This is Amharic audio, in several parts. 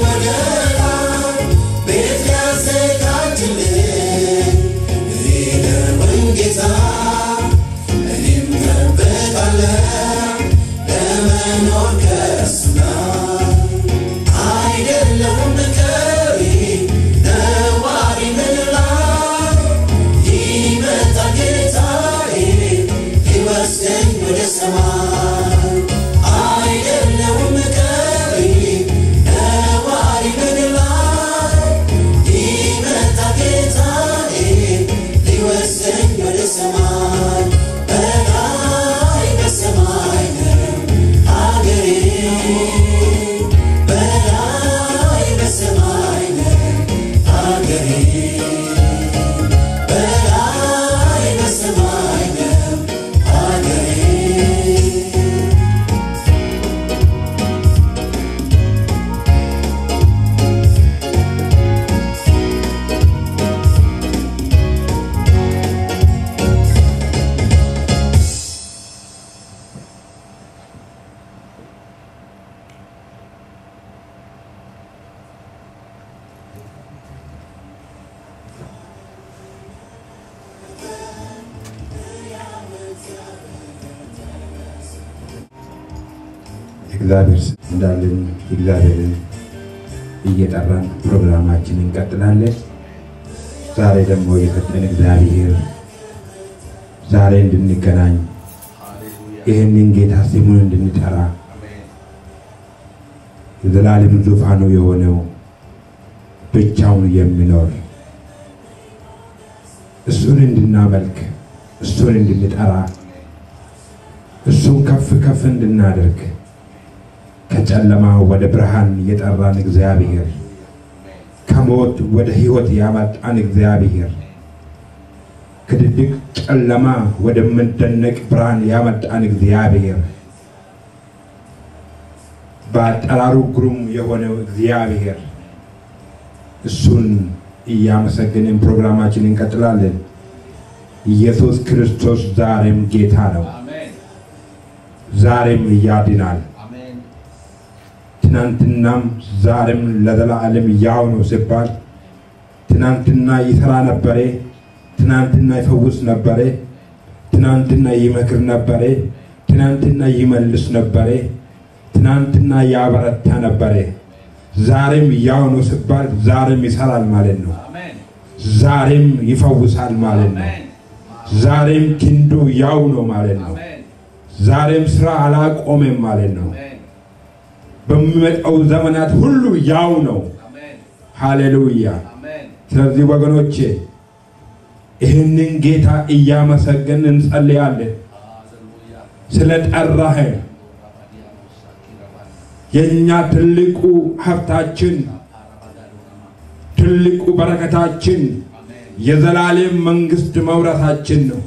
ወደ ላይ ቤት ሊያዘጋጅልኝ ሊደርበኝ ጌታ እኔም ጠብቃለሁ ለመኖር ከእሱ ጋር አይደለሁም ቀሪ ነዋሪ ምድር ላይ ይመጣ ጌታዬ ሊወስደኝ ወደ ሰማይ አይደለሁም ቀሪ ነዋሪ ምድር ላይ ይመጣ ጌታዬ ሊወስደኝ ወደ ሰማይ በላይ በሰማይ ነው አገሬ በላይ በሰማይ ነው አገሬ በላይ በሰማይ ነው አገሬ እግዚአብሔር ስም እንዳለን እግዚአብሔርን እየጠራን ፕሮግራማችንን እንቀጥላለን። ዛሬ ደግሞ የሰጠን እግዚአብሔር ዛሬ እንድንገናኝ ይህንን ጌታ ስሙን እንድንጠራ የዘላለም ዙፋኑ የሆነው ብቻውን የሚኖር እሱን እንድናመልክ እሱን እንድንጠራ እሱን ከፍ ከፍ እንድናደርግ ከጨለማ ወደ ብርሃን የጠራን እግዚአብሔር ከሞት ወደ ሕይወት ያመጣን እግዚአብሔር ከድቅድቅ ጨለማ ወደሚደነቅ ብርሃን ያመጣን እግዚአብሔር በአጠራሩ ግሩም የሆነው እግዚአብሔር እሱን እያመሰገንን ፕሮግራማችን እንቀጥላለን። ኢየሱስ ክርስቶስ ዛሬም ጌታ ነው። ዛሬም ያድናል። ትናንትናም ዛሬም ለዘላለም ያው ነው ሲባል ትናንትና ይሰራ ነበረ፣ ትናንትና ይፈውስ ነበረ፣ ትናንትና ይመክር ነበረ፣ ትናንትና ይመልስ ነበረ፣ ትናንትና ያበረታ ነበረ። ዛሬም ያው ነው ሲባል ዛሬም ይሰራል ማለት ነው። ዛሬም ይፈውሳል ማለት ነው። ዛሬም ክንዱ ያው ነው ማለት ነው። ዛሬም ስራ አላቆመም ማለት ነው። በሚመጣው ዘመናት ሁሉ ያው ነው። ሃሌሉያ። ስለዚህ ወገኖቼ ይህንን ጌታ እያመሰገን እንጸልያለን። ስለ ጠራኸን የእኛ ትልቁ ሀብታችን ትልቁ በረከታችን የዘላለም መንግስት መውረሳችን ነው።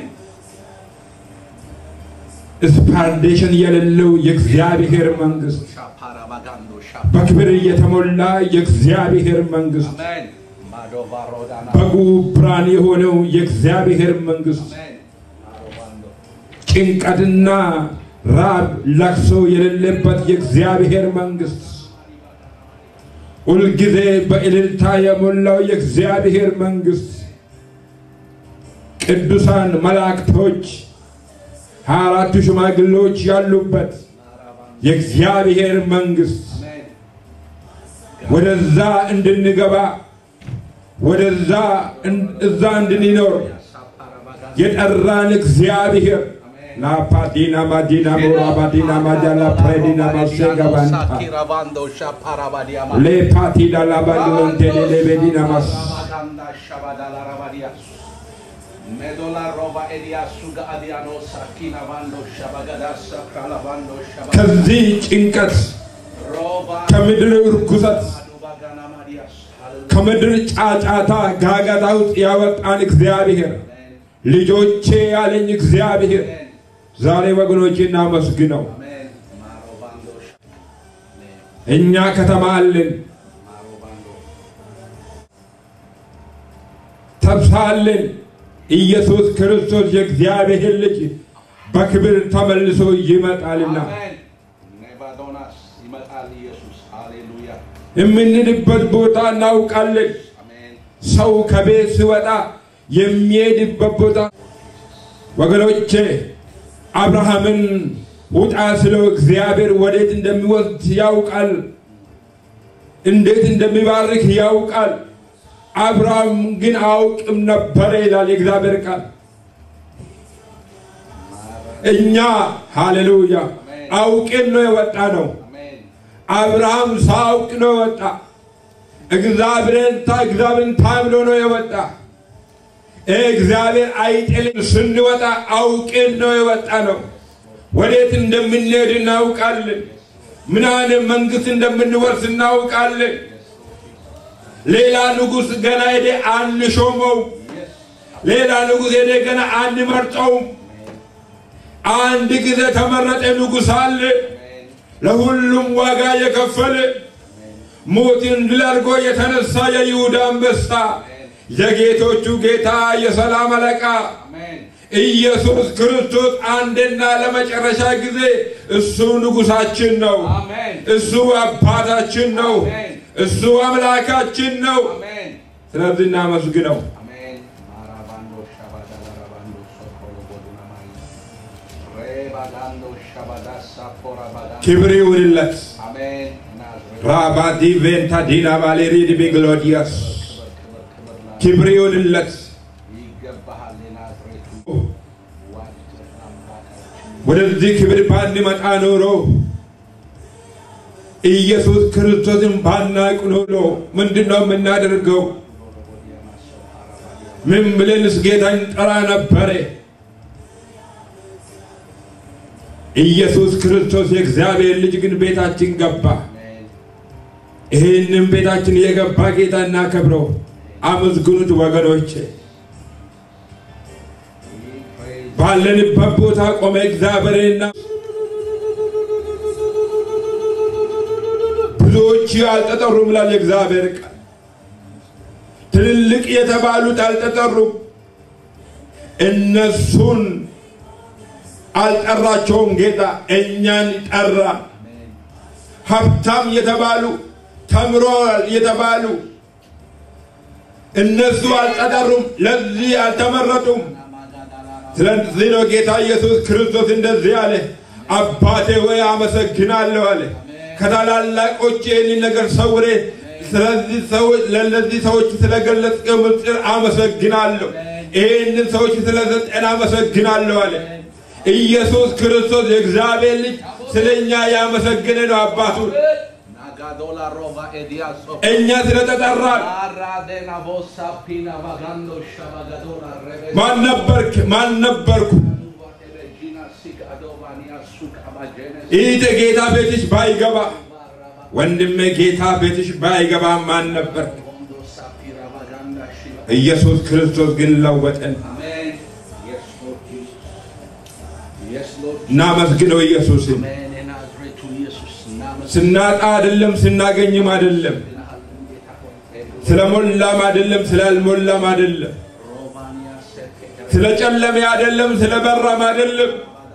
ስፓርዴሽን የሌለው የእግዚአብሔር መንግስት በክብር የተሞላ የእግዚአብሔር መንግስት በጉ ብርሃን የሆነው የእግዚአብሔር መንግስት ጭንቀትና ራብ ለቅሶ የሌለበት የእግዚአብሔር መንግስት ሁልጊዜ በእልልታ የሞላው የእግዚአብሔር መንግስት ቅዱሳን መላእክቶች ሀያ አራቱ ሽማግሌዎች ያሉበት የእግዚአብሔር መንግስት ወደዛ እንድንገባ ወደዛ እዛ እንድንኖር የጠራን እግዚአብሔር ላፓዲና ማዲና ሞራባዲና ማጃላ ፕሬዲና ማሴጋባንታ ሌፓቲዳ ላባዲሎንቴሌ ሌቤዲና ማስ ከዚህ ጭንቀት ከምድር እርኩሰት ከምድር ጫጫታ ጋጋታ ውስጥ ያወጣን እግዚአብሔር ልጆቼ ያለኝ እግዚአብሔር ዛሬ ወገኖቼ እናመስግነው። እኛ ከተማ አለን፣ ተስፋ አለን። ኢየሱስ ክርስቶስ የእግዚአብሔር ልጅ በክብር ተመልሶ ይመጣልና ኔባዶናስ ይመጣል ኢየሱስ ሃሌሉያ የምንሄድበት ቦታ እናውቃለን። Amen. ሰው ከቤት ሲወጣ የሚሄድበት ቦታ ወገኖቼ አብርሃምን ውጣ ስለው እግዚአብሔር ወዴት እንደሚወስድ ያውቃል። እንዴት እንደሚባርክ ያውቃል። አብርሃም ግን አውቅም ነበረ ይላል የእግዚአብሔር ቃል። እኛ ሃሌሉያ አውቅን ነው የወጣ ነው። Amen. አብርሃም ሳያውቅ ነው የወጣ። እግዚአብሔርን ታ እግዚአብሔርን ታምኖ ነው የወጣ። እግዚአብሔር አይጥልም። ስንወጣ አውቅን ነው የወጣ ነው። ወዴት እንደምንሄድ እናውቃለን። ምን አይነት መንግስት እንደምንወርስ እናውቃለን። ሌላ ንጉሥ ገና ሄደ አንሾመው። ሌላ ንጉሥ ሄደ ገና አንመርጠውም። አንድ ጊዜ ተመረጠ ንጉሥ አለ። ለሁሉም ዋጋ የከፈለ ሞትን ድል አድርጎ የተነሳ የይሁዳ አንበሳ የጌቶቹ ጌታ የሰላም አለቃ Amen. ኢየሱስ ክርስቶስ አንድና ለመጨረሻ ጊዜ እሱ ንጉሳችን ነው። Amen. እሱ አባታችን ነው። እሱ አምላካችን ነው። Amen. ስለዚህ እናመስግነው። Amen. Marabando shabada barabando sokolo bodunamai. Rebagando shabada sapora badando. ክብር ይሁንለት። Amen. ናዝሬት ራባዲ ቬንታ ዲና ባሌሪድ ቢግሎዲያስ ክብር ክብር ክብር ላ- ክብር ይሁንለት። ይገባሃል የናዝሬቱ ዋድ አምላካችን ወደዚህ ክብር ባንመጣ ኖሮ ኢየሱስ ክርስቶስን ባናቅ ኖሮ ምንድን ነው የምናደርገው? ምን ብለንስ ጌታን ጠራ ነበረ? ኢየሱስ ክርስቶስ የእግዚአብሔር ልጅ ግን ቤታችን ገባ። Amen. ይህንም ቤታችን የገባ ጌታ እናከብረው። አመስግኑት ወገኖቼ። We praise ባለንበት ቦታ ቆመ እግዚአብሔርና ብዙዎች አልተጠሩም ላል የእግዚአብሔር ቃል ትልልቅ የተባሉት አልተጠሩም። እነሱን አልጠራቸውም ጌታ እኛን ጠራ። ሀብታም የተባሉ ተምሯል የተባሉ እነሱ አልተጠሩም፣ ለዚህ አልተመረጡም። ስለዚህ ነው ጌታ ኢየሱስ ክርስቶስ እንደዚህ አለ፣ አባቴ ወይ አመሰግናለሁ አለ። ከታላላቆች ይህንን ነገር ሰውሬ ስለዚህ ሰዎች ለእነዚህ ሰዎች ስለገለጽከው ምስጢር አመሰግናለሁ። ይህንን ሰዎች ስለሰጠን አመሰግናለሁ አለ። ኢየሱስ ክርስቶስ የእግዚአብሔር ልጅ ስለኛ ያመሰግነ ነው አባቱን Nagadola roba ediaso. እኛ ስለተጠራን Aradena vosa pina vagando shabagadola rebe. ማን ነበርክ? ማን ነበርኩ? Regina sik adovania suk abagenes. ይህ ጌታ ቤትሽ ባይገባ ወንድሜ ጌታ ቤትሽ ባይገባ ማን ነበር? Bondo sapira vaganda shiva. ኢየሱስ ክርስቶስ ግን ለወጠን። Amen. Yes, Lord Jesus. Yes, Lord. እናመስግነው ኢየሱስን። Amen. In Nazareth to Jesus. Namas. ስናጣ አይደለም ስናገኝም አይደለም ስለሞላም አይደለም ስላልሞላም አይደለም Romania seke. ስለጨለመ አይደለም ስለበራም አይደለም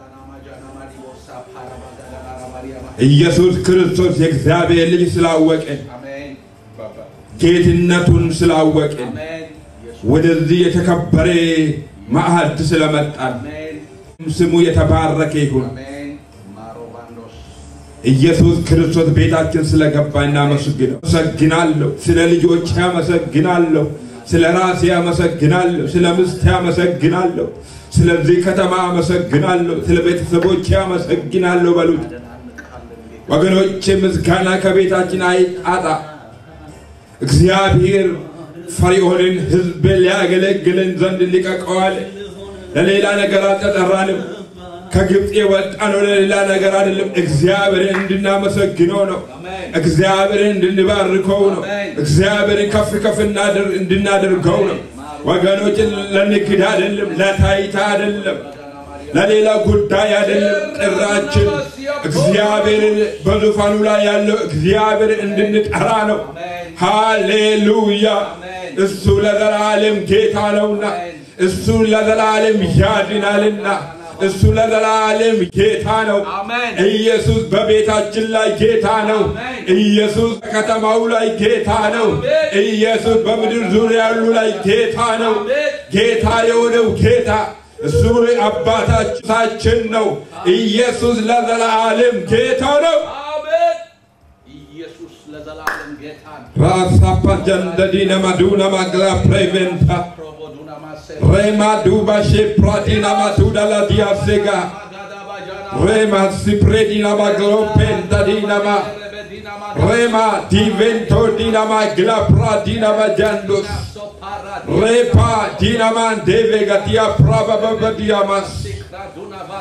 ኢየሱስ ክርስቶስ የእግዚአብሔር ልጅ ስላወቀን Amen. Baba. ጌትነቱን ስላወቀን Amen. Yes. ወደዚህ የተከበረ ማዕድ ስለመጣን Amen. ስሙ የተባረከ ይሁን። Amen. Marobandos. ኢየሱስ ክርስቶስ ቤታችን ስለገባ እናመስግነው። አመሰግናለሁ። ስለ ልጆች አመሰግናለሁ። ስለ ራሴ አመሰግናለሁ። ስለ ምስቴ አመሰግናለሁ። ስለዚህ ከተማ አመሰግናለሁ። ስለ ቤተሰቦቼ አመሰግናለሁ በሉት። ወገኖቼ ምስጋና ከቤታችን አይጣጣ። እግዚአብሔር ፈርዖንን ሕዝብ ሊያገለግለን ዘንድ ሊቀቀዋል። ለሌላ ነገር አልተጠራንም። ከግብፅ የወጣነው ለሌላ ነገር አይደለም። እግዚአብሔርን እንድናመሰግነው ነው። እግዚአብሔርን እንድንባርከው ነው። እግዚአብሔርን ከፍ ከፍ እናድር- እንድናደርገው ነው። ወገኖች ለንግድ አይደለም፣ ለታይታ አይደለም፣ ለሌላ ጉዳይ አይደለም። ጥራችን እግዚአብሔርን በዙፋኑ ላይ ያለው እግዚአብሔር እንድንጠራ ነው። ሃሌሉያ! እሱ ለዘላለም ጌታ ነውና እሱ ለዘላለም ያድናልና እሱ ለዘላለም ጌታ ነው። አሜን። ኢየሱስ በቤታችን ላይ ጌታ ነው። አሜን። ኢየሱስ በከተማው ላይ ጌታ ነው። አሜን። ኢየሱስ በምድር ዙሪያ ያሉ ላይ ጌታ ነው። አሜን። ጌታ የሆነው ጌታ እሱ አባታችን ነው። ኢየሱስ ለዘላለም ጌታ ነው። አሜን። ኢየሱስ ለዘላለም ጌታ ነው። ራሳፓ ጀንደዲነ ማዱና ማግላ ፕሬቬንታ ፕሮቦዱና ማሴ ሬማ ዱባ ሼፕራዲና ማቱዳ ላዲያሴጋ ማጋዳ ባጃና ሬማ ሲፕሬዲና ማግሎ ፔንታዲናማ ረበዲና ሬማ ዲቬንቶ ዲናማ ግላፕራ ዲናማ ጃንዶስ ሶፓራ ሬፓ ዲናማን ዴቬጋቲያ ፕራባባዲያማስ ዲክራዱና ባስ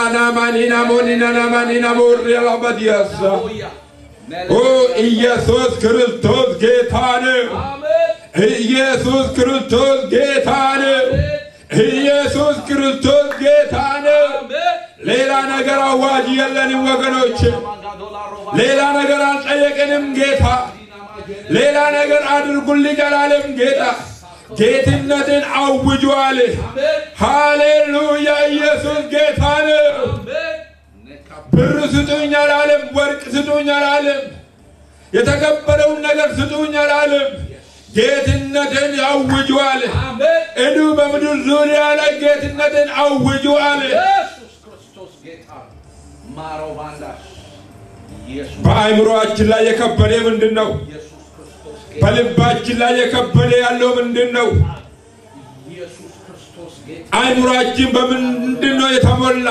ኤላናማኒናሞኒናናማኒናሞሪያላባዲያሳ ሆያ ኦ ኢየሱስ ክርስቶስ ጌታ ነው። አሜን ኢየሱስ ክርስቶስ ጌታ ነው። ኢየሱስ ክርስቶስ ጌታ ነው። አሜን ሌላ ነገር አዋጅ የለንም ወገኖች። ማጋዶላ ሮባ ሌላ ነገር አልጠየቅንም ጌታ። ሌላ ነገር አድርጉልኝ አላለም ጌታ። ጌትነትን አውጇል። አሜን ሃሌሉያ! ኢየሱስ ጌታ ነው። አሜን ነካ ብር ስጡኝ አላለም። ወርቅ ስጡኝ አላለም። የተከበረውን ነገር ስጡኝ አላለም። ጌትነትን አውጇል። አሜን እዱ በምድር ዙሪያ ላይ ጌትነትን አውጇል። ኢየሱስ ክርስቶስ ጌታ ነው። ማሮ ባንዳሽ ኢየሱስ በአእምሮአችን ላይ የከበደ ምንድን ነው? ኢየሱስ ክርስቶስ ጌታ በልባችን ላይ የከበደ ያለው ምንድን ነው? ኢየሱስ ክርስቶስ ጌታ አእምሮአችን በምንድን ነው የተሞላ?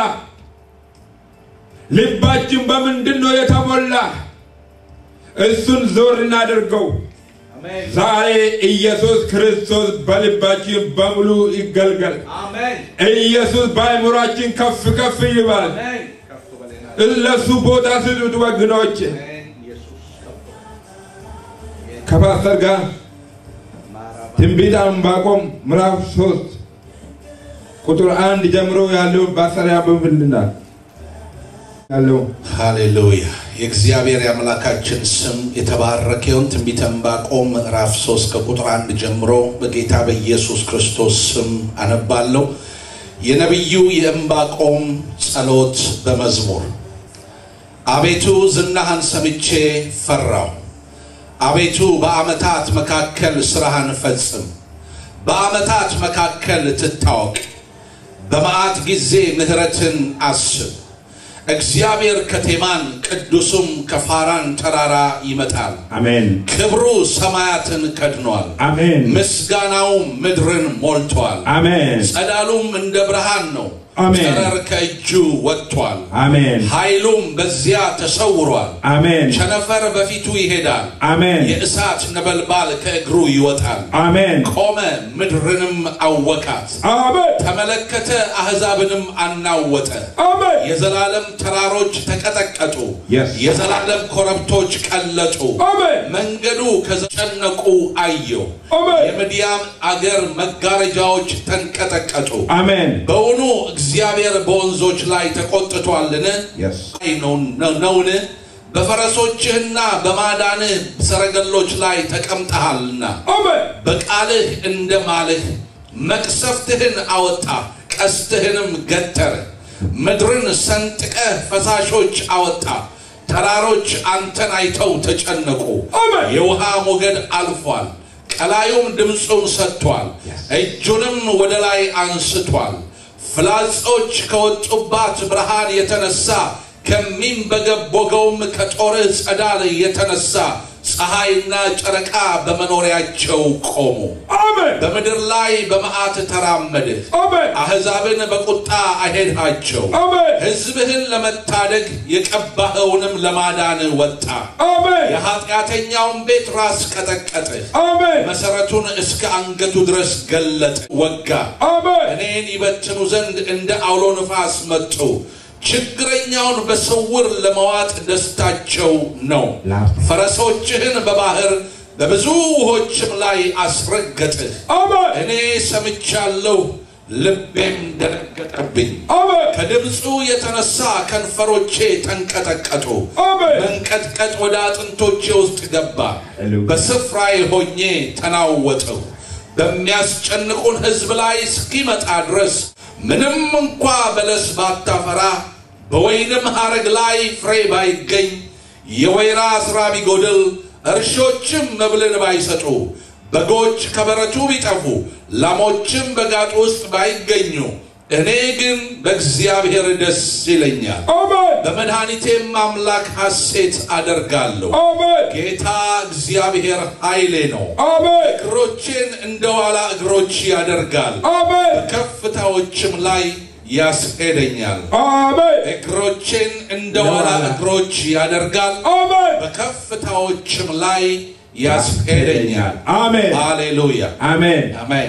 ልባችን በምንድን ነው የተሞላ? እሱን ዞር እናድርገው። አሜን ዛሬ ኢየሱስ ክርስቶስ በልባችን በሙሉ ይገልገል። አሜን ኢየሱስ በአእምሮአችን ከፍ ከፍ ይባል። አሜን ከፍ በሌላ ለሱ ቦታ ስጡት ወገኖች። አሜን ኢየሱስ ከፍ ከፓስተር ጋር ማራባ ትንቢተ ዕንባቆም ምዕራፍ ሶስት ቁጥር አንድ ጀምሮ ያለው ባሰሪያ በምልናል ያለው ሃሌሉያ የእግዚአብሔር የአምላካችን ስም የተባረከ ይሁን። ትንቢተ ዕንባቆም ምዕራፍ 3 ከቁጥር አንድ ጀምሮ በጌታ በኢየሱስ ክርስቶስ ስም አነባለሁ። የነቢዩ የዕንባቆም ጸሎት በመዝሙር አቤቱ ዝናህን ሰምቼ ፈራሁ። አቤቱ በዓመታት መካከል ሥራህን ፈጽም፣ በዓመታት መካከል ትታወቅ። በመዓት ጊዜ ምሕረትን አስብ። እግዚአብሔር ከቴማን ቅዱሱም ከፋራን ተራራ ይመጣል። አሜን ክብሩ ሰማያትን ከድኗል፣ አሜን ምስጋናው ምድርን ሞልቷል። አሜን ጸዳሉም እንደ ብርሃን ነው፣ አሜን። ጨረር ከእጁ ወጥቷል፣ አሜን ኃይሉም በዚያ ተሰውሯል። አሜን ቸነፈር በፊቱ ይሄዳል፣ አሜን የእሳት ነበልባል ከእግሩ ይወጣል። አሜን ቆመ፣ ምድርንም አወካት፣ አሜን ተመለከተ፣ አሕዛብንም አናወጠ። አሜን የዘላለም ተራሮች ተቀጠቀጡ፣ Yes. የዘላለም ኮረብቶች ቀለጡ። አሜን መንገዱ ከዘጨነቁ አየው። አሜን የምድያም አገር መጋረጃዎች ተንቀጠቀጡ። አሜን በውኑ እግዚአብሔር በወንዞች ላይ ተቆጥቷልን? Yes. አይ ነው- ነው- ነውን? በፈረሶችህና በማዳንህ ሰረገሎች ላይ ተቀምጠሃልና አሜን በቃልህ እንደ ማልህ መቅሰፍትህን አወጣ፣ ቀስትህንም ገተረ። ምድርን ሰንጥቀህ ፈሳሾች አወጣ። ተራሮች አንተን አይተው ተጨነቁ። አሜን። የውሃ ሞገድ አልፏል፣ ቀላዩም ድምፁን ሰጥቷል፣ እጁንም ወደ ላይ አንስቷል። ፍላጾች ከወጡባት ብርሃን የተነሳ ከሚንበገቦገውም ከጦርህ ጸዳል የተነሳ ፀሐይና ጨረቃ በመኖሪያቸው ቆሙ። አሜን በምድር ላይ በመዓት ተራመድህ፣ አሜን አሕዛብን በቁጣ አሄድሃቸው። አሜን ሕዝብህን ለመታደግ የቀባኸውንም ለማዳን ወጣ። አሜን የኃጢአተኛውን ቤት ራስ ቀጠቀጥህ፣ አሜን መሠረቱን እስከ አንገቱ ድረስ ገለጥ፣ ወጋ። አሜን እኔን ይበትኑ ዘንድ እንደ አውሎ ነፋስ መጡ። ችግረኛውን በስውር ለመዋጥ ደስታቸው ነው። ፈረሶችህን በባህር በብዙ ውሆችም ላይ አስረገጥህ። አሜን እኔ ሰምቻለሁ፣ ልቤም ደነገጠብኝ። አሜን ከድምፁ የተነሳ ከንፈሮቼ ተንቀጠቀጡ። አሜን መንቀጥቀጥ ወደ አጥንቶቼ ውስጥ ገባ። ሃሌሉያ። በስፍራዬ ሆኜ ተናወጥሁ። በሚያስጨንቁን ሕዝብ ላይ እስኪመጣ ድረስ ምንም እንኳ በለስ ባታፈራ በወይንም ሐረግ ላይ ፍሬ ባይገኝ የወይራ ሥራ ቢጎድል እርሾችም መብልን ባይሰጡ በጎች ከበረቱ ቢጠፉ ላሞችም በጋጡ ውስጥ ባይገኙ እኔ ግን በእግዚአብሔር ደስ ይለኛል፣ አሜን በመድኃኒቴም አምላክ ሐሴት አደርጋለሁ። አሜን ጌታ እግዚአብሔር ኃይሌ ነው። አሜን እግሮቼን እንደ ዋላ እግሮች ያደርጋል፣ አሜን ከፍታዎችም ላይ ያስሄደኛል። አሜን እግሮቼን እንደ ዋላ እግሮች ያደርጋል፣ አሜን በከፍታዎችም ላይ ያስሄደኛል። አሜን ሃሌሉያ አሜን አሜን።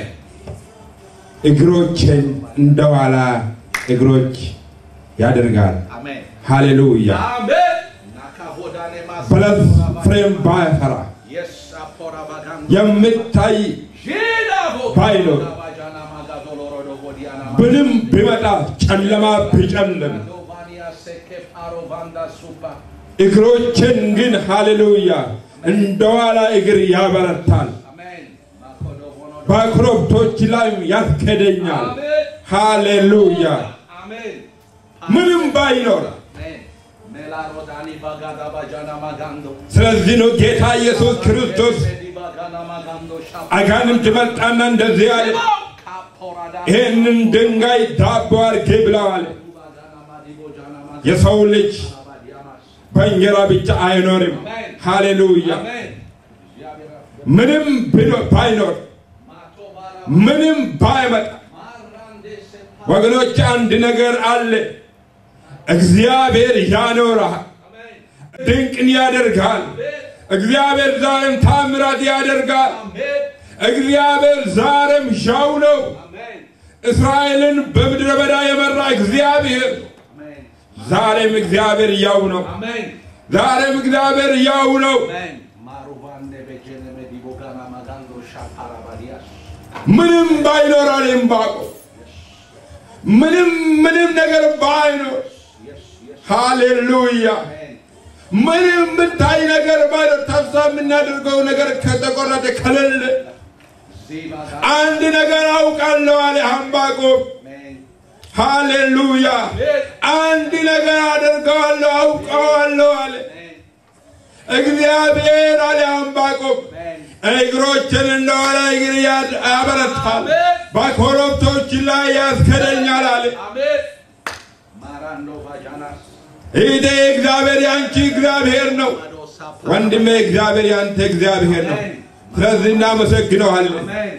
እግሮችን እንደ ኋላ እግሮች ያደርጋል አሜን ሃሌሉያ አሜን ናካሆዳኔ ማስ በለስ ፍሬም ባያፈራ የስ አፖራ ባጋን የምታይ ሺዳ ቦ ባይኖር ባጃና ማጋዶሎ ሮዶ ቦዲያና ብንም ቢመጣ ጨለማ ቢጨልም ዶቫኒያ ሴኬ ፓሮ ቫንዳ ሱፓ እግሮችን ግን ሃሌሉያ እንደ ኋላ እግር ያበረታል አሜን ማኮዶ ቦኖ በኮረብቶች ላይም ያስኬደኛል አሜን ሃሌሉያ አሜን ምንም ባይኖር አሜን ሜላሮዳኒ ባጋዳ ባጃና ማጋንዶ ስለዚህ ነው ጌታ ኢየሱስ ክርስቶስ ባጋና ማጋንዶ ሻፓ አጋንንት መጣና እንደዚህ አለ ካፖራዳ ይህንን ድንጋይ ዳቦ አድርጌ ብለዋል ባጋና ማዲቦ ጃና ማጋ የሰው ልጅ ባዲያማስ በእንጀራ ብቻ አይኖርም ሃሌሉያ አሜን እግዚአብሔር ምንም ቢኖር ባይኖር ማቶ ባራ ምንም ባይመጣ ማራንዴ ሴፓ ወገኖች አንድ ነገር አለ እግዚአብሔር ያኖራል አሜን ድንቅን ያደርጋል እግዚአብሔር ዛሬም ታምራት ያደርጋል አሜን እግዚአብሔር ዛሬም ሻው ነው አሜን እስራኤልን በምድረ በዳ የመራ እግዚአብሔር አሜን ዛሬም እግዚአብሔር ያው ነው አሜን ዛሬም እግዚአብሔር ያው ነው አሜን ማሩቫንዴ በጀነ መዲቦ ጋና ማጋንዶ ሻፓራ ባዲያስ ምንም ባይኖር አለ ዕንባቆም ምንም ምንም ነገር ባይኖር የስ የስ ሃሌሉያ አሜን ምንም የምታይ ነገር ባይኖር ተስፋ የምናደርገው ነገር ከተቆረጠ ከሌለ ዚባ ጋና አንድ ነገር አውቃለሁ አለ ዕንባቆም አሜን ሃሌሉያ አንድ ነገር አደርገዋለሁ አውቀዋለሁ አለ አሜን እግዚአብሔር አለ ዕንባቆም አሜን እግሮችን እንደኋላ እግር ያ- ያበረታል በኮረብቶች ላይ ያስከደኛል አለ አሜን ማራንዶ ባጃናስ ይሄ እግዚአብሔር ያንቺ እግዚአብሔር ነው ማዶ ሳፓ ወንድሜ እግዚአብሔር ያንተ እግዚአብሔር ነው ስለዚህ እናመሰግነዋለን አሜን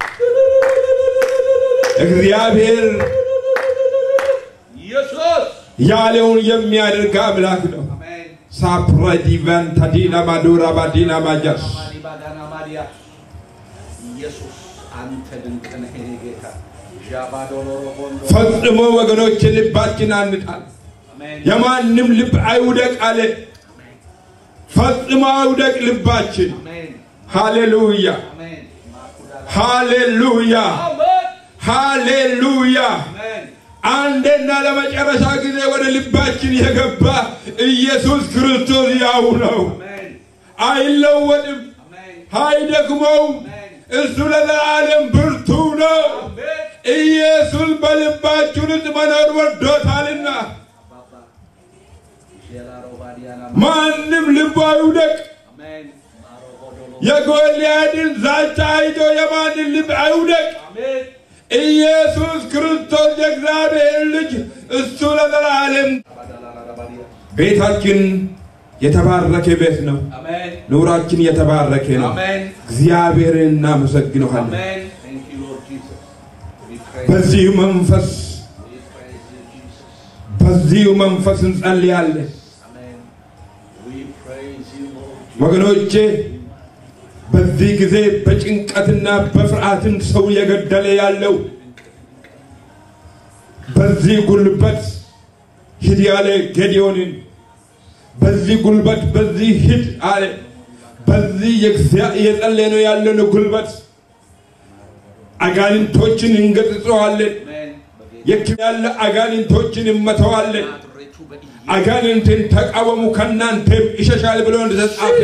እግዚአብሔር ኢየሱስ ያለውን የሚያደርግ አምላክ ነው አሜን ሳፕረዲቨን ተዲና ማዱራ ባዲና ማጃስ ማዲ ባጋና ማዲያ ኢየሱስ አንተ ድንቅ ነህ የኔ ጌታ ዣባዶሎሮ ቦንዶ ፈጽሞ ወገኖች ልባችን አንጣል አሜን የማንም ልብ አይውደቅ አለ ፈጽሞ አይውደቅ ልባችን አሜን ሃሌሉያ አሜን ማኩዳላ ሃሌሉያ አሜን ሃሌሉያ አሜን አንዴና ለመጨረሻ ጊዜ ወደ ልባችን የገባ ኢየሱስ ክርስቶስ ያው ነው አሜን አይለወጥም አሜን አይደክመውም እሱ ለዘላለም ብርቱ ነው አሜን ኢየሱስ በልባችን ውስጥ መኖር ወዶታልና አባባ ዤላሮ ባዲያና ማንም ልቡ አይውደቅ አሜን ማሮ ቦዶሎ የጎልያድን ዛቻ አይቶ የማንን ልብ አይውደቅ አሜን ኢየሱስ ክርስቶስ የእግዚአብሔር ልጅ እሱ ለዘላለም ባዳላላ ባዲያ ቤታችን የተባረከ ቤት ነው አሜን ኑራችን የተባረከ ነው አሜን እግዚአብሔርን እናመሰግነዋለን አሜን thank you lord jesus we praise በዚሁ መንፈስ we praise you jesus በዚሁ መንፈስ እንጸልያለን amen we praise you lord jesus ወገኖቼ በዚህ ጊዜ በጭንቀትና በፍርሃትን ሰው የገደለ ያለው በዚህ ጉልበት ሂድ ያለ ጌዲዮንን በዚህ ጉልበት በዚህ ሂድ አለ በዚህ የእግዚአ- የጸለየነው ያለን ጉልበት አጋንንቶችን እንገጽጸዋለን amen በጌታ የክ ያለ አጋንንቶችን እመተዋለን ናዝሬቱ በኢየሱስ አጋንንትን ተቃወሙ ከእናንተም ይሸሻል ብሎ እንደተጻፈ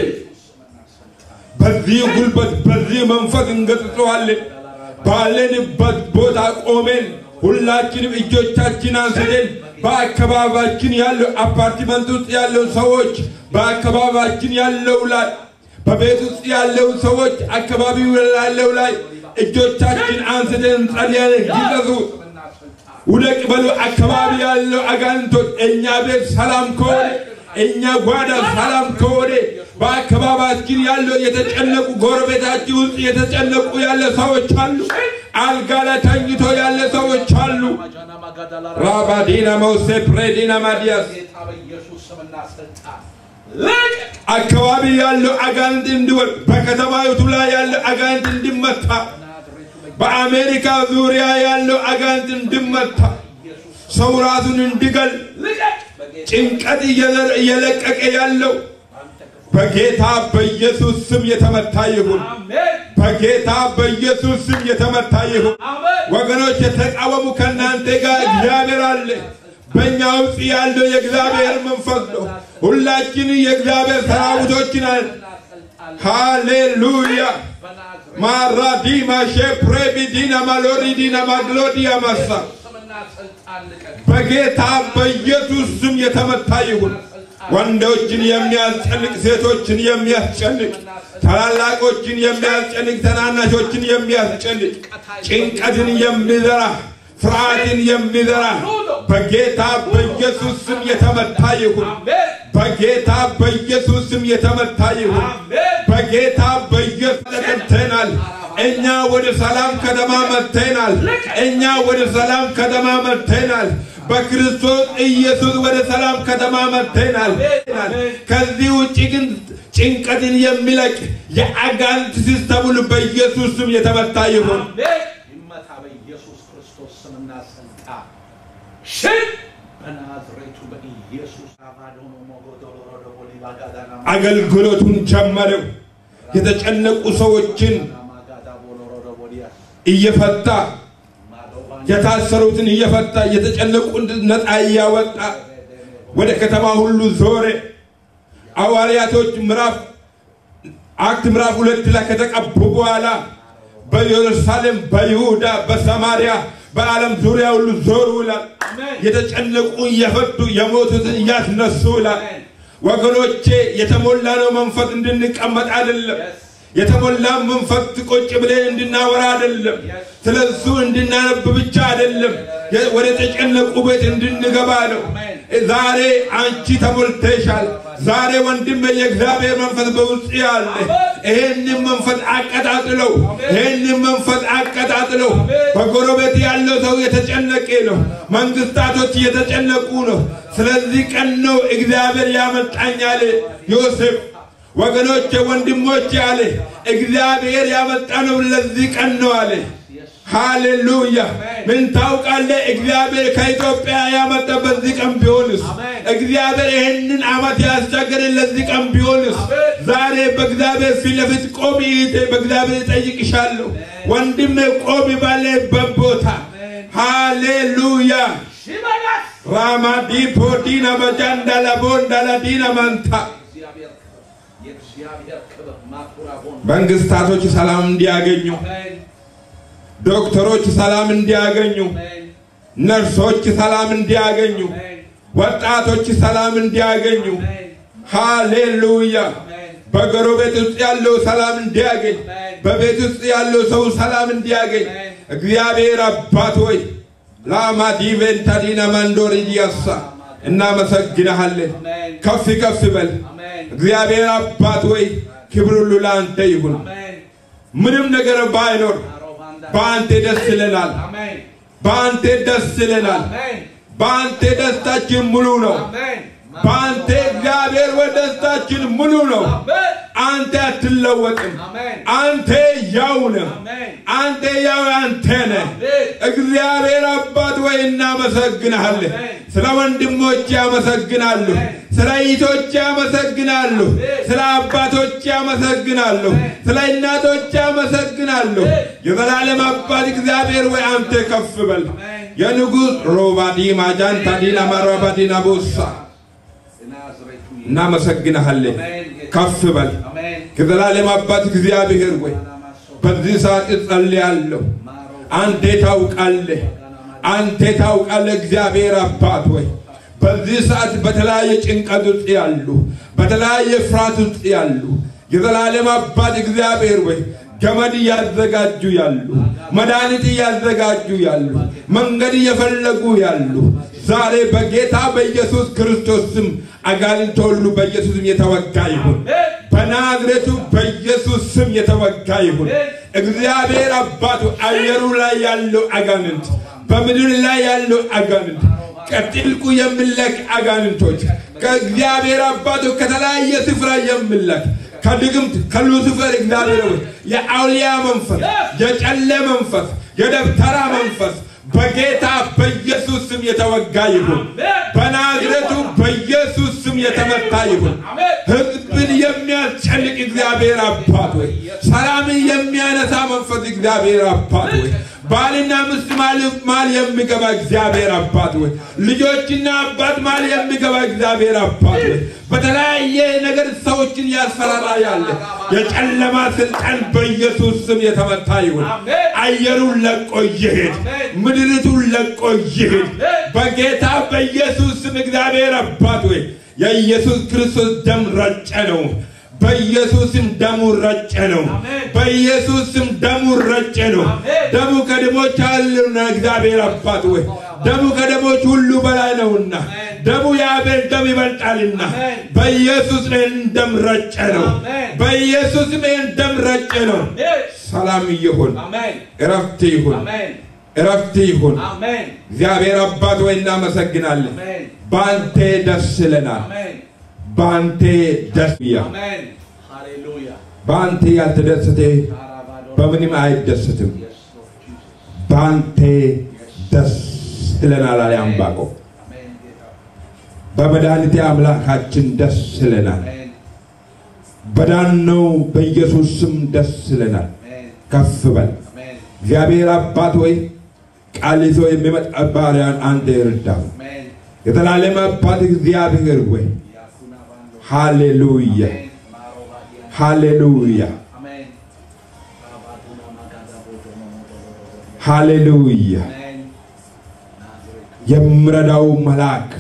በዚህ ጉልበት በዚህ መንፈስ እንገጽጸዋለን ባለንበት ቦታ ቆመን ሁላችንም እጆቻችን አንስተን በአካባቢያችን ያለው አፓርትመንት ውስጥ ያለው ሰዎች በአካባቢያችን ያለው ላይ በቤት ውስጥ ያለው ሰዎች አካባቢው ያለው ላይ እጆቻችን አንስተን እንጸልያለን። ይዘዙ ውደቅ በሉ። አካባቢ ያለው አጋንንቶች እኛ ቤት ሰላም ከሆነ እኛ ጓዳ ሰላም ከሆነ በአካባቢያችን ያለው የተጨነቁ ጎረቤታችን ውስጥ የተጨነቁ ያለ ሰዎች አሉ። አልጋ ላይ ተኝቶ ያለ ሰዎች አሉ። ራባዲና መውሴ ፕሬዲና ማዲያስ ጌታ በኢየሱስ ስምና ስልጣን ልቀቅ። አካባቢ ያለው አጋንንት እንዲወድ በከተማይቱ ላይ ያለው አጋንንት እንዲመታ በአሜሪካ ዙሪያ ያለው አጋንንት እንዲመታ ሰው ራሱን እንዲገል ልቀቅ። በጌታ ጭንቀት እየለ- እየለቀቀ ያለው በጌታ በኢየሱስ ስም የተመታ ይሁን። አሜን በጌታ በኢየሱስ ስም የተመታ ይሁን። አሜን። ወገኖች የተቃወሙ ከእናንተ ጋር እግዚአብሔር አለ። በእኛ ውስጥ ያለው የእግዚአብሔር መንፈስ ነው። ሁላችን የእግዚአብሔር ሰራዊቶች ነን። ሃሌሉያ በናዝሬት ማራዲማ ሼፕሬቢዲና ማሎሪዲና ማግሎዲያ ማሳ ስምና ስልጣን ልቀቅ። በጌታ በኢየሱስ ስም የተመታ ይሁን። ወንዶችን የሚያስጨንቅ ሴቶችን የሚያስጨንቅ ታላላቆችን የሚያስጨንቅ ተናናሾችን የሚያስጨንቅ ጭንቀትን የሚዘራ ፍርሃትን የሚዘራ በጌታ በኢየሱስ ስም የተመታ ይሁን። አሜን በጌታ በኢየሱስ ስም የተመታ ይሁን። አሜን። በጌታ በኢየሱስ ተቀብተናል። እኛ ወደ ሰላም ከተማ መጥተናል። እኛ ወደ ሰላም ከተማ መጥተናል። በክርስቶስ ኢየሱስ ወደ ሰላም ከተማ መጥተናል። ከዚህ ውጭ ግን ጭንቀትን የሚለቅ የአጋንንት ሲስተም ሁሉ በኢየሱስ ስም የተመታ ይሁን። አሜን። ይመታ በኢየሱስ ክርስቶስ ስምና ስልጣን ሽን በናዝሬቱ በኢየሱስ አባዶኖ ሞጎዶሎሮ ቦሊባጋዳና አገልግሎቱን ጀመረው። የተጨነቁ ሰዎችን ማጋዳ ቦሎሮ ቦሊያስ እየፈታ ማዶባን የታሰሩትን እየፈታ የተጨነቁን ነፃ እያወጣ ወደ ከተማ ሁሉ ዞረ። ሐዋርያቶች ምዕራፍ አክት ምዕራፍ ሁለት ላይ ከተቀቡ በኋላ በኢየሩሳሌም፣ በይሁዳ፣ በሰማርያ፣ በዓለም ዙሪያ ሁሉ ዞሩ ይላል። የተጨነቁ እየፈቱ የሞቱትን እያስነሱ ይላል። ወገኖቼ የተሞላ ነው መንፈስ እንድንቀመጥ አይደለም። የተሞላ መንፈስ ቁጭ ብለን እንድናወራ አይደለም። ስለሱ እንድናነብ ብቻ አይደለም። የ- ወደ ተጨነቁ ቤት እንድንገባ ነው። ዛሬ አንቺ ተሞልተሻል። ዛሬ ወንድም የእግዚአብሔር መንፈስ በውስጥ ያለ ይሄንን መንፈስ አቀጣጥለው፣ ይሄንን መንፈስ አቀጣጥለው። በጎረቤት ያለው ሰው የተጨነቀ ነው። መንግስታቶች እየተጨነቁ ነው። ስለዚህ ቀን ነው እግዚአብሔር ያመጣኝ አለ ዮሴፍ። ወገኖቼ ወንድሞቼ አለ እግዚአብሔር ያመጣ ነው ለዚህ ቀን ነው አለ። ሃሌሉያ ምን ታውቃለህ? እግዚአብሔር ከኢትዮጵያ ያመጣ በዚህ ቀን ቢሆንስ፣ እግዚአብሔር ይህንን ዓመት ያስቸገረን ለዚህ ቀን ቢሆንስ፣ ዛሬ በእግዚአብሔር ፊት ለፊት ቆሚ እህቴ፣ በእግዚአብሔር እጠይቅሻለሁ። ወንድሜ ቆሚ ባለበት ቦታ ሃሌሉያ ሽመላስ ራማዲፖ ዲና መጃንዳላ ቦንዳላ ዲና ማንታ እግዚአብሔር የእግዚአብሔር ክብር ማኩራ ሆን መንግስታቶች ሰላም እንዲያገኙ፣ አሜን ዶክተሮች ሰላም እንዲያገኙ፣ አሜን ነርሶች ሰላም እንዲያገኙ፣ አሜን ወጣቶች ሰላም እንዲያገኙ፣ ሃሌሉያ በጎረቤት ውስጥ ያለው ሰላም እንዲያገኝ፣ በቤት ውስጥ ያለው ሰው ሰላም እንዲያገኝ እግዚአብሔር አባት ሆይ ላማዲቬንታ ዲና ማንዶሪ ዲያሳ እናመሰግንሃለን። ከፍ ከፍ በል አሜን እግዚአብሔር አባት ሆይ ክብር ሁሉ ለአንተ ይሁን። አሜን ምንም ነገር ባይኖር አሮባንዳ በአንተ ደስ ይለናል። አሜን በአንተ ደስ ይለናል። አሜን በአንተ ደስታችን ሙሉ ነው። አሜን በአንተ እግዚአብሔር ወይ ደስታችን ሙሉ ነው። አሜን አንተ አትለወጥም። አሜን አንተ ያው ነህ። አሜን አንተ ያው አንተ ነህ። አሜን እግዚአብሔር አባት ወይ እናመሰግናለን። ስለ ወንድሞች ያመሰግናሉ። ስለ እህቶች ያመሰግናሉ። ስለ አባቶች ያመሰግናሉ። ስለ እናቶች ያመሰግናሉ። የዘላለም አባት እግዚአብሔር ወይ አንተ ከፍ በል። የንጉሥ ሮባዲማ ጃንታ ዲና ማራባዲና ቦሳ ናዝሬቱ እናመሰግንሃለን። ከፍ በል። አሜን የዘላለም አባት እግዚአብሔር ወይ ናማሶ በዚህ ሰዓት እጸልያለሁ። ማሮ አንተ ታውቃለህ። አንተ ታውቃለህ እግዚአብሔር አባት ወይ በዚህ ሰዓት በተለያየ ጭንቀት ውስጥ ያሉ በተለያየ ፍርሃት ውስጥ ያሉ የዘላለም አባት እግዚአብሔር ወይ ገመድ እያዘጋጁ ያሉ መድኃኒት እያዘጋጁ ያሉ መንገድ እየፈለጉ ያሉ ዛሬ በጌታ በኢየሱስ ክርስቶስ ስም አጋንንት ሁሉ በኢየሱስ ስም የተወጋ ይሁን። በናዝሬቱ በኢየሱስ ስም የተወጋ ይሁን። እግዚአብሔር አባቱ አየሩ ላይ ያለው አጋንንት፣ በምድር ላይ ያለው አጋንንት ከጥልቁ የሚለክ አጋንንቶች ከእግዚአብሔር አባቱ ከተለያየ ስፍራ የሚለክ ከድግምት ከሉሲፈር እግዚአብሔር ሆይ የአውሊያ መንፈስ፣ የጨለ መንፈስ፣ የደብተራ መንፈስ በጌታ በኢየሱስ ስም የተወጋ ይሁን። በናዝሬቱ በኢየሱስ ስም የተመታ ይሁን። ሕዝብን የሚያስጨንቅ እግዚአብሔር አባት ሆይ ሰላምን የሚያነሳ መንፈስ እግዚአብሔር አባት ሆይ ባልና ሚስት ማል ማል የሚገባ እግዚአብሔር አባት ሆይ ልጆችና አባት ማል የሚገባ እግዚአብሔር አባት ሆይ በተለያየ ነገር ሰዎችን ያስፈራራ ያለ የጨለማ ስልጣን በኢየሱስ ስም የተመታ ይሁን። አየሩን ለቆ ይሄድ፣ ምድሪቱን ለቆ ይሄድ። በጌታ በኢየሱስ ስም እግዚአብሔር አባት ሆይ የኢየሱስ ክርስቶስ ደም ረጨ ነው። በኢየሱስም ደሙ ረጨ ነው። በኢየሱስም ደሙ ረጨ ነው። ደሙ ከደሞች አሉና እግዚአብሔር አባት ወይ ደሙ ከደሞች ሁሉ በላይ ነውና ደሙ የአቤል ደም ይበልጣልና በኢየሱስ ላይ ደም ረጨ ነው። በኢየሱስም ይህን ደም ረጨ ነው። ሰላም ይሁን፣ እረፍት ይሁን፣ እረፍት ይሁን። እግዚአብሔር አባት ወይ እናመሰግናለን። በአንተ ደስ ይለናል። በአንተ ደስ ያ በአንተ ያልተደሰተ በምንም አይደስትም። በአንተ ደስ ይለናል አለ ዕንባቆም። በመድኃኒቴ አምላካችን ደስ ይለናል። በዳነው በኢየሱስ ስም ደስ ይለናል። ከፍ በል እግዚአብሔር አባት ወይ ቃል ይዞ የሚመጣ ባሪያን አንተ ይርዳው። የዘላለም አባት እግዚአብሔር ወይ ሃሌሉያ ሃሌሉያ ሃሌሉያ። የሚረዳው መልአክ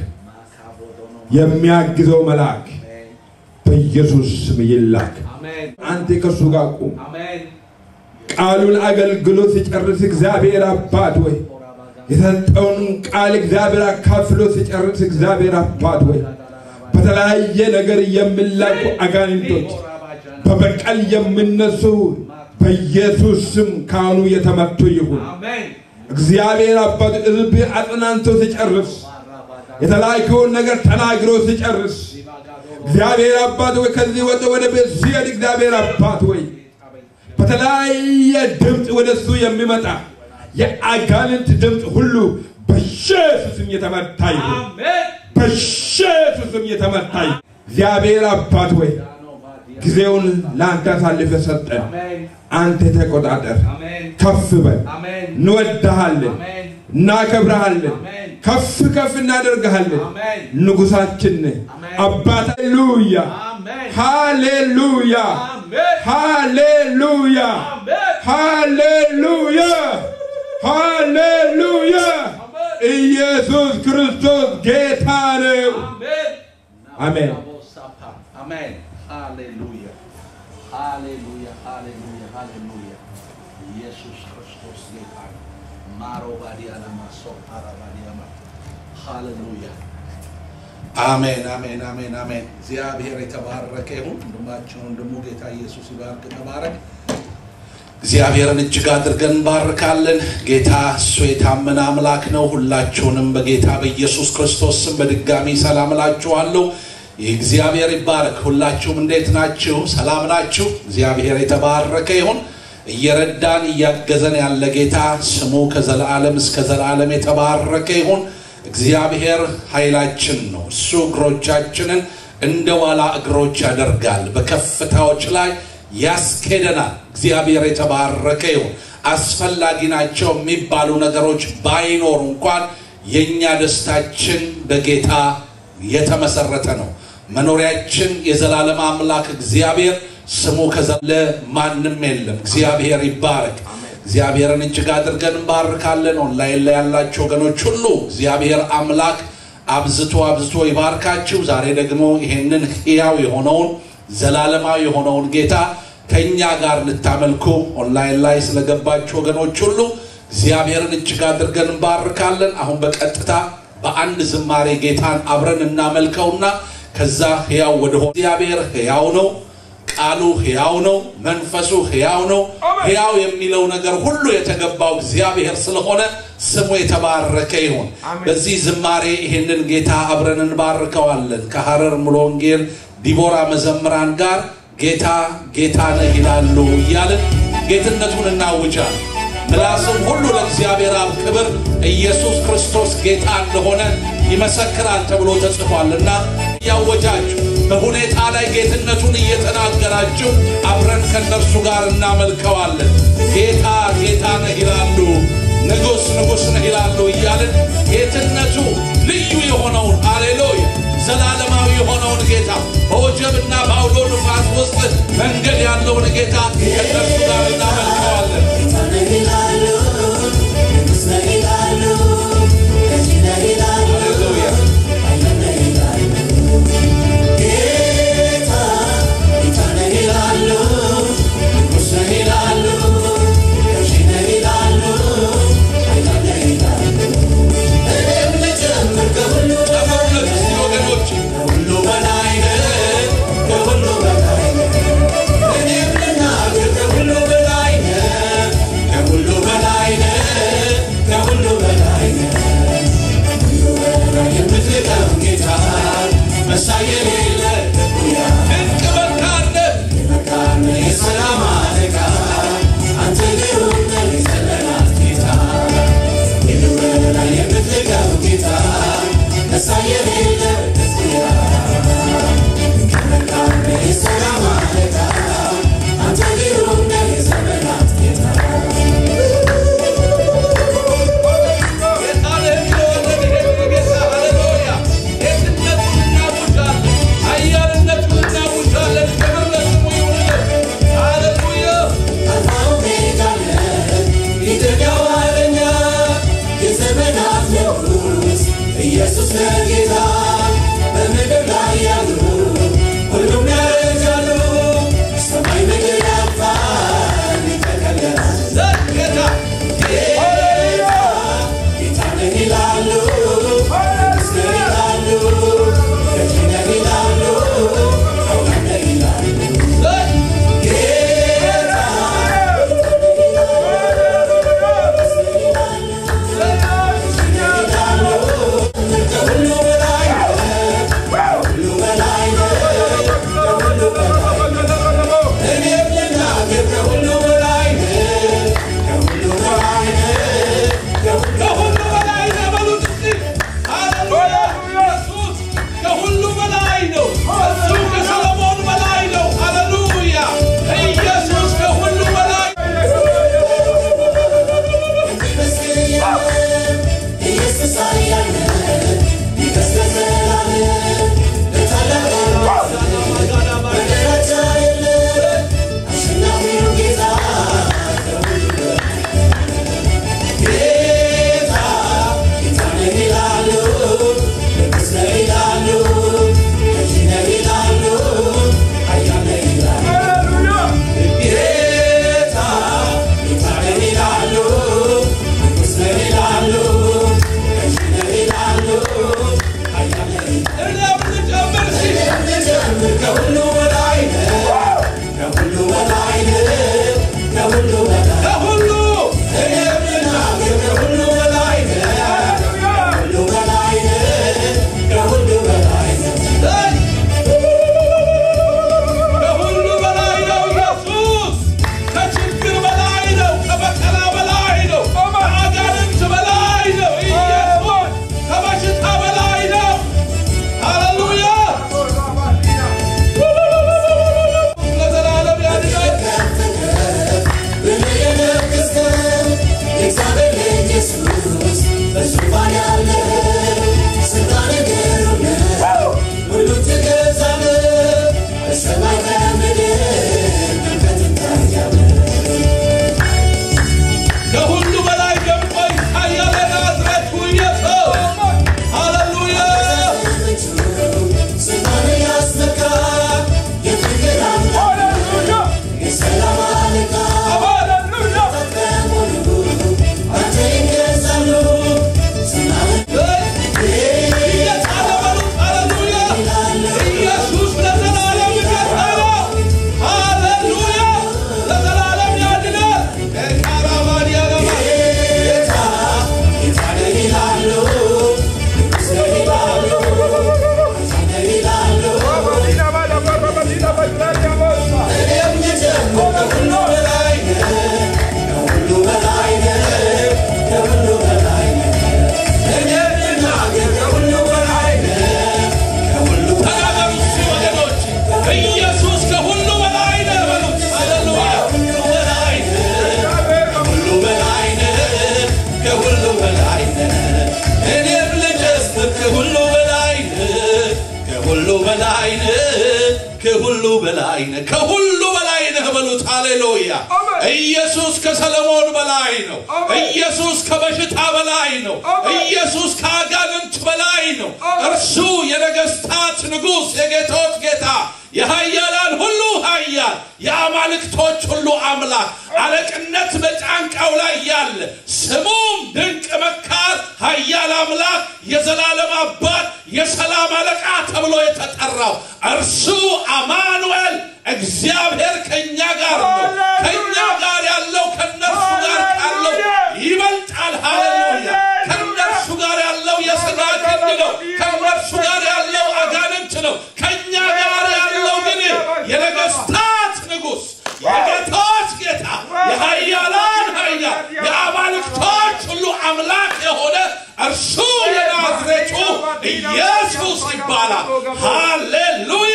የሚያግዘው መልአክ በኢየሱስ ስም ይላክ። አንተ ከእሱ ጋር ቁም። ቃሉን አገልግሎት ሲጨርስ እግዚአብሔር አባት ወይ የሰጠውን ቃል እግዚአብሔር አካፍሎ ሲጨርስ እግዚአብሔር አባት ወይ በተለያየ ነገር የሚላኩ አጋንንቶች በበቀል የሚነሱ በኢየሱስ ስም ካሁኑ የተመቱ ይሁን። እግዚአብሔር አባት ሕዝብ አጽናንቶ ሲጨርስ የተላከውን ነገር ተናግሮ ሲጨርስ እግዚአብሔር አባት ወይ ከዚህ ወደ ወደ ቤት ሲሄድ እግዚአብሔር አባት ወይ በተለያየ ድምፅ ወደ እሱ የሚመጣ የአጋንንት ድምፅ ሁሉ በኢየሱስም የተመታ ይሁን። በኢየሱስም የተመታ ይሁን። እግዚአብሔር አባት ወይ ጊዜውን ለአንተ አሳልፈ ሰጠን። አንተ ተቆጣጠር፣ ከፍ በል። እንወድሃለን፣ እናከብረሃለን፣ ከፍ ከፍ እናደርግሃለን። ንጉሳችን ነህ አባት። ሃሌሉያ ሃሌሉያ ሃሌሉያ ሃሌሉያ ሃሌሉያ። ኢየሱስ ክርስቶስ ጌታ ነው። አሜን። አሜን። ሃሌሉያ ሃሌሉያ ሃሌሉያ ሃሌሉያ። ኢየሱስ ክርስቶስ ጌታ ነው። ማሮ ባዲያና ማሶ ፓራ ባዲያማ ሃሌሉያ አሜን አሜን አሜን አሜን። እግዚአብሔር የተባረከ ይሁን። ወንድማችን ወንድሙ ጌታ ኢየሱስ ይባርክ። ተባረክ። እግዚአብሔርን እጅግ አድርገን እንባርካለን። ጌታ እሱ የታመነ አምላክ ነው። ሁላችሁንም በጌታ በኢየሱስ ክርስቶስ ስም በድጋሚ ሰላም እላችኋለሁ። እግዚአብሔር ይባረክ። ሁላችሁም እንዴት ናችሁ? ሰላም ናችሁ? እግዚአብሔር የተባረከ ይሁን። እየረዳን እያገዘን ያለ ጌታ ስሙ ከዘላለም እስከ ዘላለም የተባረከ ይሁን። እግዚአብሔር ኃይላችን ነው። እሱ እግሮቻችንን እንደ ዋላ እግሮች ያደርጋል፣ በከፍታዎች ላይ ያስኬደናል። እግዚአብሔር የተባረከ ይሁን። አስፈላጊ ናቸው የሚባሉ ነገሮች ባይኖሩ እንኳን የእኛ ደስታችን በጌታ የተመሰረተ ነው። መኖሪያችን የዘላለም አምላክ እግዚአብሔር ስሙ ከዘለ ማንም የለም። እግዚአብሔር ይባረክ። እግዚአብሔርን እጅግ አድርገን እንባርካለን። ኦንላይን ላይ ያላችሁ ወገኖች ሁሉ እግዚአብሔር አምላክ አብዝቶ አብዝቶ ይባርካችሁ። ዛሬ ደግሞ ይሄንን ሕያው የሆነውን ዘላለማዊ የሆነውን ጌታ ከእኛ ጋር ልታመልኩ ኦንላይን ላይ ስለገባችሁ ወገኖች ሁሉ እግዚአብሔርን እጅግ አድርገን እንባርካለን። አሁን በቀጥታ በአንድ ዝማሬ ጌታን አብረን እናመልከውና ከዛ ሕያው ወደሆነ እግዚአብሔር ሕያው ነው። ቃሉ ሕያው ነው። መንፈሱ ሕያው ነው። ሕያው የሚለው ነገር ሁሉ የተገባው እግዚአብሔር ስለሆነ ስሙ የተባረከ ይሁን። በዚህ ዝማሬ ይህንን ጌታ አብረን እንባርከዋለን። ከሐረር ሙሉ ወንጌል ዲቦራ መዘምራን ጋር ጌታ ጌታ ነህ ይላሉ እያልን ጌትነቱን እናውጃለን። ምላስም ሁሉ ለእግዚአብሔር አብ ክብር ኢየሱስ ክርስቶስ ጌታ እንደሆነ ይመሰክራል ተብሎ ተጽፏልና እያወጃችሁ በሁኔታ ላይ ጌትነቱን እየተናገራችሁ አብረን ከእነርሱ ጋር እናመልከዋለን። ጌታ ጌታ ነህ ይላሉ፣ ንጉሥ ንጉሥ ነህ ይላሉ እያልን ጌትነቱ ልዩ የሆነውን አሌሉያ ዘላለማዊ የሆነውን ጌታ በወጀብና በአውሎ ንፋስ ውስጥ መንገድ ያለውን ጌታ ከእነርሱ ጋር እናመልከዋለን። ጌታ ነህ ይላሉ፣ ንጉሥ ነህ ይላሉ፣ ገዢ ነህ ይላሉ፣ ሃሌሉያ ኃያል ነህ ይላሉ። ጌታ ጌታ ነህ ይላሉ፣ ንጉሥ ነህ ይላሉ፣ ገዢ ነህ ይላሉ፣ ኃያል ነህ ይላሉ። እኔም ልጨምር ከሁሉ ጨምሩለት እስቲ ወገኖች ከሁሉ በላይ ነህ፣ ከሁሉ በላይ ነህ። እኔም ልናገር ከሁሉ በላይ ነህ፣ ከሁሉ በላይ ነህ በሉት። ሃሌሉያ! አሜን። ኢየሱስ ከሰለሞን በላይ ነው። አሜን። ኢየሱስ ከበሽታ በላይ ነው። አሜን። ኢየሱስ ከአጋንንት በላይ ነው። አሜን። እርሱ የነገስታት ንጉሥ፣ የጌቶች ጌታ፣ የኃያላን ሁሉ ኃያል፣ የአማልክቶች ሁሉ አምላክ፣ አለቅነት በጫንቃው ላይ ያለ ስሙም ድንቅ መካር፣ ኃያል አምላክ፣ የዘላለም አባት፣ የሰላም አለቃ ተብሎ የተጠራው እርሱ አማኑኤል እግዚአብሔር ከእኛ ጋር ነው። ከእኛ ጋር ያለው ከነርሱ ጋር ካለው ይበልጣል። ሃሌሉያ! ከነርሱ ጋር ያለው የሥጋ ክንድ ነው። ከነርሱ ጋር ያለው አጋንንት ነው። ከእኛ ጋር ያለው ግን የነገስታት ንጉሥ፣ የጌቶች ጌታ፣ የኃያላን ኃያል፣ የአማልክቶች ሁሉ አምላክ የሆነ እርሱ የናዝሬቱ ኢየሱስ ይባላል። ሃሌሉያ!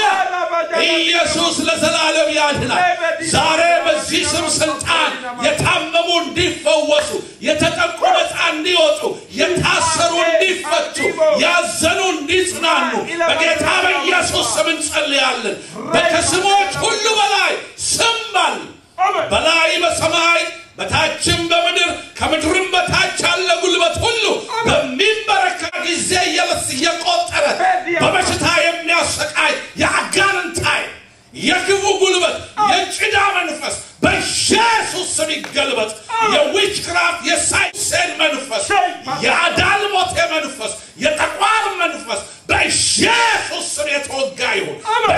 ኢየሱስ ለዘላለም ያድናል። ዛሬ በዚህ ስም ስልጣን የታመሙ እንዲፈወሱ፣ የተጠቁ ነፃ እንዲወጡ፣ የታሰሩ እንዲፈቱ፣ ያዘኑ እንዲጽናኑ በጌታ በኢየሱስ ስም እንጸልያለን። በከስሞች ሁሉ በላይ ስም አለ። በላይ በሰማይ በታችም በምድር ከምድርም በታች ያለ ጉልበት ሁሉ በሚንበረከክ ጊዜ የለስ እየቆጠረ በበሽታ የሚያሰቃይ የአጋንንት ኃይል የክፉ ጉልበት የጭዳ መንፈስ በኢየሱስ ስም ይገልበጥ። የዊችክራፍት የሳይሴን መንፈስ የአዳልሞቴ መንፈስ የጠቋር መንፈስ በኢየሱስ ስም የተወጋ ይሁን።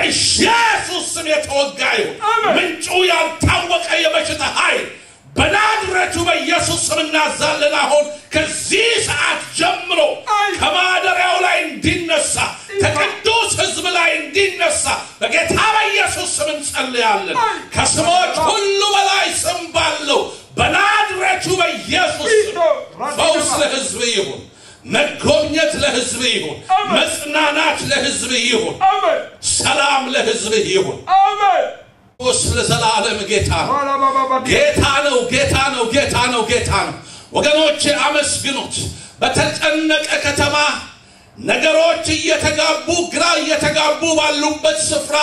በኢየሱስ ስም የተወጋ ይሁን። ምንጩ ያልታወቀ የበሽታ ኃይል በናዝሬቱ በኢየሱስ ስም እናዛለን። አሁን ከዚህ ሰዓት ጀምሮ ከማደሪያው ላይ እንዲነሳ ከቅዱስ ሕዝብ ላይ እንዲነሳ በጌታ በኢየሱስ ስም እንጸልያለን። ከስሞች ሁሉ በላይ ስም ባለው በናዝሬቱ በኢየሱስ ስም ፈውስ ለሕዝብ ይሁን። መጎብኘት ለሕዝብ ይሁን። መጽናናት ለሕዝብ ይሁን። ሰላም ለሕዝብ ይሁን። ክርስቶስ ለዘላለም ጌታ ነው። ጌታ ነው። ጌታ ነው። ጌታ ነው። ጌታ ነው። ወገኖቼ አመስግኑት። በተጨነቀ ከተማ ነገሮች እየተጋቡ ግራ እየተጋቡ ባሉበት ስፍራ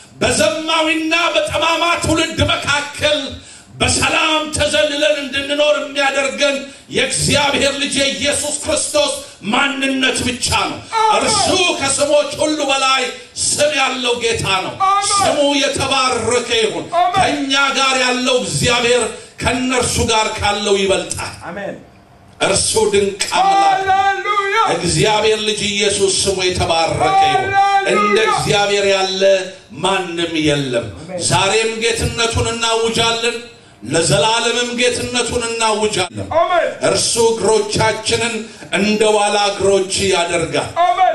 በዘማዊና በጠማማ ትውልድ መካከል በሰላም ተዘልለን እንድንኖር የሚያደርገን የእግዚአብሔር ልጅ የኢየሱስ ክርስቶስ ማንነት ብቻ ነው። እርሱ ከስሞች ሁሉ በላይ ስም ያለው ጌታ ነው። ስሙ የተባረከ ይሁን። ከእኛ ጋር ያለው እግዚአብሔር ከእነርሱ ጋር ካለው ይበልጣል። እርሱ ድንቅ አምላክ ነው። እግዚአብሔር ልጅ ኢየሱስ ስሙ የተባረከ ይሁን። እንደ እግዚአብሔር ያለ ማንም የለም። ዛሬም ጌትነቱን እናውጃለን፣ ለዘላለምም ጌትነቱን እናውጃለን። እርሱ እግሮቻችንን እንደ ዋላ እግሮች ያደርጋል፣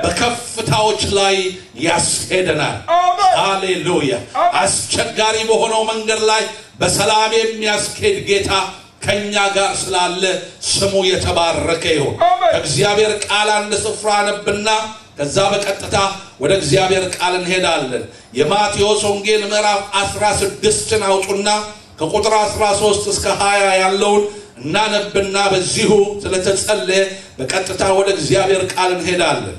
በከፍታዎች ላይ ያስሄደናል። ሃሌሉያ! አስቸጋሪ በሆነው መንገድ ላይ በሰላም የሚያስኬድ ጌታ ከኛ ጋር ስላለ ስሙ የተባረከ ይሁን። ከእግዚአብሔር ቃል አንድ ስፍራ ነብና ከዛ በቀጥታ ወደ እግዚአብሔር ቃል እንሄዳለን። የማቴዎስ ወንጌል ምዕራፍ 16ን አውጡና ከቁጥር 13 እስከ 20 ያለውን እናነብና በዚሁ ስለተጸለየ በቀጥታ ወደ እግዚአብሔር ቃል እንሄዳለን።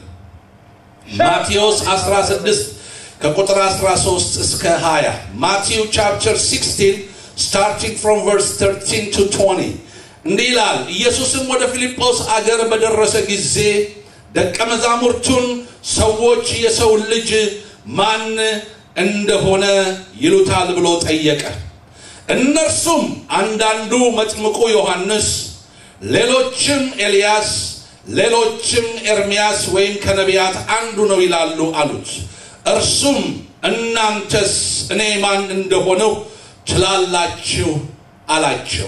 ማቴዎስ 16 ከቁጥር 13 እስከ 20 ማቴው ቻፕተር 16 starting from verse 13 to 20 እንዲህ ይላል። ኢየሱስም ወደ ፊልጶስ አገር በደረሰ ጊዜ ደቀ መዛሙርቱን ሰዎች የሰው ልጅ ማን እንደሆነ ይሉታል ብሎ ጠየቀ። እነርሱም አንዳንዱ መጥምቁ ዮሐንስ፣ ሌሎችም ኤልያስ፣ ሌሎችም ኤርምያስ ወይም ከነቢያት አንዱ ነው ይላሉ አሉት። እርሱም እናንተስ እኔ ማን እንደሆነው ትላላችሁ አላቸው።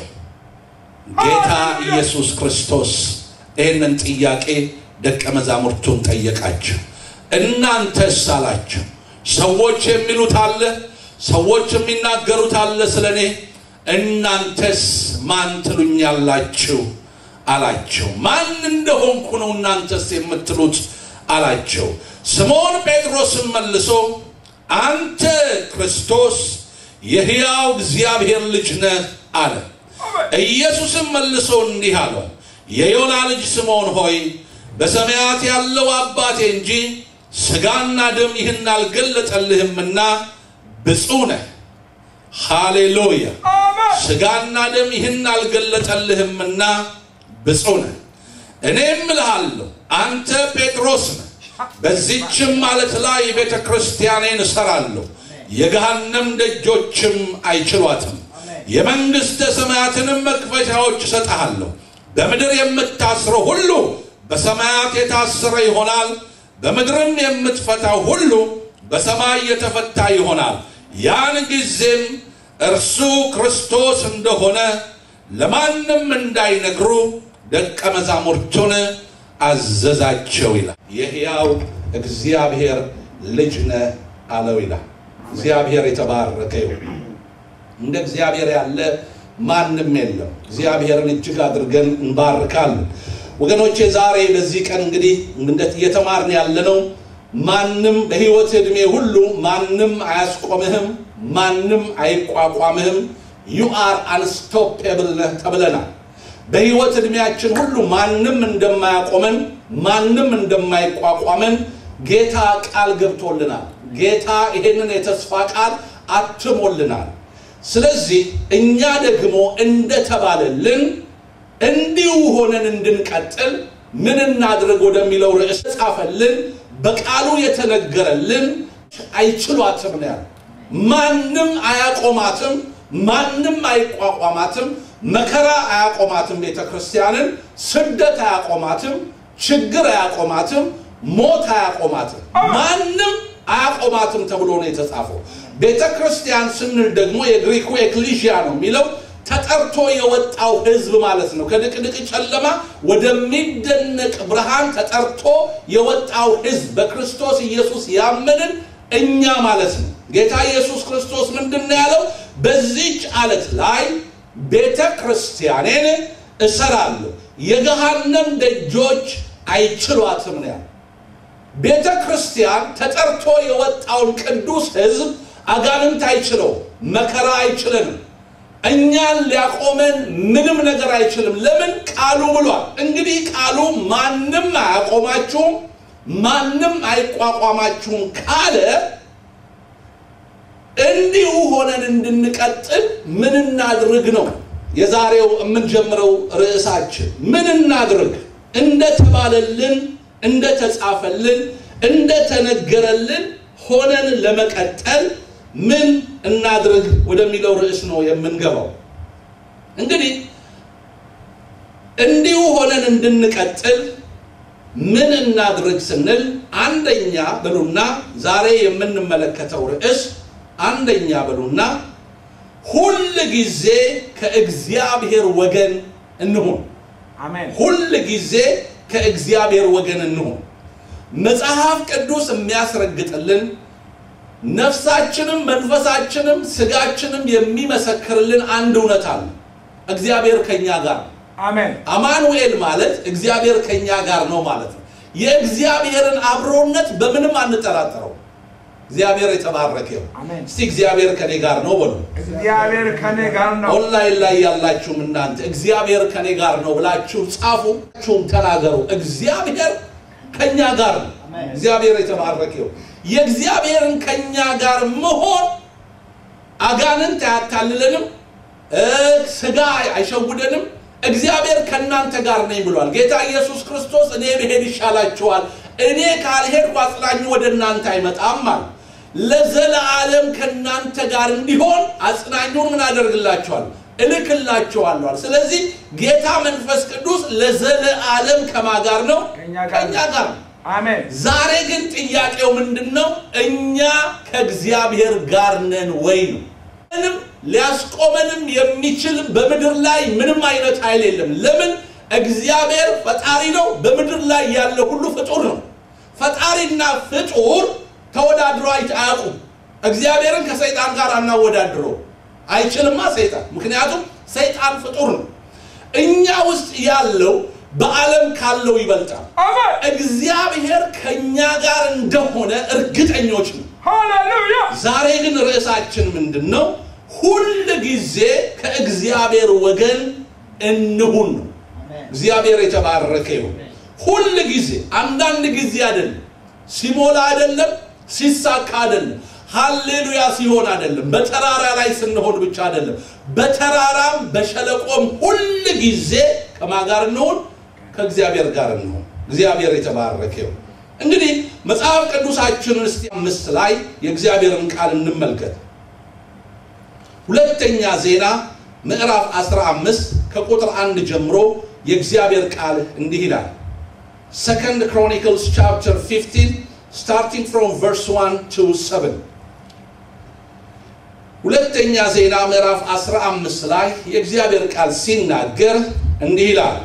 ጌታ ኢየሱስ ክርስቶስ ይህንን ጥያቄ ደቀ መዛሙርቱን ጠየቃቸው። እናንተስ አላቸው። ሰዎች የሚሉት አለ፣ ሰዎች የሚናገሩት አለ ስለ እኔ። እናንተስ ማን ትሉኛላችሁ አላቸው። ማን እንደሆንኩ ነው እናንተስ የምትሉት አላቸው። ስምዖን ጴጥሮስም መልሶ አንተ ክርስቶስ የሕያው እግዚአብሔር ልጅ ነህ አለ። ኢየሱስም መልሶ እንዲህ አለው፣ የዮና ልጅ ስምዖን ሆይ በሰማያት ያለው አባቴ እንጂ ሥጋና ደም ይህን አልገለጠልህምና ብፁዕ ነህ። ሃሌሉያ። ስጋና ደም ይህን አልገለጠልህምና ብፁዕ ነህ። እኔም እልሃለሁ አንተ ጴጥሮስ ነህ፣ በዚችም ማለት ላይ ቤተ ክርስቲያኔን እሰራለሁ፣ የገሃነም ደጆችም አይችሏትም። የመንግሥተ ሰማያትንም መክፈቻዎች እሰጥሃለሁ። በምድር የምታስረው ሁሉ በሰማያት የታሰረ ይሆናል፣ በምድርም የምትፈታው ሁሉ በሰማይ የተፈታ ይሆናል። ያን ጊዜም እርሱ ክርስቶስ እንደሆነ ለማንም እንዳይነግሩ ደቀ መዛሙርቱን አዘዛቸው ይላል። የሕያው እግዚአብሔር ልጅ ነህ አለው ይላል። እግዚአብሔር የተባረከ ይሁን። እንደ እግዚአብሔር ያለ ማንም የለም። እግዚአብሔርን እጅግ አድርገን እንባርካለን። ወገኖቼ ዛሬ በዚህ ቀን እንግዲህ እየተማርን ያለነው ማንም በሕይወት ዕድሜ ሁሉ ማንም አያስቆምህም፣ ማንም አይቋቋምህም። ዩ አር አንስቶፔብል ነህ ተብለናል። በሕይወት ዕድሜያችን ሁሉ ማንም እንደማያቆመን ማንም እንደማይቋቋመን ጌታ ቃል ገብቶልናል። ጌታ ይሄንን የተስፋ ቃል አትሞልናል። ስለዚህ እኛ ደግሞ እንደተባለልን እንዲሁ ሆነን እንድንቀጥል ምን እናድርግ ወደሚለው ርዕስ ጻፈልን። በቃሉ የተነገረልን አይችሏትም ነው ያለው። ማንም አያቆማትም፣ ማንም አይቋቋማትም። መከራ አያቆማትም፣ ቤተ ክርስቲያንን ስደት አያቆማትም፣ ችግር አያቆማትም፣ ሞት አያቆማትም፣ ማንም አያቆማትም ተብሎ ነው የተጻፈው። ቤተ ክርስቲያን ስንል ደግሞ የግሪኩ ኤክሊሽያ ነው የሚለው ተጠርቶ የወጣው ሕዝብ ማለት ነው። ከድቅድቅ ጨለማ ወደሚደነቅ ብርሃን ተጠርቶ የወጣው ሕዝብ በክርስቶስ ኢየሱስ ያመንን እኛ ማለት ነው። ጌታ ኢየሱስ ክርስቶስ ምንድን ነው ያለው? በዚች አለት ላይ ቤተ ክርስቲያኔን እሰራለሁ፣ የገሃነም ደጆች አይችሏትም ነው ያለው። ቤተ ክርስቲያን ተጠርቶ የወጣውን ቅዱስ ሕዝብ አጋንንት አይችለው፣ መከራ አይችለንም። እኛን ሊያቆመን ምንም ነገር አይችልም። ለምን? ቃሉ ብሏል። እንግዲህ ቃሉ ማንም አያቆማችሁም፣ ማንም አይቋቋማችሁም ካለ እንዲሁ ሆነን እንድንቀጥል ምን እናድርግ ነው የዛሬው የምንጀምረው ርዕሳችን። ምን እናድርግ? እንደተባለልን፣ እንደተጻፈልን፣ እንደተነገረልን ሆነን ለመቀጠል ምን እናድርግ ወደሚለው ርዕስ ነው የምንገባው። እንግዲህ እንዲሁ ሆነን እንድንቀጥል ምን እናድርግ ስንል አንደኛ በሉና ዛሬ የምንመለከተው ርዕስ አንደኛ በሉና ሁል ጊዜ ከእግዚአብሔር ወገን እንሁን። አሜን። ሁል ጊዜ ከእግዚአብሔር ወገን እንሁን። መጽሐፍ ቅዱስ የሚያስረግጥልን ነፍሳችንም መንፈሳችንም ስጋችንም የሚመሰክርልን አንድ እውነት አለ። እግዚአብሔር ከኛ ጋር ነው። አሜን። አማኑኤል ማለት እግዚአብሔር ከኛ ጋር ነው ማለት ነው። የእግዚአብሔርን አብሮነት በምንም አንጠራጠረው። እግዚአብሔር የተባረከ ይሁን። አሜን። እስቲ እግዚአብሔር ከኔ ጋር ነው በሉ። እግዚአብሔር ከኔ ጋር ነው። ኦንላይን ላይ ያላችሁም እናንተ እግዚአብሔር ከኔ ጋር ነው ብላችሁ ጻፉ፣ ችሁም ተናገሩ። እግዚአብሔር ከኛ ጋር ነው። እግዚአብሔር የተባረከ ይሁን። የእግዚአብሔርን ከኛ ጋር መሆን አጋንንት አያታልለንም፣ እ ስጋ አይሸውደንም። እግዚአብሔር ከእናንተ ጋር ነኝ ብሏል። ጌታ ኢየሱስ ክርስቶስ እኔ ብሄድ ይሻላችኋል፣ እኔ ካልሄድኩ አጽናኙ ወደ እናንተ አይመጣም አለ። ለዘለዓለም ከእናንተ ጋር እንዲሆን አጽናኙን ምን አደርግላችኋል? እልክላችኋለሁ። ስለዚህ ጌታ መንፈስ ቅዱስ ለዘለዓለም ከማ ጋር ነው? ከእኛ ጋር ከእኛ ጋር ነው። አሜን። ዛሬ ግን ጥያቄው ምንድን ነው? እኛ ከእግዚአብሔር ጋር ነን ወይ ነው። ምንም ሊያስቆመንም የሚችል በምድር ላይ ምንም አይነት ኃይል የለም። ለምን? እግዚአብሔር ፈጣሪ ነው። በምድር ላይ ያለ ሁሉ ፍጡር ነው። ፈጣሪና ፍጡር ተወዳድሮ አይ- አያውቁም። እግዚአብሔርን ከሰይጣን ጋር አናወዳድረው አይችልማ ሰይጣን። ምክንያቱም ሰይጣን ፍጡር ነው። እኛ ውስጥ ያለው በዓለም ካለው ይበልጣል። አሜን። እግዚአብሔር ከኛ ጋር እንደሆነ እርግጠኞች ነው። ሃሌሉያ። ዛሬ ግን ርዕሳችን ምንድን ነው? ሁል ጊዜ ከእግዚአብሔር ወገን እንሁን ነው። እግዚአብሔር የተባረከ ይሁን። ሁል ጊዜ፣ አንዳንድ ጊዜ አይደለም፣ ሲሞላ አይደለም፣ ሲሳካ አይደለም። ሃሌሉያ ሲሆን አይደለም፣ በተራራ ላይ ስንሆን ብቻ አይደለም። በተራራም በሸለቆም ሁል ጊዜ ከማን ጋር እንሆን? ከእግዚአብሔር ጋር እንሆን። እግዚአብሔር የተባረከ ይሁን። እንግዲህ መጽሐፍ ቅዱሳችንን እስቲ አምስት ላይ የእግዚአብሔርን ቃል እንመልከት። ሁለተኛ ዜና ምዕራፍ 15 ከቁጥር አንድ ጀምሮ የእግዚአብሔር ቃል እንዲህ ይላል። ሰከንድ ክሮኒክልስ ቻፕተር 15 ስታርቲንግ ፍሮም ቨርስ 1 ቱ 7 ሁለተኛ ዜና ምዕራፍ 15 ላይ የእግዚአብሔር ቃል ሲናገር እንዲህ ይላል።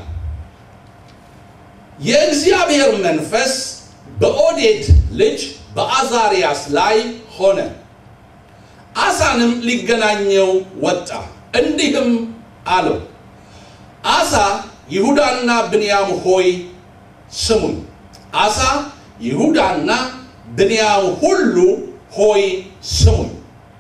የእግዚአብሔር መንፈስ በኦዴድ ልጅ በአዛሪያስ ላይ ሆነ። አሳንም ሊገናኘው ወጣ፣ እንዲህም አለው፣ አሳ ይሁዳና ብንያም ሆይ ስሙኝ። አሳ ይሁዳና ብንያም ሁሉ ሆይ ስሙኝ።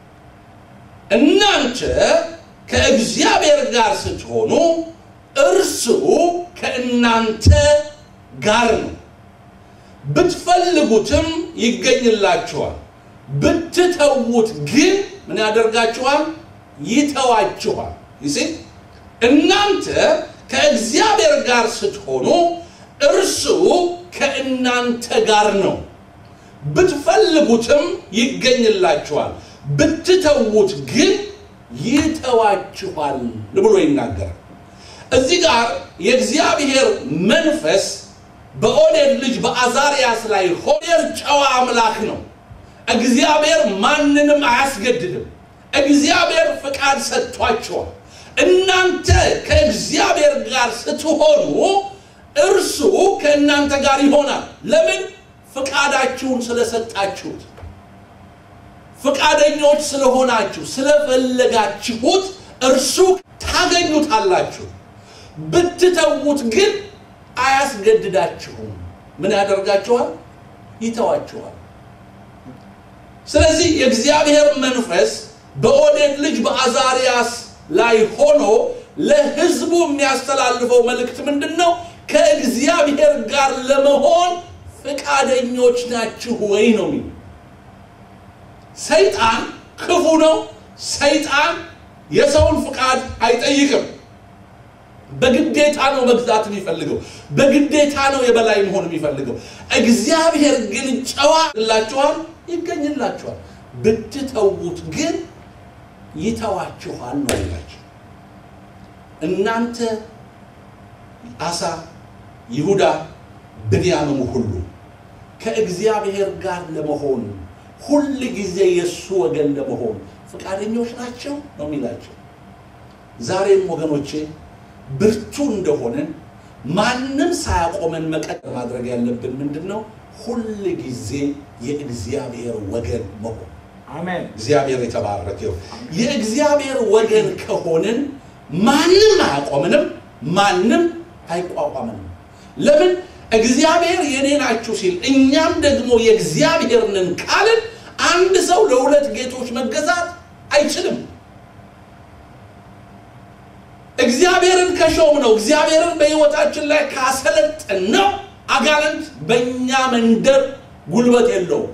እናንተ ከእግዚአብሔር ጋር ስትሆኑ እርሱ ከእናንተ ጋር ነው። ብትፈልጉትም ይገኝላችኋል፣ ብትተዉት ግን ምን ያደርጋችኋል? ይተዋችኋል። ይሴ እናንተ ከእግዚአብሔር ጋር ስትሆኑ እርሱ ከእናንተ ጋር ነው። ብትፈልጉትም ይገኝላችኋል፣ ብትተዉት ግን ይተዋችኋል ብሎ ይናገራል። እዚህ ጋር የእግዚአብሔር መንፈስ በኦዴድ ልጅ በአዛሪያስ ላይ ሆዴር ጨዋ አምላክ ነው። እግዚአብሔር ማንንም አያስገድድም። እግዚአብሔር ፍቃድ ሰጥቷቸዋል። እናንተ ከእግዚአብሔር ጋር ስትሆኑ እርሱ ከእናንተ ጋር ይሆናል። ለምን? ፍቃዳችሁን ስለሰጣችሁት፣ ፍቃደኞች ስለሆናችሁ፣ ስለፈለጋችሁት እርሱ ታገኙታላችሁ። ብትተዉት ግን አያስገድዳችሁም። ምን ያደርጋችኋል? ይተዋችኋል። ስለዚህ የእግዚአብሔር መንፈስ በኦዴድ ልጅ በአዛሪያስ ላይ ሆኖ ለሕዝቡ የሚያስተላልፈው መልእክት ምንድን ነው? ከእግዚአብሔር ጋር ለመሆን ፈቃደኞች ናችሁ ወይ ነው የሚለው። ሰይጣን ክፉ ነው። ሰይጣን የሰውን ፍቃድ አይጠይቅም። በግዴታ ነው መግዛት የሚፈልገው። በግዴታ ነው የበላይ መሆን የሚፈልገው። እግዚአብሔር ግን ጨዋ ላችኋል፣ ይገኝላችኋል። ብትተዉት ግን ይተዋችኋል ነው ይላቸው። እናንተ አሳ፣ ይሁዳ፣ ብንያምም ሁሉ ከእግዚአብሔር ጋር ለመሆን ሁል ጊዜ የእሱ ወገን ለመሆን ፈቃደኞች ናቸው ነው የሚላቸው። ዛሬም ወገኖቼ ብርቱ እንደሆነን ማንም ሳያቆመን መቀጠል ማድረግ ያለብን ምንድን ነው? ሁል ጊዜ የእግዚአብሔር ወገን መሆን። አሜን። እግዚአብሔር የተባረከ ይሁን። የእግዚአብሔር ወገን ከሆንን ማንም አያቆምንም፣ ማንም አይቋቋምንም። ለምን? እግዚአብሔር የኔ ናችሁ ሲል እኛም ደግሞ የእግዚአብሔር ነን ካልን አንድ ሰው ለሁለት ጌቶች መገዛት አይችልም። እግዚአብሔርን ከሾም ነው እግዚአብሔርን በሕይወታችን ላይ ካሰለጠን ነው አጋንንት በእኛ መንደር ጉልበት የለውም።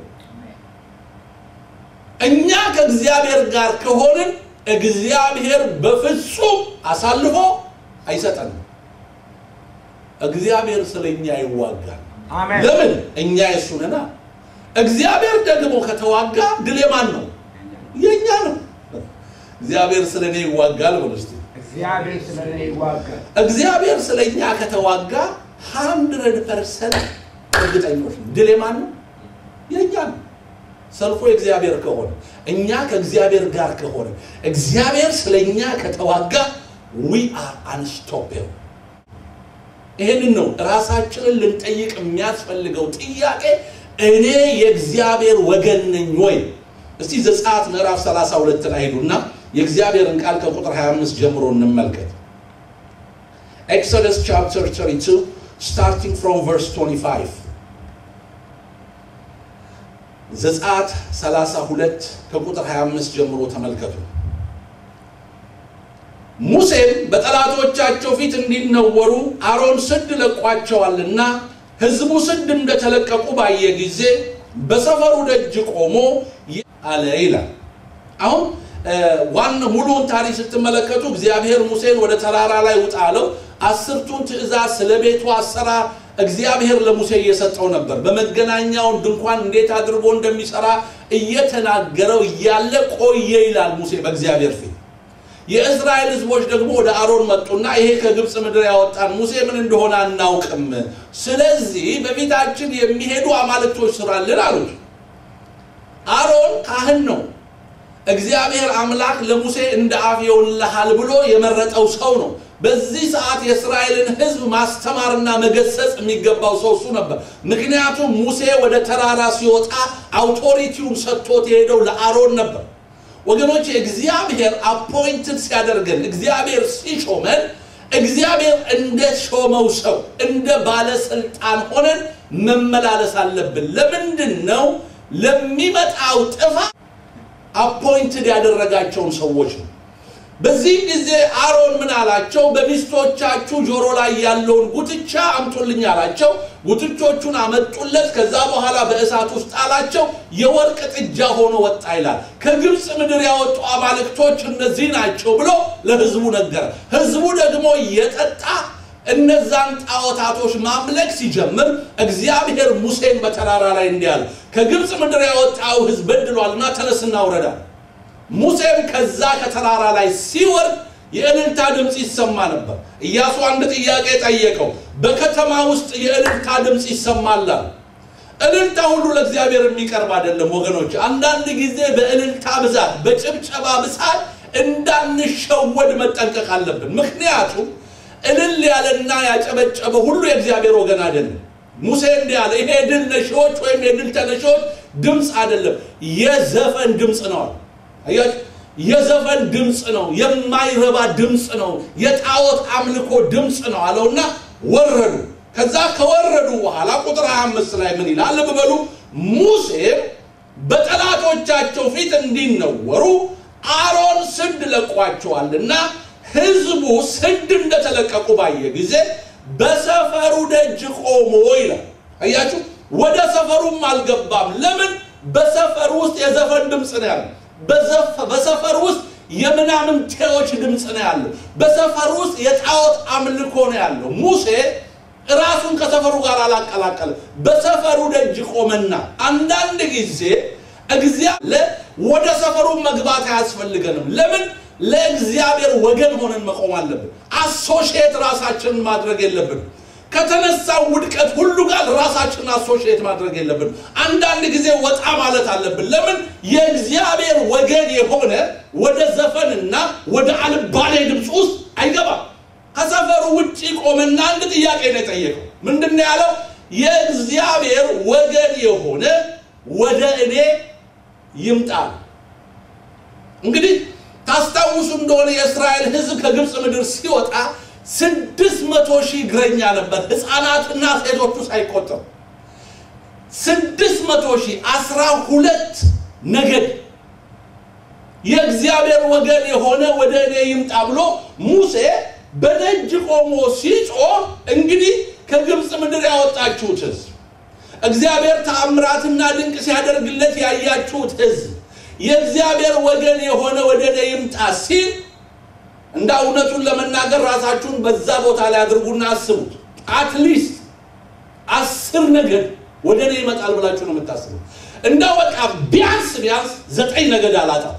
እኛ ከእግዚአብሔር ጋር ከሆንን እግዚአብሔር በፍጹም አሳልፎ አይሰጠንም። እግዚአብሔር ስለ እኛ ይዋጋል። አሜን። ለምን? እኛ የእሱ ነና። እግዚአብሔር ደግሞ ከተዋጋ ድል የማን ነው? የእኛ ነው። እግዚአብሔር ስለ እኔ ይዋጋል ብሎ እስቲ እግዚአብሔር ስለ እኔ ይዋጋል። እግዚአብሔር ስለ እኛ ከተዋጋ ሀንድረድ ፐርሰንት እርግጠኞች ነው። ድል የማን ነው? የእኛ ነው። ሰልፎ የእግዚአብሔር ከሆነ እኛ ከእግዚአብሔር ጋር ከሆነ እግዚአብሔር ስለ እኛ ከተዋጋ ዊ አር አንስቶፕብል። ይህንን ነው ራሳችንን ልንጠይቅ የሚያስፈልገው ጥያቄ። እኔ የእግዚአብሔር ወገን ነኝ ወይ? እስቲ ዘጸአት ምዕራፍ 32 ላይ ሄዱና የእግዚአብሔርን ቃል ከቁጥር 25 ጀምሮ እንመልከት። ኤክሶደስ ቻፕተር 32 ስታርቲንግ ፍሮም ቨርስ 25 ዘጸአት 32 ከቁጥር 25 ጀምሮ ተመልከቱ። ሙሴም በጠላቶቻቸው ፊት እንዲነወሩ አሮን ስድ ለቋቸዋልና ሕዝቡ ስድ እንደተለቀቁ ባየ ጊዜ በሰፈሩ ደጅ ቆሞ አለ ይላል። አሁን ዋን ሙሉውን ታሪክ ስትመለከቱ እግዚአብሔር ሙሴን ወደ ተራራ ላይ ውጣ አለው። አስርቱን ትእዛዝ ስለ ቤቱ አሰራር እግዚአብሔር ለሙሴ እየሰጠው ነበር። በመገናኛውን ድንኳን እንዴት አድርጎ እንደሚሰራ እየተናገረው እያለ ቆየ ይላል ሙሴ በእግዚአብሔር ፊት። የእስራኤል ሕዝቦች ደግሞ ወደ አሮን መጡና ይሄ ከግብፅ ምድር ያወጣን ሙሴ ምን እንደሆነ አናውቅም፣ ስለዚህ በፊታችን የሚሄዱ አማልክቶች ስራልን አሉት። አሮን ካህን ነው። እግዚአብሔር አምላክ ለሙሴ እንደ አፍ ይሆንልሃል ብሎ የመረጠው ሰው ነው። በዚህ ሰዓት የእስራኤልን ሕዝብ ማስተማርና መገሰጽ የሚገባው ሰው እሱ ነበር። ምክንያቱም ሙሴ ወደ ተራራ ሲወጣ አውቶሪቲውን ሰጥቶት የሄደው ለአሮን ነበር። ወገኖች እግዚአብሔር አፖይንትድ ሲያደርገን እግዚአብሔር ሲሾመን እግዚአብሔር እንደ ሾመው ሰው እንደ ባለስልጣን ሆነን መመላለስ አለብን። ለምንድን ነው ለሚመጣው ጥፋት አፖይንትድ ያደረጋቸውን ሰዎች ነው። በዚህ ጊዜ አሮን ምን አላቸው? በሚስቶቻችሁ ጆሮ ላይ ያለውን ጉትቻ አምጡልኝ አላቸው። ጉትቾቹን አመጡለት። ከዛ በኋላ በእሳት ውስጥ ጣላቸው። የወርቅ ጥጃ ሆኖ ወጣ ይላል። ከግብፅ ምድር ያወጡ አማልክቶች እነዚህ ናቸው ብሎ ለህዝቡ ነገረ። ህዝቡ ደግሞ እየጠጣ እነዛን ጣዖታቶች ማምለክ ሲጀምር እግዚአብሔር ሙሴን በተራራ ላይ እንዲህ አለ፣ ከግብፅ ምድር ያወጣው ህዝብ በድሏልና ተነስና ውረዳ። ሙሴም ከዛ ከተራራ ላይ ሲወርድ የእልልታ ድምፅ ይሰማ ነበር። ኢያሱ አንድ ጥያቄ ጠየቀው። በከተማ ውስጥ የእልልታ ድምፅ ይሰማላል። እልልታ ሁሉ ለእግዚአብሔር የሚቀርብ አይደለም ወገኖች። አንዳንድ ጊዜ በእልልታ ብዛት፣ በጭብጨባ ብዛት እንዳንሸወድ መጠንቀቅ አለብን። ምክንያቱም እልል ያለና ያጨበጨበ ሁሉ የእግዚአብሔር ወገን አይደለም። ሙሴ እንዲህ አለ፣ ይሄ ድል ነሺዎች ወይም የድል ተነሺዎች ድምፅ አይደለም፣ የዘፈን ድምፅ ነው። አያችሁ፣ የዘፈን ድምፅ ነው፣ የማይረባ ድምፅ ነው፣ የጣዖት አምልኮ ድምፅ ነው አለውና ወረዱ። ከዛ ከወረዱ በኋላ ቁጥር 25 ላይ ምን ይላል? ልብ በሉ። ሙሴም በጠላቶቻቸው ፊት እንዲነወሩ አሮን ስድ ለቋቸዋልና ህዝቡ ስድ እንደተለቀቁ ባየ ጊዜ በሰፈሩ ደጅ ቆሞ ይላል። አያችሁ፣ ወደ ሰፈሩም አልገባም። ለምን? በሰፈር ውስጥ የዘፈን ድምፅ ነው ያለው። በሰፈር ውስጥ የምናምንቴዎች ድምፅ ነው ያለው። በሰፈር ውስጥ የጣዖት አምልኮ ነው ያለው። ሙሴ ራሱን ከሰፈሩ ጋር አላቀላቀለም። በሰፈሩ ደጅ ቆመና አንዳንድ ጊዜ እግዚአብሔር ወደ ሰፈሩ መግባት አያስፈልገንም። ለምን? ለእግዚአብሔር ወገን ሆነን መቆም አለብን። አሶሺየት ራሳችንን ማድረግ የለብንም። ከተነሳው ውድቀት ሁሉ ጋር ራሳችንን አሶሺየት ማድረግ የለብንም። አንዳንድ ጊዜ ወጣ ማለት አለብን። ለምን? የእግዚአብሔር ወገን የሆነ ወደ ዘፈንና ወደ አልባሌ ድምፅ ውስጥ አይገባም። ከሰፈሩ ውጭ ቆመና አንድ ጥያቄ ነው የጠየቀው። ምንድን ነው ያለው? የእግዚአብሔር ወገን የሆነ ወደ እኔ ይምጣል። እንግዲህ ታስታውሱ እንደሆነ የእስራኤል ሕዝብ ከግብፅ ምድር ሲወጣ ስድስት መቶ ሺህ እግረኛ ነበር፣ ህፃናትና ሴቶቹ ሳይቆጠሩ ስድስት መቶ ሺህ አስራ ሁለት ነገድ የእግዚአብሔር ወገን የሆነ ወደ እኔ ይምጣ ብሎ ሙሴ በደጅ ቆሞ ሲጮህ እንግዲህ ከግብፅ ምድር ያወጣችሁት ህዝብ እግዚአብሔር ተአምራትና ድንቅ ሲያደርግለት ያያችሁት ህዝብ የእግዚአብሔር ወገን የሆነ ወደ እኔ ይምጣ ሲል እንደ እውነቱን ለመናገር ራሳችሁን በዛ ቦታ ላይ አድርጉና አስቡት። አትሊስት አስር ነገድ ወደ እኔ ይመጣል ብላችሁ ነው የምታስቡት። እንደው በቃ ቢያንስ ቢያንስ ዘጠኝ ነገድ አላጣም።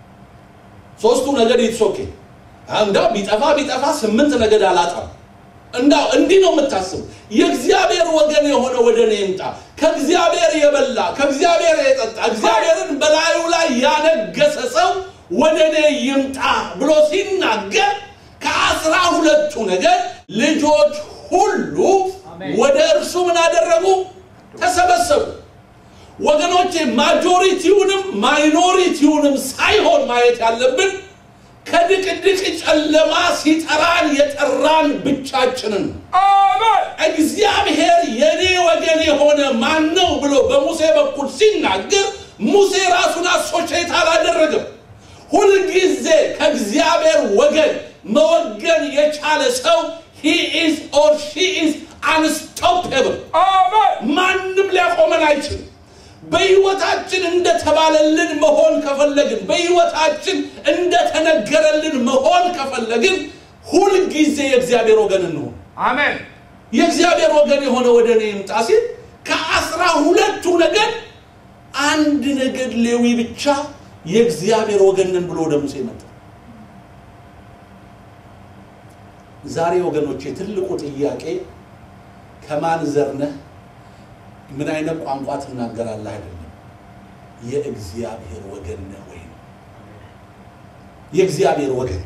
ሶስቱ ነገድ ይትሶኬ እንዳው ቢጠፋ ቢጠፋ ስምንት ነገድ አላጣም። እንዳው እንዲህ ነው የምታስቡ። የእግዚአብሔር ወገን የሆነ ወደ እኔ ይምጣ፣ ከእግዚአብሔር የበላ ከእግዚአብሔር የጠጣ እግዚአብሔርን በላዩ ላይ ያነገሰ ሰው ወደ እኔ ይምጣ ብሎ ሲናገር ከአስራ ሁለቱ ነገድ ልጆች ሁሉ ወደ እርሱ ምን አደረጉ? ተሰበሰቡ። ወገኖቼ ማጆሪቲውንም ማይኖሪቲውንም ሳይሆን ማየት ያለብን ከድቅድቅ ጨለማ ሲጠራን የጠራን ብቻችንን ነው። እግዚአብሔር የኔ ወገን የሆነ ማን ነው ብሎ በሙሴ በኩል ሲናገር ሙሴ ራሱን አሶሼት አላደረገም። ሁልጊዜ ከእግዚአብሔር ወገን መወገን የቻለ ሰው he is or she is unstoppable ማንም ሊያቆመን አይችልም። በህይወታችን እንደተባለልን መሆን ከፈለግን በህይወታችን እንደተነገረልን መሆን ከፈለግን ሁልጊዜ የእግዚአብሔር ወገን እንሆን አሜን የእግዚአብሔር ወገን የሆነ ወደ እኔ ይምጣ ሲል ከአስራ ሁለቱ ነገድ አንድ ነገድ ሌዊ ብቻ የእግዚአብሔር ወገን ነን ብሎ ወደ ሙሴ መጣ ዛሬ ወገኖቼ ትልቁ ጥያቄ ከማን ዘር ነህ ምን አይነት ቋንቋ ትናገራለህ አይደለም የእግዚአብሔር ወገን ነህ ወይ ነው የእግዚአብሔር ወገን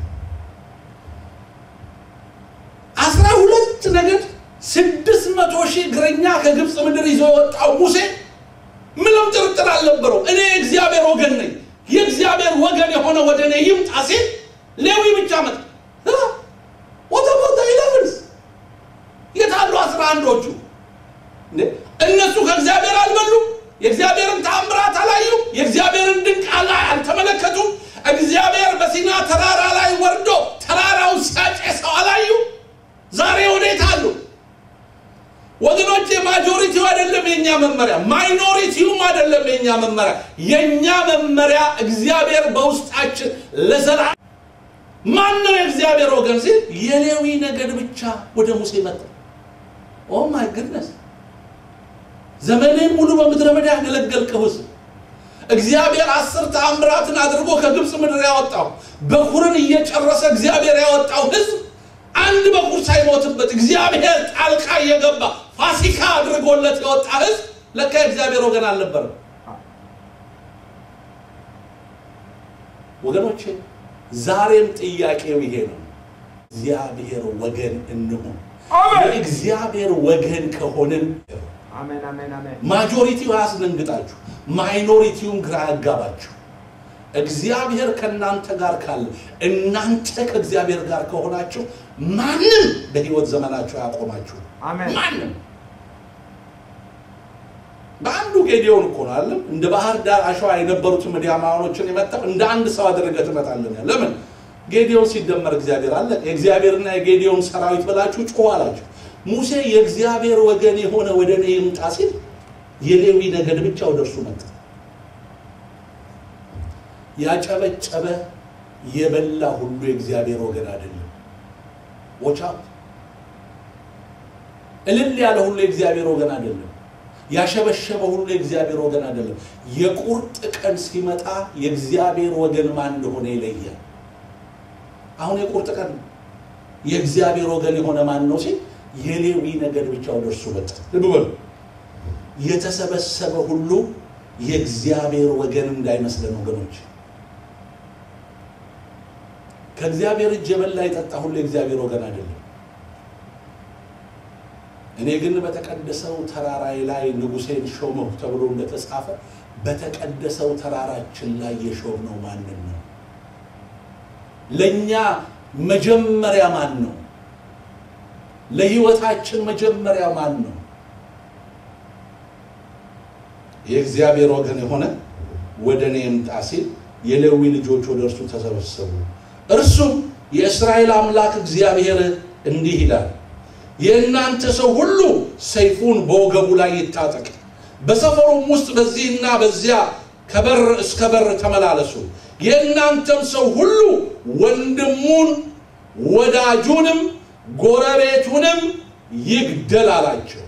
አስራ ሁለት ነገድ ስድስት መቶ ሺህ እግረኛ ከግብፅ ምድር ይዞ የወጣው ሙሴ ምንም ጥርጥር አልነበረው እኔ የእግዚአብሔር ወገን ነኝ የእግዚአብሔር ወገን የሆነ ወደ እኔ ይምጣ ሲል ሌዊ ብቻ መጣ ወደ ቦታ ኢለቨንስ የታሉ አስራ አንዶቹ እንዴ? እነሱ ከእግዚአብሔር አልበሉም የእግዚአብሔርን ተአምራት አላዩም የእግዚአብሔርን ድንቅ አላ- አልተመለከቱም እግዚአብሔር በሲና ተራራ ላይ ወርዶ ተራራውን ሲያጨሰው አላዩ ዛሬ ወዴት አሉ ወገኖቼ ማጆሪቲው አይደለም የኛ መመሪያ ማይኖሪቲውም አይደለም የኛ መመሪያ የኛ መመሪያ እግዚአብሔር በውስጣችን ለዘላ ማን ነው የእግዚአብሔር ወገን ሲል የሌዊ ነገድ ብቻ ወደ ሙሴ መጣ ኦ ማይ ግድነስ ዘመኔን ሙሉ በምድረ በዳ ያገለገልከው ሕዝብ እግዚአብሔር አስር ተአምራትን አድርጎ ከግብፅ ምድር ያወጣው በኩርን እየጨረሰ እግዚአብሔር ያወጣው ሕዝብ አንድ በኩር ሳይሞትበት እግዚአብሔር ጣልቃ እየገባ ፋሲካ አድርጎለት የወጣ ሕዝብ ለካ የእግዚአብሔር ወገን አልነበረም። ወገኖቼ ዛሬም ጥያቄው ይሄ ነው። እግዚአብሔር ወገን እንሁን። አሜን የእግዚአብሔር ወገን ከሆንን አሜን አሜን አሜን ማጆሪቲው አያስደንግጣችሁ፣ ማይኖሪቲውን ግራ ያጋባችሁ። እግዚአብሔር ከእናንተ ጋር ካለ እናንተ ከእግዚአብሔር ጋር ከሆናችሁ ማንም በህይወት ዘመናችሁ ያቆማችሁ አሜን ማንም በአንዱ ጌዲዮን እኮ ነው አለም እንደ ባህር ዳር አሸዋ የነበሩትን ምድያማውያኖችን የመጣው እንደ አንድ ሰው አድርገህ ትመጣለን ያለ ለምን ጌዲዮን ሲደመር እግዚአብሔር አለ የእግዚአብሔርና የጌዲዮን ሰራዊት ብላችሁ ጮሁ አላቸው ሙሴ የእግዚአብሔር ወገን የሆነ ወደ እኔ ይምጣ ሲል የሌዊ ነገድ ብቻ ወደ እርሱ መጣ ያጨበጨበ የበላ ሁሉ የእግዚአብሔር ወገን አይደለም ዎቻ እልል ያለ ሁሉ የእግዚአብሔር ወገን አይደለም ያሸበሸበ ሁሉ የእግዚአብሔር ወገን አይደለም የቁርጥ ቀን ሲመጣ የእግዚአብሔር ወገን ማን እንደሆነ ይለያል አሁን የቁርጥ ቀን ነው። የእግዚአብሔር ወገን የሆነ ማን ነው ሲል የሌዊ ነገድ ብቻ ወደ እርሱ መጣ ልብ በሉ የተሰበሰበ ሁሉ የእግዚአብሔር ወገን እንዳይመስለን ወገኖች ከእግዚአብሔር እጅ የበላ የጠጣ ሁሉ የእግዚአብሔር ወገን አይደለም እኔ ግን በተቀደሰው ተራራይ ላይ ንጉሴን ሾመሁ ተብሎ እንደተጻፈ በተቀደሰው ተራራችን ላይ የሾምነው ማንን ነው ለእኛ መጀመሪያ ማን ነው ለህይወታችን መጀመሪያ ማን ነው የእግዚአብሔር ወገን የሆነ ወደ እኔ ይምጣ ሲል የሌዊ ልጆች ወደ እርሱ ተሰበሰቡ እርሱም የእስራኤል አምላክ እግዚአብሔር እንዲህ ይላል የእናንተ ሰው ሁሉ ሰይፉን በወገቡ ላይ ይታጠቅ በሰፈሩም ውስጥ በዚህና በዚያ ከበር እስከ በር ተመላለሱ የእናንተም ሰው ሁሉ ወንድሙን ወዳጁንም ጎረቤቱንም ይግደል አላቸው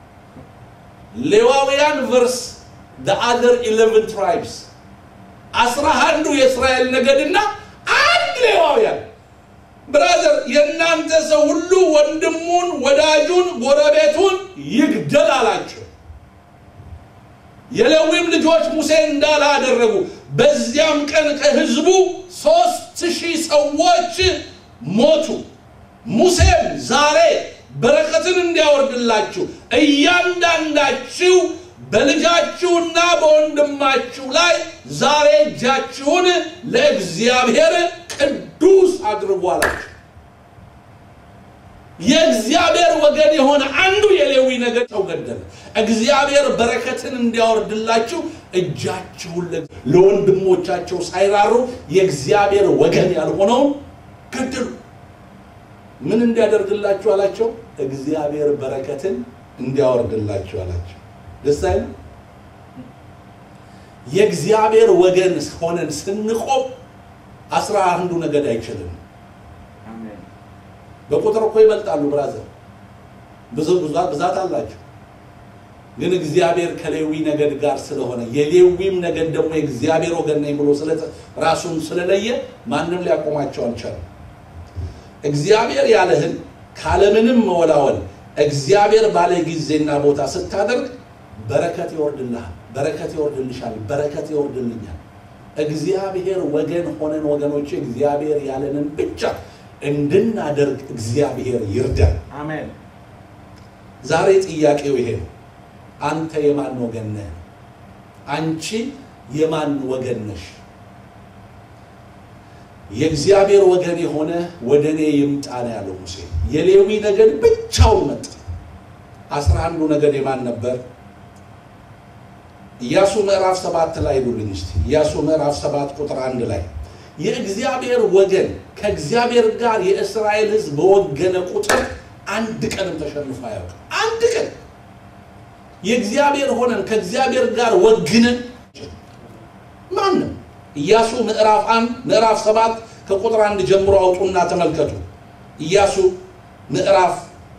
ሌዋውያን ቨርስ the other 11 tribes አስራ አንዱ የእስራኤል ነገድና አንድ ሌዋውያን ብራዘር የእናንተ ሰው ሁሉ ወንድሙን ወዳጁን ጎረቤቱን ይግደል አላቸው የሌዊም ልጆች ሙሴ እንዳለ አደረጉ በዚያም ቀን ከህዝቡ ሶስት ሺህ ሰዎች ሞቱ ሙሴም ዛሬ በረከትን እንዲያወርድላችሁ እያንዳንዳችሁ በልጃችሁና በወንድማችሁ ላይ ዛሬ እጃችሁን ለእግዚአብሔር ቅዱስ አድርጉ አላቸው የእግዚአብሔር ወገን የሆነ አንዱ የሌዊ ነገድ ሰው ገደለ እግዚአብሔር በረከትን እንዲያወርድላችሁ እጃችሁን ለ- ለወንድሞቻቸው ሳይራሩ የእግዚአብሔር ወገን ያልሆነውን ገደሉ ምን እንዲያደርግላችሁ አላቸው እግዚአብሔር በረከትን እንዲያወርድላችሁ አላቸው ደስ አይልም የእግዚአብሔር ወገን ሆነን ስንቆም አስራ አንዱ ነገድ አይችልም። አሜን በቁጥር እኮ ይበልጣሉ ብራዘር፣ ብዙ ብዛት ብዛት አላቸው። ግን እግዚአብሔር ከሌዊ ነገድ ጋር ስለሆነ የሌዊም ነገድ ደግሞ የእግዚአብሔር ወገን ነኝ ብሎ ስለ- ራሱን ስለለየ ማንም ሊያቆማቸው አልቻለም። እግዚአብሔር ያለህን ካለምንም መወላወል እግዚአብሔር ባለ ጊዜና ቦታ ስታደርግ በረከት ይወርድልሃል፣ በረከት ይወርድልሻል፣ በረከት ይወርድልኛል። እግዚአብሔር ወገን ሆነን ወገኖች እግዚአብሔር ያለንን ብቻ እንድናደርግ እግዚአብሔር ይርዳል። አሜን ዛሬ ጥያቄው ይሄ ነው። አንተ የማን ወገን ነህ? አንቺ የማን ወገን ነሽ? የእግዚአብሔር ወገን የሆነ ወደ እኔ ይምጣ ነው ያለው ሙሴ። የሌዊ ነገድ ብቻውን መጣ። አስራ አንዱ ነገድ የማን ነበር? ኢያሱ ምዕራፍ ሰባት ላይ ሄዱልኝ እስቲ። ኢያሱ ምዕራፍ ሰባት ቁጥር አንድ ላይ የእግዚአብሔር ወገን ከእግዚአብሔር ጋር የእስራኤል ሕዝብ በወገነ ቁጥር አንድ ቀንም ተሸንፎ አያውቅም። አንድ ቀን የእግዚአብሔር ሆነን ከእግዚአብሔር ጋር ወግነን ማንም ኢያሱ ምዕራፍ አንድ ምዕራፍ ሰባት ከቁጥር አንድ ጀምሮ አውጡና ተመልከቱ። ኢያሱ ምዕራፍ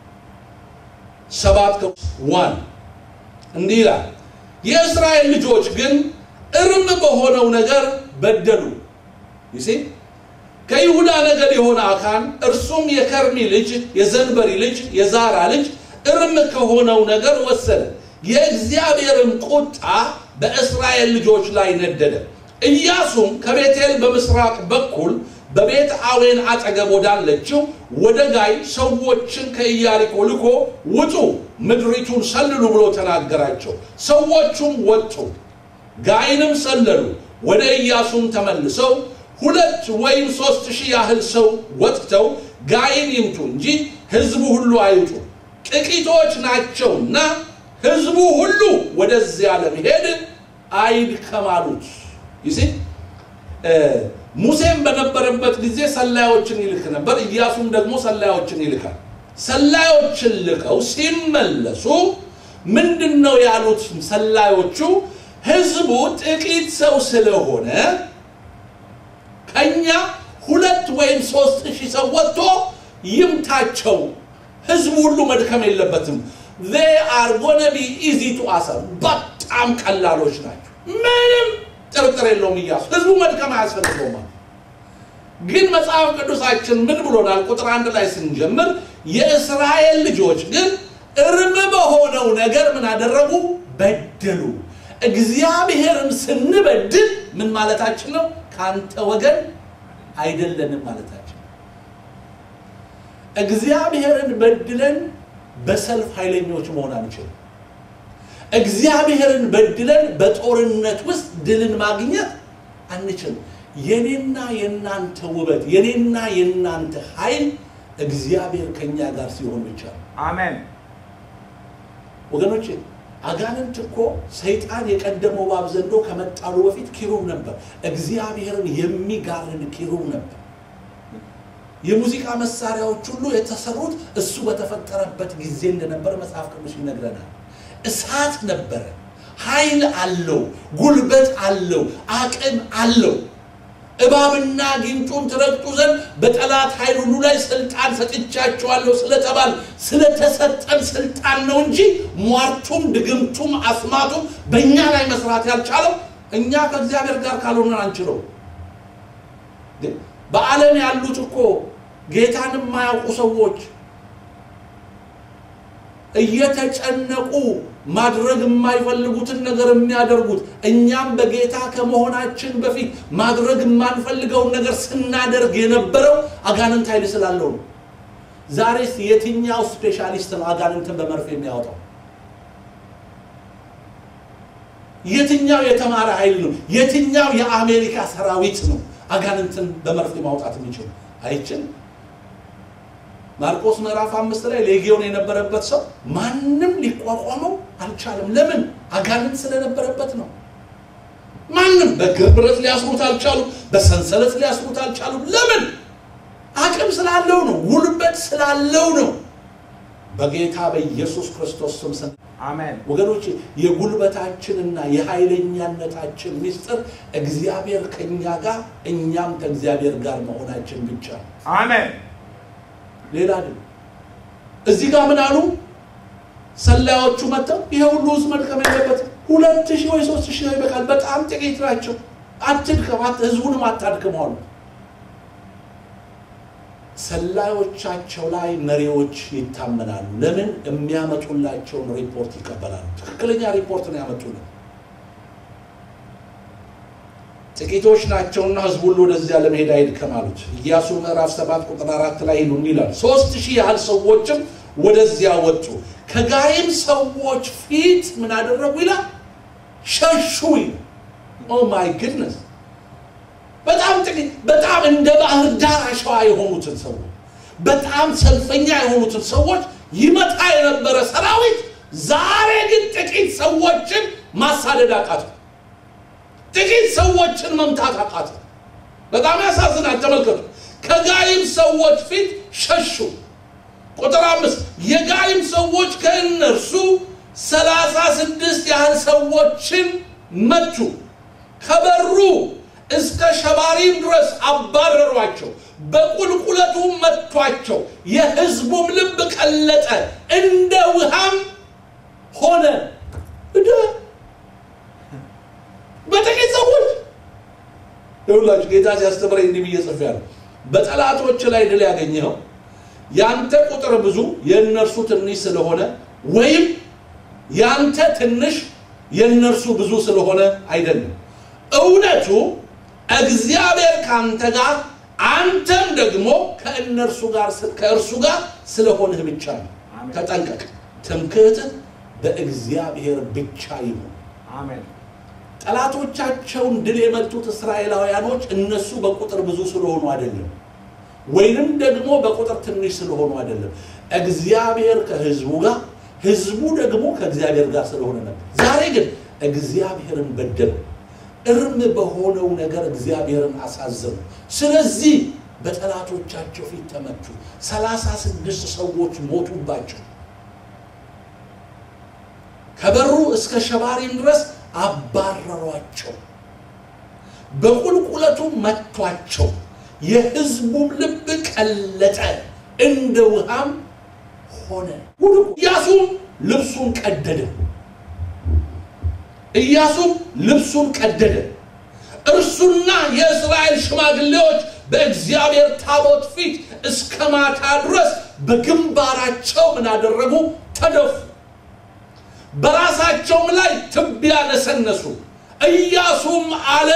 ሰባት ዋን እንዲህ ይላል፣ የእስራኤል ልጆች ግን እርም በሆነው ነገር በደሉ። ይሴ ከይሁዳ ነገድ የሆነ አካን እርሱም የከርሚ ልጅ የዘንበሪ ልጅ የዛራ ልጅ እርም ከሆነው ነገር ወሰደ። የእግዚአብሔርም ቁጣ በእስራኤል ልጆች ላይ ነደደ። ኢያሱም ከቤቴል በምስራቅ በኩል በቤት አዌን አጠገብ ወዳለችው ወደ ጋይ ሰዎችን ከኢያሪኮ ልኮ ውጡ፣ ምድሪቱን ሰልሉ ብሎ ተናገራቸው። ሰዎቹም ወጡ፣ ጋይንም ሰለሉ። ወደ ኢያሱም ተመልሰው ሁለት ወይም ሶስት ሺህ ያህል ሰው ወጥተው ጋይን ይምቱ እንጂ ሕዝቡ ሁሉ አይውጡ፣ ጥቂቶች ናቸውና ሕዝቡ ሁሉ ወደዚያ ለመሄድ አይድከም አሉት። ይሲ ሙሴም በነበረበት ጊዜ ሰላዮችን ይልክ ነበር። ኢያሱም ደግሞ ሰላዮችን ይልካል። ሰላዮችን ልከው ሲመለሱ ምንድን ነው ያሉት? ሰላዮቹ ህዝቡ ጥቂት ሰው ስለሆነ ከኛ ሁለት ወይም ሶስት ሺህ ሰው ወጥቶ ይምታቸው፣ ህዝቡ ሁሉ መድከም የለበትም። they are gonna be easy to answer በጣም ቀላሎች ናቸው። ምንም ጥርጥር የለውም። ኢያሱ ህዝቡ መድከም አያስፈልገውም። ግን መጽሐፍ ቅዱሳችን ምን ብሎናል? ቁጥር አንድ ላይ ስንጀምር የእስራኤል ልጆች ግን እርም በሆነው ነገር ምን አደረጉ? በደሉ። እግዚአብሔርን ስንበድል ምን ማለታችን ነው? ከአንተ ወገን አይደለንም ማለታችን። እግዚአብሔርን በድለን በሰልፍ ኃይለኞች መሆን አንችልም። እግዚአብሔርን በድለን በጦርነት ውስጥ ድልን ማግኘት አንችልም። የኔና የናንተ ውበት የኔና የናንተ ኃይል እግዚአብሔር ከኛ ጋር ሲሆን ብቻ ነው። አሜን ወገኖቼ አጋንንት እኮ ሰይጣን የቀደመው እባብ ዘንዶ ከመጣሉ በፊት ኪሩብ ነበር። እግዚአብሔርን የሚጋርድ ኪሩብ ነበር። የሙዚቃ መሳሪያዎች ሁሉ የተሰሩት እሱ በተፈጠረበት ጊዜ እንደነበር መጽሐፍ ቅዱስ ይነግረናል። እሳት ነበረ፣ ኃይል አለው፣ ጉልበት አለው፣ አቅም አለው። እባብና ጊንጡን ትረግጡ ዘንድ በጠላት ኃይል ሁሉ ላይ ስልጣን ሰጥቻቸዋለሁ ስለተባል ስለተሰጠን ስልጣን ነው እንጂ ሟርቱም ድግምቱም አስማቱም በእኛ ላይ መስራት ያልቻለው እኛ ከእግዚአብሔር ጋር ካልሆነን አንችለው። በዓለም ያሉት እኮ ጌታን የማያውቁ ሰዎች እየተጨነቁ ማድረግ የማይፈልጉትን ነገር የሚያደርጉት እኛም በጌታ ከመሆናችን በፊት ማድረግ የማንፈልገውን ነገር ስናደርግ የነበረው አጋንንት ኃይል ስላለው ነው። ዛሬስ የትኛው ስፔሻሊስት ነው አጋንንትን በመርፌ የሚያወጣው? የትኛው የተማረ ኃይል ነው? የትኛው የአሜሪካ ሰራዊት ነው አጋንንትን በመርፌ ማውጣት የሚችል? አይችልም። ማርቆስ ምዕራፍ አምስት ላይ ሌጊዮን የነበረበት ሰው ማንም ሊቋቋመው አልቻለም። ለምን? አጋንንት ስለነበረበት ነው። ማንም በእግር ብረት ሊያስሩት አልቻሉም። በሰንሰለት ሊያስሩት አልቻሉም። ለምን? አቅም ስላለው ነው። ጉልበት ስላለው ነው። በጌታ በኢየሱስ ክርስቶስ ስም አሜን ወገኖች የጉልበታችንና የኃይለኛነታችን ምስጢር እግዚአብሔር ከእኛ ጋር እኛም ከእግዚአብሔር ጋር መሆናችን ብቻ ነው። አሜን ሌላ አይደለም። እዚህ ጋር ምን አሉ? ሰላዮቹ መጥተው ይሄ ሁሉ ህዝብ መድከም የለበትም፣ ሁለት ሺህ ወይ ሶስት ሺህ ይበቃል፣ በጣም ጥቂት ናቸው፣ አትድከም፣ አት- ህዝቡንም አታድክም አሉ። ሰላዮቻቸው ላይ መሪዎች ይታመናሉ። ለምን? የሚያመጡላቸውን ሪፖርት ይቀበላሉ። ትክክለኛ ሪፖርት ነው ያመጡልን። ጥቂቶች ናቸውና ህዝቡ ሁሉ ወደዚያ ለመሄድ አይድከም አሉት። ኢያሱ ምዕራፍ ሰባት ቁጥር አራት ላይ ይሉን ይላል ሶስት ሺህ ያህል ሰዎችም ወደዚያ ወጡ። ከጋይም ሰዎች ፊት ምን አደረጉ ይላል ሸሹ ይላል። ኦ ማይ ግድነስ በጣም ጥቂት በጣም እንደ ባህር ዳር አሸዋ የሆኑትን ሰዎች በጣም ሰልፈኛ የሆኑትን ሰዎች ይመጣ የነበረ ሰራዊት ዛሬ ግን ጥቂት ሰዎችን ማሳደድ አቃተ። ጥቂት ሰዎችን መምታት አቃተ። በጣም ያሳዝናል። ተመልከቱ። ከጋይም ሰዎች ፊት ሸሹ። ቁጥር አምስት የጋይም ሰዎች ከእነርሱ ሰላሳ ስድስት ያህል ሰዎችን መቱ፣ ከበሩ እስከ ሸባሪም ድረስ አባረሯቸው፣ በቁልቁለቱ መቷቸው። የሕዝቡም ልብ ቀለጠ፣ እንደ ውሃም ሆነ። እደ በጥቂት ሰዎች ይሁላችሁ ጌታ ሲያስተምረኝ እንዲህ ብዬ ጽፌያለሁ። በጠላቶች ላይ ድል ያገኘኸው ያንተ ቁጥር ብዙ የእነርሱ ትንሽ ስለሆነ ወይም ያንተ ትንሽ የእነርሱ ብዙ ስለሆነ አይደለም። እውነቱ እግዚአብሔር ከአንተ ጋር አንተም ደግሞ ከእነርሱ ጋር ከእርሱ ጋር ስለሆንህ ብቻ ነው። አሜን። ተጠንቀቅ። ትምክህትህ በእግዚአብሔር ብቻ ይሁን። አሜን ጠላቶቻቸውን ድል የመቱት እስራኤላውያኖች እነሱ በቁጥር ብዙ ስለሆኑ አይደለም፣ ወይንም ደግሞ በቁጥር ትንሽ ስለሆኑ አይደለም። እግዚአብሔር ከህዝቡ ጋር፣ ህዝቡ ደግሞ ከእግዚአብሔር ጋር ስለሆነ ነበር። ዛሬ ግን እግዚአብሔርን በደሉ፣ እርም በሆነው ነገር እግዚአብሔርን አሳዘኑ። ስለዚህ በጠላቶቻቸው ፊት ተመቱ። ሰላሳ ስድስት ሰዎች ሞቱባቸው። ከበሩ እስከ ሸባሪም ድረስ አባረሯቸው፣ በቁልቁለቱ መቷቸው። የህዝቡም ልብ ቀለጠ፣ እንደ ውሃም ሆነ። ኢያሱም ልብሱን ቀደደ። ኢያሱም ልብሱን ቀደደ። እርሱና የእስራኤል ሽማግሌዎች በእግዚአብሔር ታቦት ፊት እስከ ማታ ድረስ በግንባራቸው ምን አደረጉ? ተደፉ። በራሳቸውም ላይ ትቢያ ነሰነሱ። ኢያሱም አለ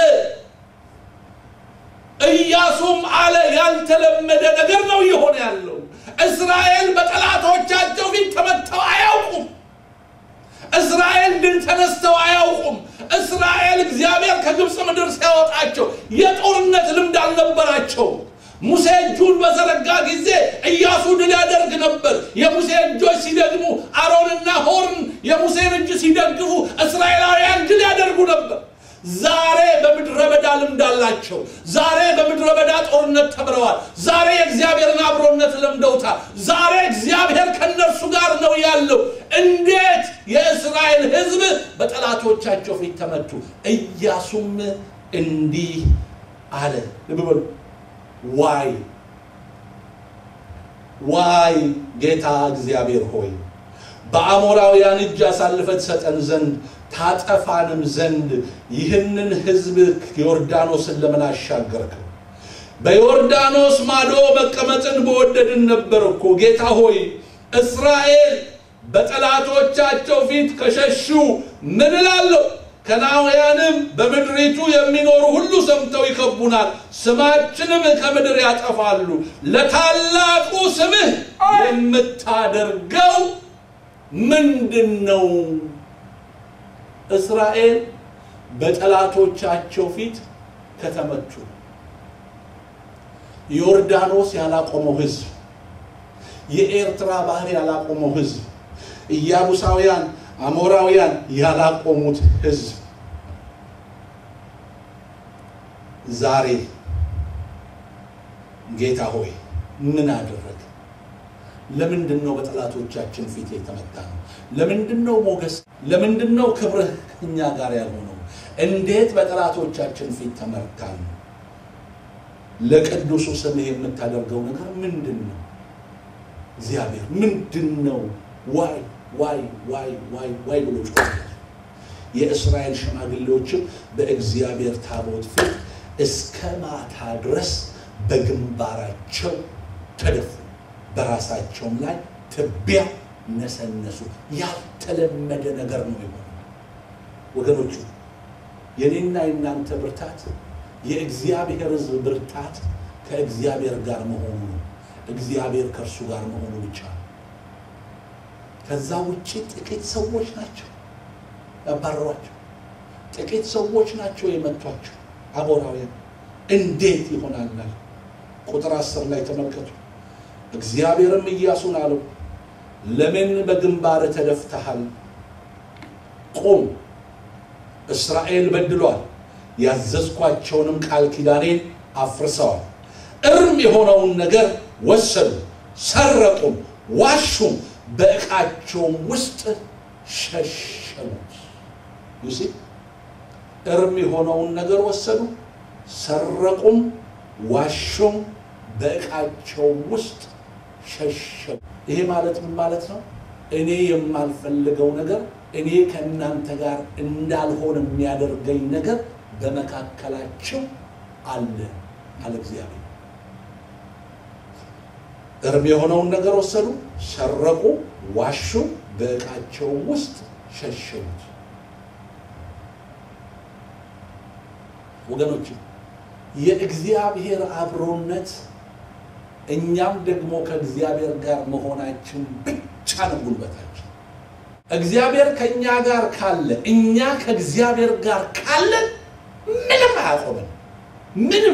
ኢያሱም አለ ያልተለመደ ነገር ነው እየሆነ ያለው። እስራኤል በጠላቶቻቸው ፊት ተመተው አያውቁም። እስራኤል ድል ተነስተው አያውቁም። እስራኤል እግዚአብሔር ከግብፅ ምድር ሲያወጣቸው የጦርነት ልምድ አልነበራቸውም። ሙሴ እጁን በዘረጋ ጊዜ ኢያሱ ድል ያደርግ ነበር። የሙሴ እጆች ሲደግሙ አሮንና ሆርን የሙሴን እጅ ሲደግፉ እስራኤላውያን ድል ያደርጉ ነበር። ዛሬ በምድረ በዳ ልምድ አላቸው። ዛሬ በምድረ በዳ ጦርነት ተምረዋል። ዛሬ የእግዚአብሔርን አብሮነት ለምደውታል። ዛሬ እግዚአብሔር ከእነርሱ ጋር ነው ያለው። እንዴት የእስራኤል ሕዝብ በጠላቶቻቸው ፊት ተመቱ። ኢያሱም እንዲህ አለ። ልብ በሉ። ዋይ ዋይ ጌታ እግዚአብሔር ሆይ በአሞራውያን እጅ አሳልፈህ ትሰጠን ዘንድ ታጠፋንም ዘንድ ይህንን ሕዝብ ዮርዳኖስን ለምን አሻገርከው? በዮርዳኖስ ማዶ መቀመጥን በወደድን ነበር እኮ ጌታ ሆይ። እስራኤል በጠላቶቻቸው ፊት ከሸሹ ምን እላለሁ? ከናውያንም በምድሪቱ የሚኖሩ ሁሉ ሰምተው ይከቡናል፣ ስማችንም ከምድር ያጠፋሉ። ለታላቁ ስምህ የምታደርገው ምንድን ነው? እስራኤል በጠላቶቻቸው ፊት ከተመቱ ዮርዳኖስ ያላቆመው ህዝብ፣ የኤርትራ ባህር ያላቆመው ህዝብ፣ ኢያቡሳውያን አሞራውያን ያላቆሙት ህዝብ ዛሬ ጌታ ሆይ ምን አደረግ? ለምንድን ነው በጠላቶቻችን ፊት የተመታ ነው? ለምንድን ነው ሞገስ? ለምንድን ነው ክብርህ እኛ ጋር ያልሆነው? እንዴት በጠላቶቻችን ፊት ተመርታን? ለቅዱሱ ስምህ የምታደርገው ነገር ምንድን ነው? እግዚአብሔር ምንድን ነው? ዋይ ዋይ ዋይ ዋይ ዋይ ብሎ ጮኸ። የእስራኤል ሽማግሌዎችም በእግዚአብሔር ታቦት ፊት እስከ ማታ ድረስ በግንባራቸው ተደፉ፣ በራሳቸውም ላይ ትቢያ ነሰነሱ። ያልተለመደ ነገር ነው የሆነው ወገኖቹ። የኔና የእናንተ ብርታት የእግዚአብሔር ሕዝብ ብርታት ከእግዚአብሔር ጋር መሆኑ ነው። እግዚአብሔር ከእርሱ ጋር መሆኑ ብቻ ነው። ከዛ ውጭ ጥቂት ሰዎች ናቸው ያባረሯቸው። ጥቂት ሰዎች ናቸው የመቷቸው አሞራውያን። እንዴት ይሆናል? ቁጥር አስር ላይ ተመልከቱ። እግዚአብሔርም ኢያሱን አለው ለምን በግንባር ተደፍተሃል? ቁም፣ እስራኤል በድሏል፣ ያዘዝኳቸውንም ቃል ኪዳኔን አፍርሰዋል፣ እርም የሆነውን ነገር ወሰዱ፣ ሰረቁም፣ ዋሹም፣ በዕቃቸውም ውስጥ ሸሸጉት። ዩሲ እርም የሆነውን ነገር ወሰዱ፣ ሰረቁም፣ ዋሹም፣ በዕቃቸውም ውስጥ ሸሸጉ። ይሄ ማለት ምን ማለት ነው? እኔ የማልፈልገው ነገር እኔ ከእናንተ ጋር እንዳልሆን የሚያደርገኝ ነገር በመካከላቸው አለ አለ እግዚአብሔር። እርም የሆነውን ነገር ወሰዱ፣ ሰረቁ፣ ዋሹ፣ በዕቃቸው ውስጥ ሸሸጉት። ወገኖች የእግዚአብሔር አብሮነት እኛም ደግሞ ከእግዚአብሔር ጋር መሆናችን ብቻ ነው ጉልበታችን። እግዚአብሔር ከእኛ ጋር ካለ እኛ ከእግዚአብሔር ጋር ካለን ምንም አያቆመን። ምንም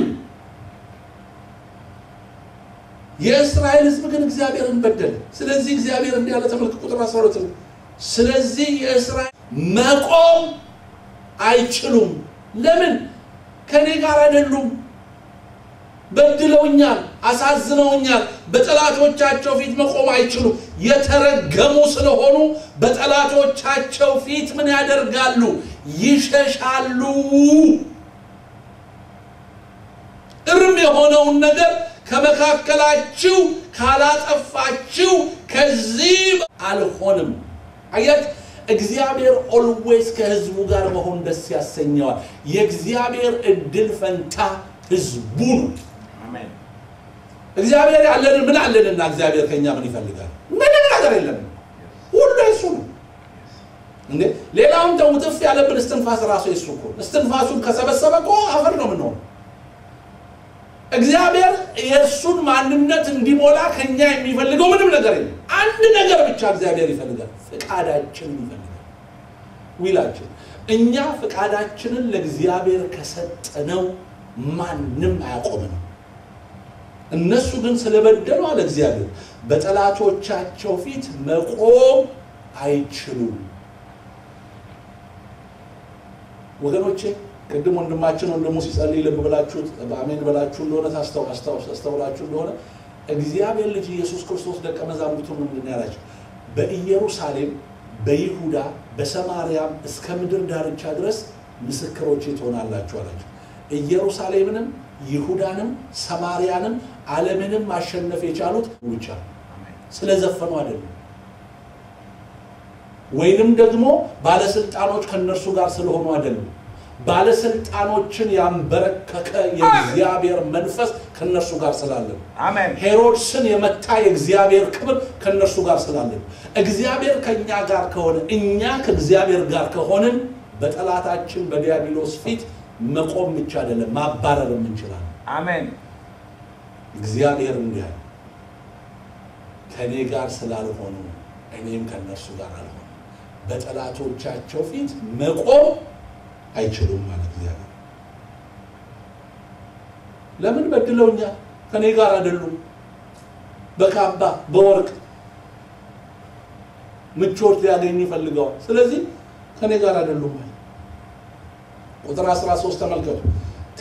የእስራኤል ሕዝብ ግን እግዚአብሔርን በደለ። ስለዚህ እግዚአብሔር እንዲህ ያለ ተመልክ ቁጥር 12 ነው። ስለዚህ የእስራኤል መቆም አይችሉም። ለምን? ከእኔ ጋር አይደሉም። በድለውኛል፣ አሳዝነውኛል። በጠላቶቻቸው ፊት መቆም አይችሉም። የተረገሙ ስለሆኑ በጠላቶቻቸው ፊት ምን ያደርጋሉ? ይሸሻሉ። እርም የሆነውን ነገር ከመካከላችሁ ካላጠፋችሁ ከዚህ አልሆንም። አያት እግዚአብሔር ኦልዌይስ ከህዝቡ ጋር መሆን ደስ ያሰኘዋል። የእግዚአብሔር እድል ፈንታ ህዝቡ ነው። አሜን። እግዚአብሔር ያለን ምን አለንና እግዚአብሔር ከኛ ምን ይፈልጋል? ምንም ነገር የለም። ሁሉ የሱ ነው እንዴ። ሌላውን ተው፣ ጥፍ ያለብን እስትንፋስ ራሱ የሱ እኮ እስትንፋሱን ከሰበሰበ እኮ አፈር ነው የምንሆነው። እግዚአብሔር የእሱን ማንነት እንዲሞላ ከኛ የሚፈልገው ምንም ነገር የለም። አንድ ነገር ብቻ እግዚአብሔር ይፈልጋል፣ ፍቃዳችንን ይፈልጋል። ዊላችን እኛ ፍቃዳችንን ለእግዚአብሔር ከሰጠነው ማንም አያቆምንም። እነሱ ግን ስለበደሉ አለ እግዚአብሔር በጠላቶቻቸው ፊት መቆም አይችሉም። ወገኖቼ ቅድም ወንድማችን ወንድሙ ሲጸልይ ልብ ብላችሁ በአሜን ብላችሁ እንደሆነ ታስተው- አስታውስ- አስተውላችሁ እንደሆነ እግዚአብሔር ልጅ ኢየሱስ ክርስቶስ ደቀ መዛሙርቱ ምንድን ነው ያላቸው? በኢየሩሳሌም፣ በይሁዳ፣ በሰማርያም እስከ ምድር ዳርቻ ድረስ ምስክሮቼ ትሆናላችሁ አላቸው። ኢየሩሳሌምንም ይሁዳንም ሰማርያንም ዓለምንም ማሸነፍ የቻሉት ብቻ ስለዘፈኑ አይደለም፣ ወይንም ደግሞ ባለስልጣኖች ከእነርሱ ጋር ስለሆኑ አይደለም። ባለስልጣኖችን ያንበረከከ የእግዚአብሔር መንፈስ ከእነርሱ ጋር ስላለ ነው። አሜን። ሄሮድስን የመታ የእግዚአብሔር ክብር ከእነርሱ ጋር ስላለ ነው። እግዚአብሔር ከእኛ ጋር ከሆነ እኛ ከእግዚአብሔር ጋር ከሆንን በጠላታችን በዲያብሎስ ፊት መቆም ብቻ አይደለም ማባረርም እንችላለን። አሜን። እግዚአብሔር እንዲህ አለ፣ ከእኔ ጋር ስላልሆኑ እኔም ከእነርሱ ጋር አልሆኑ፣ በጠላቶቻቸው ፊት መቆም አይችሉም ማለት እግዚአብሔር። ለምን በድለውኛል? ከእኔ ጋር አይደሉም። በካባ በወርቅ ምቾት ሊያገኙ ይፈልገዋል። ስለዚህ ከእኔ ጋር አይደሉም ማለት ቁጥር 13 ተመልከቱ።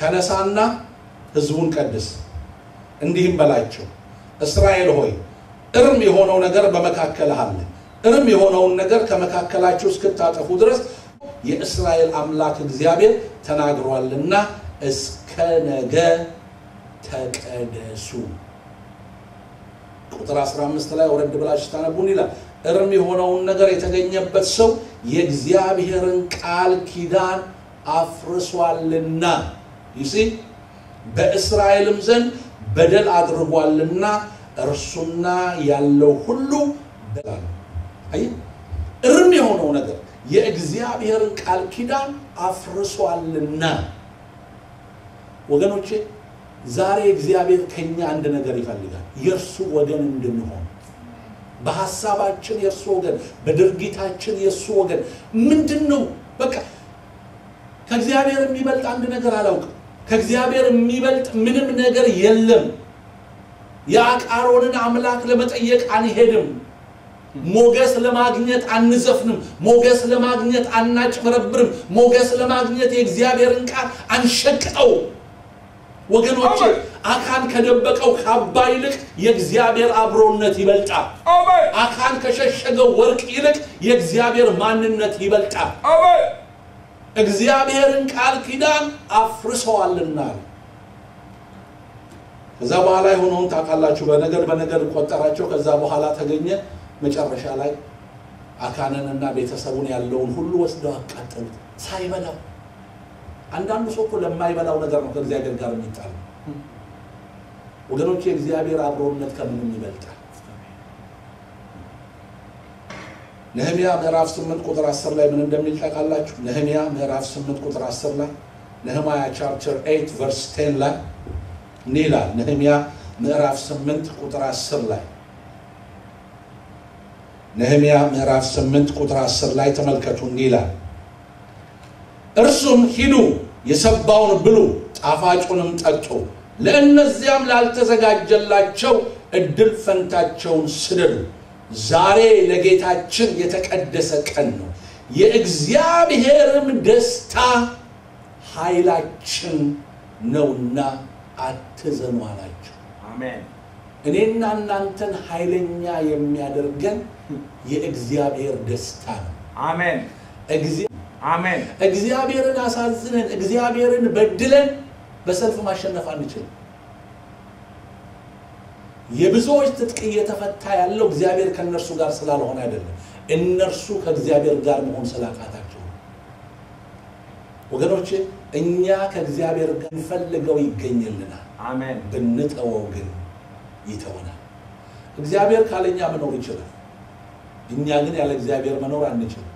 ተነሳና ህዝቡን ቀድስ፣ እንዲህም በላቸው እስራኤል ሆይ እርም የሆነው ነገር በመካከልህ አለ። እርም የሆነውን ነገር ከመካከላችሁ እስክታጠፉ ድረስ የእስራኤል አምላክ እግዚአብሔር ተናግሯልና እስከ ነገ ተቀደሱ። ቁጥር 15 ላይ ወረድ ብላችሁ ታነቡን ይላል። እርም የሆነውን ነገር የተገኘበት ሰው የእግዚአብሔርን ቃል ኪዳን አፍርሷልና ይሲ በእስራኤልም ዘንድ በደል አድርጓልና እርሱና ያለው ሁሉ በላል። አየህ፣ እርም የሆነው ነገር የእግዚአብሔርን ቃል ኪዳን አፍርሷልና። ወገኖቼ ዛሬ እግዚአብሔር ከኛ አንድ ነገር ይፈልጋል፣ የእርሱ ወገን እንድንሆን በሀሳባችን የእርሱ ወገን፣ በድርጊታችን የእርሱ ወገን። ምንድን ነው በቃ ከእግዚአብሔር የሚበልጥ አንድ ነገር አላውቅም። ከእግዚአብሔር የሚበልጥ ምንም ነገር የለም። የአቃሮንን አምላክ ለመጠየቅ አንሄድም። ሞገስ ለማግኘት አንዘፍንም። ሞገስ ለማግኘት አናጭበረብርም። ሞገስ ለማግኘት የእግዚአብሔርን ቃል አንሸቅጠው። ወገኖቼ አካን ከደበቀው ካባ ይልቅ የእግዚአብሔር አብሮነት ይበልጣል። አሜን አካን ከሸሸገው ወርቅ ይልቅ የእግዚአብሔር ማንነት ይበልጣል። አሜን እግዚአብሔርን ቃል ኪዳን አፍርሰዋልና ከዛ በኋላ የሆነውን ታውቃላችሁ። በነገድ በነገድ ቆጠራቸው። ከዛ በኋላ ተገኘ። መጨረሻ ላይ አካንንና ቤተሰቡን ያለውን ሁሉ ወስደው አቃጠሉት ሳይበላው። አንዳንዱ ሰው እኮ ለማይበላው ነገር ነው ከእግዚአብሔር ጋር የሚጣለው። ወገኖች የእግዚአብሔር አብሮነት ከምንም ይበልጣል። ነህሚያ ምዕራፍ 8 ቁጥር 10 ላይ ምን እንደሚል ታውቃላችሁ? ነህሚያ ምዕራፍ 8 ቁጥር 10 ላይ ነህማያ ቻፕተር 8 ቨርስ 10 ላይ እንዲህ ይላል። ነህሚያ ምዕራፍ 8 ቁጥር 10 ላይ ነህሚያ ምዕራፍ 8 ቁጥር 10 ላይ ተመልከቱ። እንዲህ ይላል እርሱም ሂዱ የሰባውን ብሉ ጣፋጩንም ጠጡ፣ ለእነዚያም ላልተዘጋጀላቸው እድል ፈንታቸውን ስደዱ። ዛሬ ለጌታችን የተቀደሰ ቀን ነው፣ የእግዚአብሔርም ደስታ ኃይላችን ነውና አትዘኑ አላቸው። አሜን እኔና እናንተን ኃይለኛ የሚያደርገን የእግዚአብሔር ደስታ ነው። አሜን እግዚአ- አሜን እግዚአብሔርን አሳዝነን እግዚአብሔርን በድለን በሰልፍ ማሸነፍ አንችልም። የብዙዎች ትጥቅ እየተፈታ ያለው እግዚአብሔር ከእነርሱ ጋር ስላልሆነ አይደለም፣ እነርሱ ከእግዚአብሔር ጋር መሆን ስላቃታቸው ነው። ወገኖቼ እኛ ከእግዚአብሔር ጋር እንፈልገው ይገኝልናል፣ አሜን ብንተወው ግን ይተወናል። እግዚአብሔር ካለኛ መኖር ይችላል፣ እኛ ግን ያለ እግዚአብሔር መኖር አንችልም።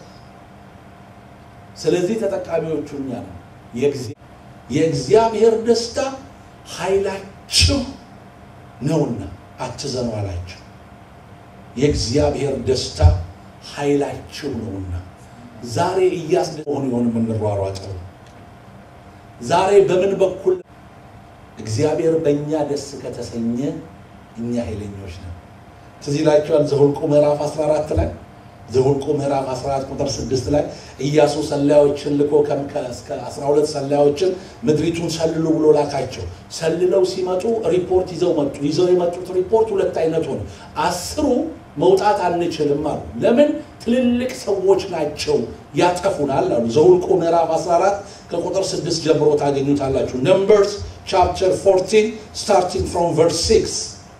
ስለዚህ ተጠቃሚዎቹ እኛ ነው። የእግዚአ- የእግዚአብሔር ደስታ ኃይላችሁ ነውና አትዘኑ አላቸው። የእግዚአብሔር ደስታ ኃይላችሁ ነውና ዛሬ እያስደሆን ይሆን የምንሯሯጠው? ዛሬ በምን በኩል እግዚአብሔር በእኛ ደስ ከተሰኘ እኛ ኃይለኞች ነን። ትዝ ይላችኋል ዘኍልቍ ምዕራፍ 14 ላይ ዘኍልቍ ምዕራፍ 14 ቁጥር 6 ላይ ኢያሱ ሰላዮችን ልኮ ከም- ከ- እስከ 12 ሰላዮችን ምድሪቱን ሰልሉ ብሎ ላካቸው። ሰልለው ሲመጡ ሪፖርት ይዘው መጡ። ይዘው የመጡት ሪፖርት ሁለት አይነት ሆነ። አስሩ መውጣት አንችልም አሉ። ለምን? ትልልቅ ሰዎች ናቸው ያጠፉናል አሉ። ዘኍልቍ ምዕራፍ 14 ከቁጥር 6 ጀምሮ ታገኙታላችሁ። ነምበርስ ቻፕተር 14 ስታርቲንግ ፍሮም ቨርስ 6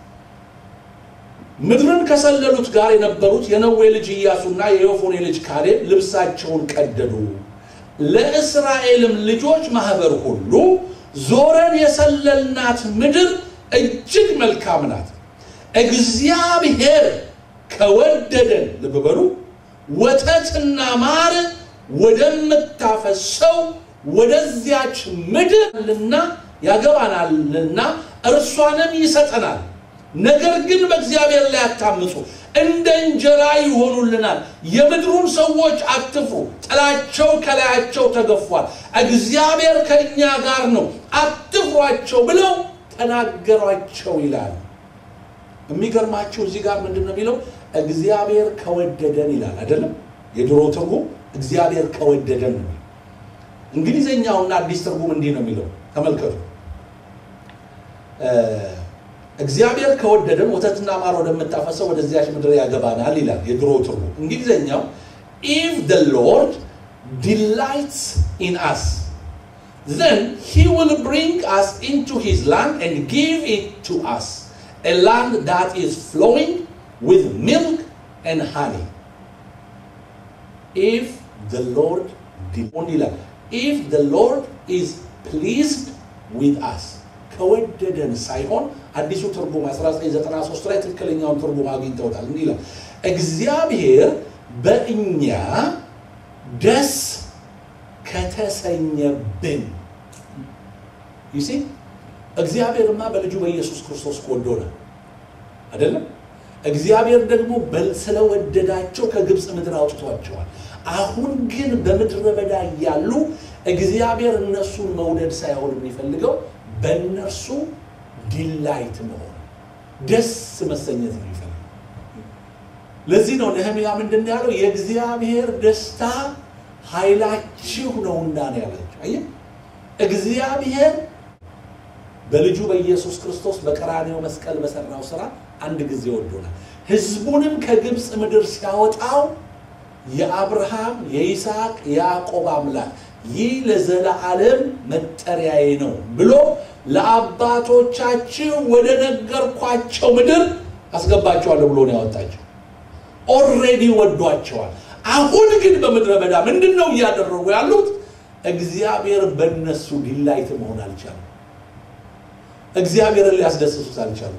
ምድርን ከሰለሉት ጋር የነበሩት የነዌ ልጅ ኢያሱና የዮፎኔ ልጅ ካሌብ ልብሳቸውን ቀደዱ። ለእስራኤልም ልጆች ማህበር ሁሉ ዞረን የሰለልናት ምድር እጅግ መልካም ናት፣ እግዚአብሔር ከወደደን ልብ በሉ ወተትና ማር ወደምታፈሰው ወደዚያች ምድርና ያገባናልና እርሷንም ይሰጠናል። ነገር ግን በእግዚአብሔር ላይ አታምፁ፣ እንደ እንጀራ ይሆኑልናል። የምድሩን ሰዎች አትፍሩ፣ ጥላቸው ከላያቸው ተገፏል። እግዚአብሔር ከእኛ ጋር ነው፣ አትፍሯቸው ብለው ተናገሯቸው ይላል። የሚገርማችሁ እዚህ ጋር ምንድን ነው የሚለው? እግዚአብሔር ከወደደን ይላል አይደለም? የድሮ ትርጉም እግዚአብሔር ከወደደን ነው። እንግሊዘኛውና አዲስ ትርጉም እንዲህ ነው የሚለው፣ ተመልከቱ እግዚአብሔር ከወደደን ወተትና ማር ወደምታፈሰው ወደዚያች ምድር ያገባናል ይላል የድሮ ትርጉም። እንግሊዝኛው ኢፍ ደ ሎርድ ዲላይትስ ኢን አስ then he will bring us into his land and give it to us a land that is flowing with milk and honey if the lord did ይላል if the lord is pleased with us ከወደደን ሳይሆን አዲሱ ትርጉም 1993 ላይ ትክክለኛውን ትርጉም አግኝተውታል እንዲህ ይላል እግዚአብሔር በእኛ ደስ ከተሰኘብን ይሲ እግዚአብሔርማ በልጁ በኢየሱስ ክርስቶስ ወዶናል አይደለም እግዚአብሔር ደግሞ በል- ስለወደዳቸው ከግብፅ ምድር አውጥቷቸዋል አሁን ግን በምድረ በዳ እያሉ እግዚአብሔር እነሱን መውደድ ሳይሆን የሚፈልገው በእነርሱ ዲላይት መሆን ደስ መሰኘት ነው የሚፈልገው ለዚህ ነው ነህምያ ምንድን ነው ያለው የእግዚአብሔር ደስታ ኃይላችሁ ነውና ነው ያላቸው አየህ እግዚአብሔር በልጁ በኢየሱስ ክርስቶስ በቀራኔው መስቀል በሰራው ስራ አንድ ጊዜ ወዶናል ህዝቡንም ከግብፅ ምድር ሲያወጣው የአብርሃም የይስሐቅ የያዕቆብ አምላክ ይህ ለዘላለም መጠሪያዬ ነው ብሎ ለአባቶቻችሁ ወደ ነገርኳቸው ምድር አስገባቸዋለሁ ብሎ ነው ያወጣቸው ኦልሬዲ ወዷቸዋል አሁን ግን በምድረ በዳ ምንድን ነው እያደረጉ ያሉት እግዚአብሔር በእነሱ ዲላይት መሆን አልቻለም እግዚአብሔርን ሊያስደስሱት አልቻሉም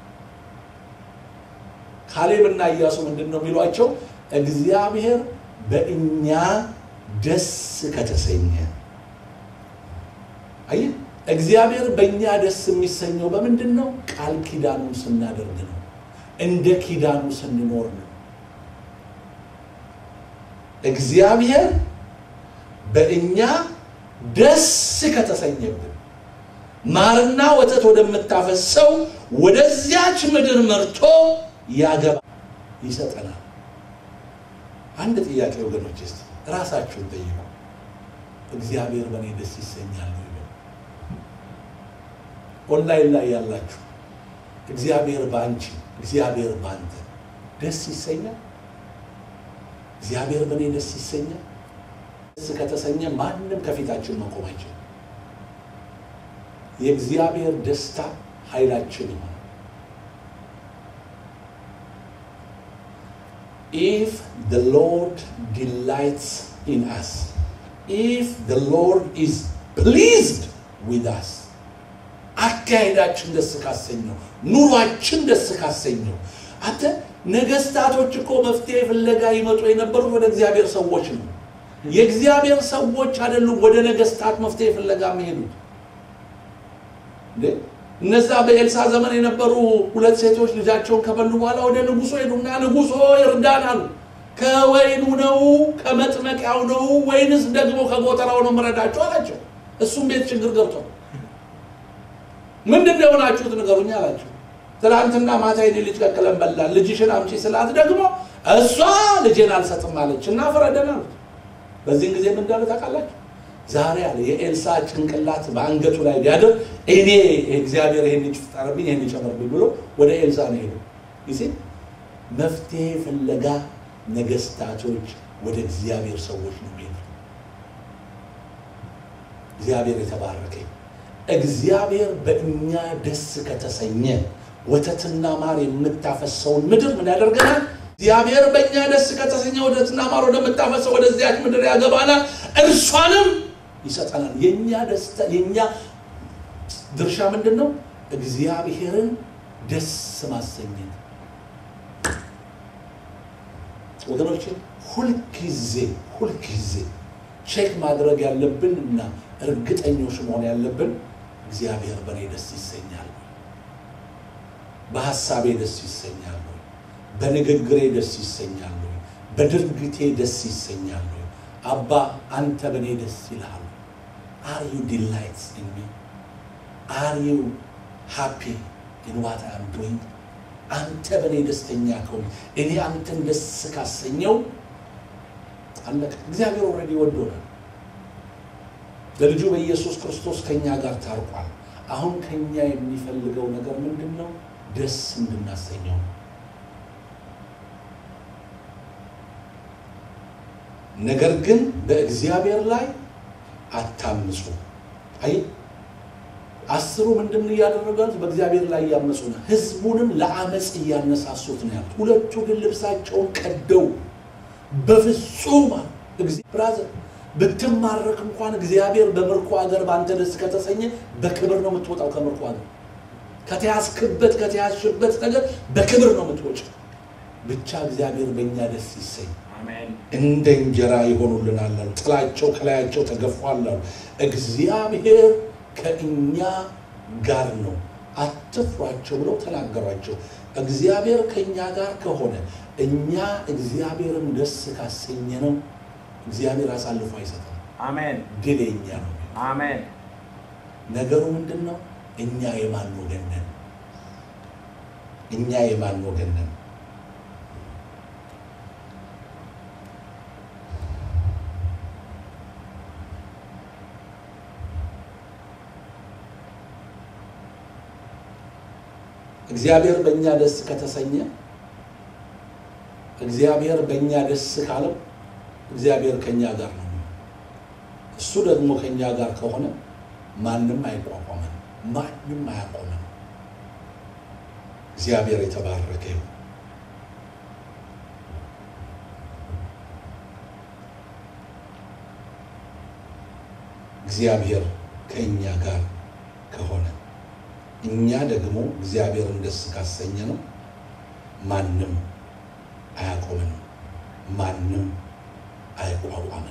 ካሌብና ኢያሱ ምንድን ነው የሚሏቸው እግዚአብሔር በእኛ ደስ ከተሰኘ አየህ እግዚአብሔር በእኛ ደስ የሚሰኘው በምንድን ነው ቃል ኪዳኑን ስናደርግ ነው እንደ ኪዳኑ ስንኖር ነው እግዚአብሔር በእኛ ደስ ከተሰኘብን ማርና ወተት ወደምታፈሰው ወደዚያች ምድር መርቶ ያገባ ይሰጠናል አንድ ጥያቄ ወገኖች ስ ራሳችሁን ጠይቁ እግዚአብሔር በእኔ ደስ ይሰኛል ወይ በሉ። ኦንላይን ላይ ያላችሁ እግዚአብሔር በአንቺ እግዚአብሔር በአንተ ደስ ይሰኛል እግዚአብሔር በእኔ ደስ ይሰኛል ደስ ከተሰኘ ማንም ከፊታችን መቆም አይችልም የእግዚአብሔር ደስታ ኃይላችን ይሆናል if the Lord delights in us, if the Lord is pleased with us, አካሄዳችን ደስ ካሰኘው፣ ኑሯችን ደስ ካሰኘው። አንተ ነገስታቶች እኮ መፍትሄ ፍለጋ ይመጡ የነበሩት ወደ እግዚአብሔር ሰዎች ነው። የእግዚአብሔር ሰዎች አይደሉም ወደ ነገስታት መፍትሄ ፍለጋ የሚሄዱት። እንዴ እነዛ በኤልሳ ዘመን የነበሩ ሁለት ሴቶች ልጃቸውን ከበሉ በኋላ ወደ ንጉሶ ሄዱና ንጉሶ ይርዳን አሉ። ከወይኑ ነው ከመጥመቂያው ነው ወይንስ ደግሞ ከጎተራው ነው ምረዳቸው አላቸው። እሱም ቤት ችግር ገብቷል። ምንድን ነው የሆናችሁት ንገሩኝ አላቸው። ትናንትና ማታ የኔ ልጅ ቀቅለን በላን፣ ልጅሽን አምጪ ስላት ደግሞ እሷ ልጄን አልሰጥም አለች እና ፍረደን አሉት። በዚህን ጊዜ ምን እንዳለ ታውቃላችሁ? ዛሬ አለ የኤልሳ ጭንቅላት በአንገቱ ላይ ቢያድር እኔ እግዚአብሔር ይህን ይፍጠርብኝ ይህን ይጨምርብኝ ብሎ ወደ ኤልሳ ነው ሄዱ። ጊዜ መፍትሄ ፍለጋ ነገስታቶች ወደ እግዚአብሔር ሰዎች ነው የሚሄዱ። እግዚአብሔር የተባረከ ይሁን። እግዚአብሔር በእኛ ደስ ከተሰኘ ወተትና ማር የምታፈሰውን ምድር ምን ያደርገናል? እግዚአብሔር በእኛ ደስ ከተሰኘ ወተትና ማር ወደምታፈሰው ወደዚያች ምድር ያገባናል፣ እርሷንም ይሰጠናል። የእኛ ደስታ የእኛ ድርሻ ምንድን ነው? እግዚአብሔርን ደስ ማሰኘት። ወገኖች ሁልጊዜ ሁልጊዜ ቼክ ማድረግ ያለብን እና እርግጠኞች መሆን ያለብን እግዚአብሔር በእኔ ደስ ይሰኛል፣ በሀሳቤ ደስ ይሰኛል፣ በንግግሬ ደስ ይሰኛል፣ በድርጊቴ ደስ ይሰኛል። አባ አንተ በእኔ ደስ ይልሃል። አር ዩ ዲላይትስ ኢን ሚ አር ዩ ሃፒ ኢን ዋት አም ዱይንግ አንተ በእኔ ደስተኛ ከሆነ እኔ አንተን ደስ ካሰኘው አለቀ። እግዚአብሔር ኦልሬዲ ወዶናል። በልጁ በኢየሱስ ክርስቶስ ከኛ ጋር ታርቋል። አሁን ከኛ የሚፈልገው ነገር ምንድን ነው? ደስ እንድናሰኘው ነው። ነገር ግን በእግዚአብሔር ላይ አታምፁ። አይ አስሩ ምንድን እያደረጉ ያሉት? በእግዚአብሔር ላይ እያመፁ ነው። ህዝቡንም ለአመፅ እያነሳሱት ነው ያሉት። ሁለቱ ግን ልብሳቸውን ቀደው በፍጹም ብራዘር ብትማረክ እንኳን እግዚአብሔር በምርኮ ሀገር በአንተ ደስ ከተሰኘ በክብር ነው የምትወጣው። ከምርኮ ሀገር ከተያዝክበት ከተያዝሽበት ነገር በክብር ነው የምትወጪው። ብቻ እግዚአብሔር በእኛ ደስ ይሰኝ። አሜን እንደ እንጀራ ይሆኑልናል አሉ። ጥላቸው ከላያቸው ተገፏል አሉ። እግዚአብሔር ከእኛ ጋር ነው፣ አትፍሯቸው ብለው ተናገሯቸው። እግዚአብሔር ከእኛ ጋር ከሆነ እኛ እግዚአብሔርን ደስ ካሰኘ ነው እግዚአብሔር አሳልፎ አይሰጠም። አሜን ድል የእኛ ነው። አሜን ነገሩ ምንድን ነው? እኛ የማን ወገን ነን? እኛ የማን ወገን ነን? እግዚአብሔር በእኛ ደስ ከተሰኘ እግዚአብሔር በእኛ ደስ ካለው እግዚአብሔር ከእኛ ጋር ነው። እሱ ደግሞ ከእኛ ጋር ከሆነ ማንም አይቋቋመን፣ ማንም አያቆመን። እግዚአብሔር የተባረከ ይሁን። እግዚአብሔር ከእኛ ጋር ከሆነ እኛ ደግሞ እግዚአብሔርን ደስ ካሰኘ ነው ማንም አያቆመንም፣ ማንም አይቋቋመን።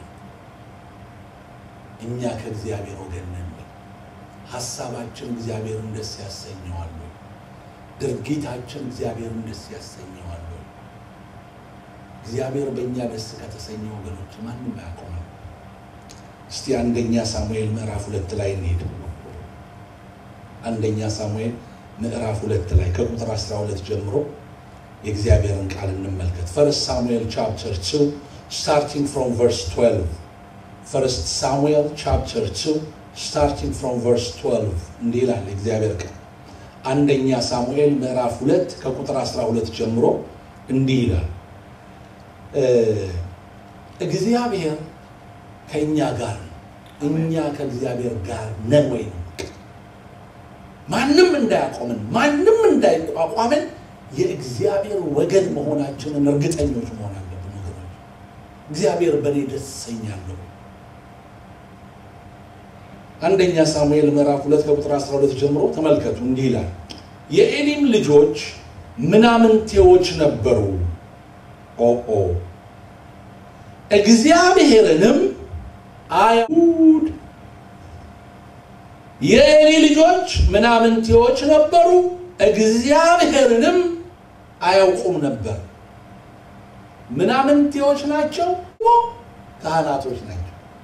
እኛ ከእግዚአብሔር ወገን ነን። ሀሳባችን እግዚአብሔርን ደስ ያሰኘዋል። ድርጊታችን እግዚአብሔርን ደስ ያሰኘዋል። እግዚአብሔር በእኛ ደስ ከተሰኘ ወገኖች ማንም አያቆመን። እስቲ አንደኛ ሳሙኤል ምዕራፍ ሁለት ላይ እንሄድ። አንደኛ ሳሙኤል ምዕራፍ ሁለት ላይ ከቁጥር 12 ጀምሮ የእግዚአብሔርን ቃል እንመልከት። ፈርስት ሳሙኤል ቻፕተር 2 ስታርቲንግ ፍሮም ቨርስ 12 ፈርስት ሳሙኤል ቻፕተር 2 ስታርቲንግ ፍሮም ቨርስ 12 እንዲህ ይላል የእግዚአብሔር ቃል። አንደኛ ሳሙኤል ምዕራፍ 2 ከቁጥር 12 ጀምሮ እንዲህ ይላል እግዚአብሔር ከእኛ ጋር ነው። እኛ ከእግዚአብሔር ጋር ነን ወይ ነው። ማንም እንዳያቆምን ማንም እንዳይቋቋምን የእግዚአብሔር ወገን መሆናችንን እርግጠኞች መሆን አለብን ወገኖች። እግዚአብሔር በእኔ ደስ ይሰኛለሁ። አንደኛ ሳሙኤል ምዕራፍ ሁለት ከቁጥር 12 ጀምሮ ተመልከቱ። እንዲህ ይላል የኤሊም ልጆች ምናምንቴዎች ነበሩ። ኦኦ እግዚአብሔርንም አይሁድ የኤሊ ልጆች ምናምንቴዎች ነበሩ፣ እግዚአብሔርንም አያውቁም ነበር። ምናምንቴዎች ናቸው፣ ካህናቶች ናቸው።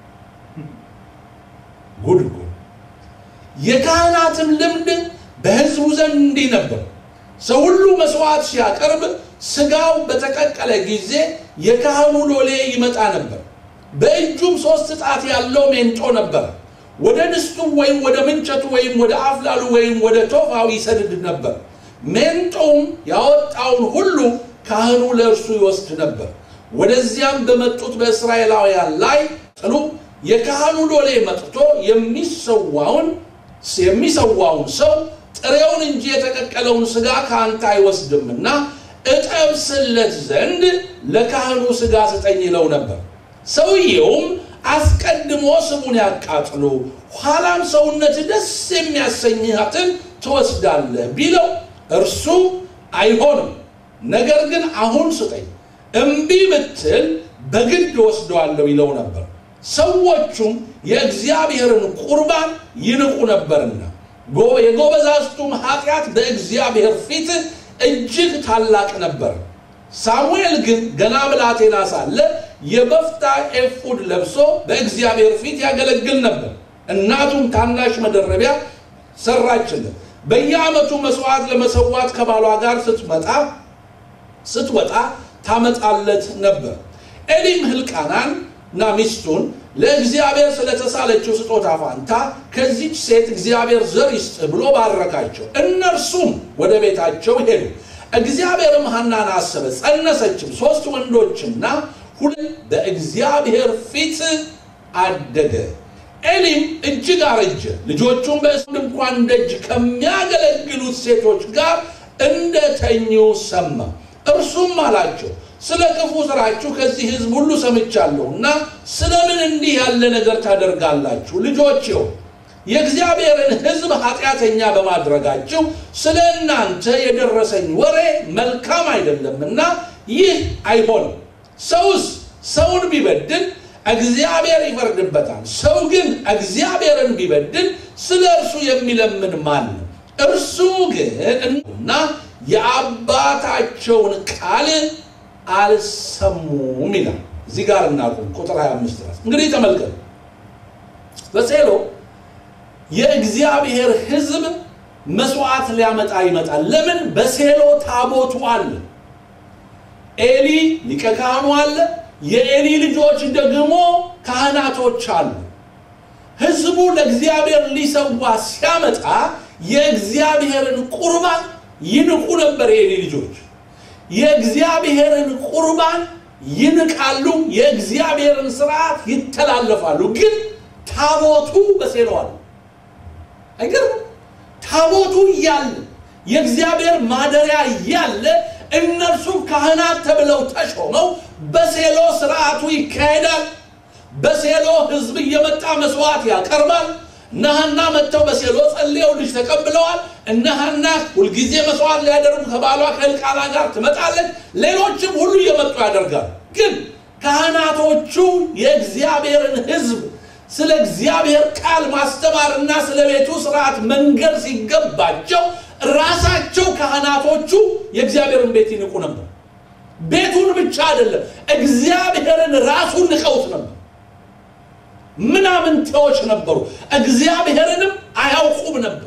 ጉድ ጉድ! የካህናትም ልምድ በሕዝቡ ዘንድ እንዲህ ነበር። ሰው ሁሉ መስዋዕት ሲያቀርብ ስጋው በተቀቀለ ጊዜ የካህኑ ሎሌ ይመጣ ነበር። በእጁም ሶስት ጣት ያለው ሜንጦ ነበር። ወደ ድስቱ ወይም ወደ ምንቸቱ ወይም ወደ አፍላሉ ወይም ወደ ቶፋው ይሰድድ ነበር። ሜንጦውም ያወጣውን ሁሉ ካህኑ ለእርሱ ይወስድ ነበር። ወደዚያም በመጡት በእስራኤላውያን ላይ ጥሉ የካህኑ ሎሌ መጥቶ የሚሰዋውን የሚሰዋውን ሰው ጥሬውን እንጂ የተቀቀለውን ስጋ ከአንተ አይወስድምና እጠብስለት ዘንድ ለካህኑ ስጋ ስጠኝ ይለው ነበር። ሰውየውም አስቀድሞ ስቡን ያቃጥሉ፣ ኋላም ሰውነት ደስ የሚያሰኝሃትን ትወስዳለህ ቢለው እርሱ አይሆንም፣ ነገር ግን አሁን ስጠኝ፣ እምቢ ብትል በግድ ወስደዋለሁ ይለው ነበር። ሰዎቹም የእግዚአብሔርን ቁርባን ይንቁ ነበርና የጎበዛዝቱም ኃጢአት በእግዚአብሔር ፊት እጅግ ታላቅ ነበር። ሳሙኤል ግን ገና ብላቴና ሳለ የበፍታ ኤፉድ ለብሶ በእግዚአብሔር ፊት ያገለግል ነበር። እናቱም ታናሽ መደረቢያ ሰራችለት። በየዓመቱ መስዋዕት ለመሰዋት ከባሏ ጋር ስትመጣ ስትወጣ ታመጣለት ነበር። ኤሊም ሕልቃናን እና ሚስቱን ለእግዚአብሔር ስለተሳለችው ስጦታ ፋንታ ከዚች ሴት እግዚአብሔር ዘር ይስጥ ብሎ ባረካቸው። እነርሱም ወደ ቤታቸው ሄዱ። እግዚአብሔርም ሐናን አሰበ፣ ጸነሰችም፣ ሶስት ወንዶችና ሁለት በእግዚአብሔር ፊት አደገ። ኤሊም እጅግ አረጀ፣ ልጆቹም በእሱ ድንኳን ደጅ ከሚያገለግሉት ሴቶች ጋር እንደተኙ ሰማ። እርሱም አላቸው ስለ ክፉ ስራችሁ ከዚህ ሕዝብ ሁሉ ሰምቻለሁና ስለምን እንዲህ ያለ ነገር ታደርጋላችሁ? ልጆቼው የእግዚአብሔርን ሕዝብ ኃጢአተኛ በማድረጋችሁ ስለ እናንተ የደረሰኝ ወሬ መልካም አይደለምና ይህ አይሆንም። ሰውስ ሰውን ቢበድል እግዚአብሔር ይፈርድበታል። ሰው ግን እግዚአብሔርን ቢበድል ስለ እርሱ የሚለምን ማን ነው? እርሱ ግን እና የአባታቸውን ቃል አልሰሙም ይላል። እዚህ ጋር እናቁም። ቁጥር 25 ድረስ እንግዲህ ተመልከቱ። በሴሎ የእግዚአብሔር ሕዝብ መስዋዕት ሊያመጣ ይመጣል። ለምን? በሴሎ ታቦቱ አለ። ኤሊ ሊቀ ካህኑ አለ። የኤሊ ልጆች ደግሞ ካህናቶች አሉ። ሕዝቡ ለእግዚአብሔር ሊሰዋ ሲያመጣ የእግዚአብሔርን ቁርባን ይንቁ ነበር። የኤሊ ልጆች የእግዚአብሔርን ቁርባን ይንቃሉ፣ የእግዚአብሔርን ስርዓት ይተላለፋሉ። ግን ታቦቱ በሴሎ አለ። አይገርም? ታቦቱ እያለ የእግዚአብሔር ማደሪያ እያለ እነርሱ ካህናት ተብለው ተሾመው በሴሎ ስርዓቱ ይካሄዳል። በሴሎ ህዝብ እየመጣ መስዋዕት ያቀርባል። እነ ሐና መጥተው በሴሎ ጸልየው ልጅ ተቀብለዋል። እነ ሐና ሁልጊዜ መስዋዕት ሊያደርጉ ከባሏ ከእልቃና ጋር ትመጣለች። ሌሎችም ሁሉ እየመጡ ያደርጋል። ግን ካህናቶቹ የእግዚአብሔርን ህዝብ ስለ እግዚአብሔር ቃል ማስተማርና ስለ ቤቱ ስርዓት መንገድ ሲገባቸው ራሳቸው ካህናቶቹ የእግዚአብሔርን ቤት ይንቁ ነበር። ቤቱን ብቻ አይደለም፣ እግዚአብሔርን ራሱን ንቀውት ነበር። ምናምንቴዎች ነበሩ። እግዚአብሔርንም አያውቁም ነበር።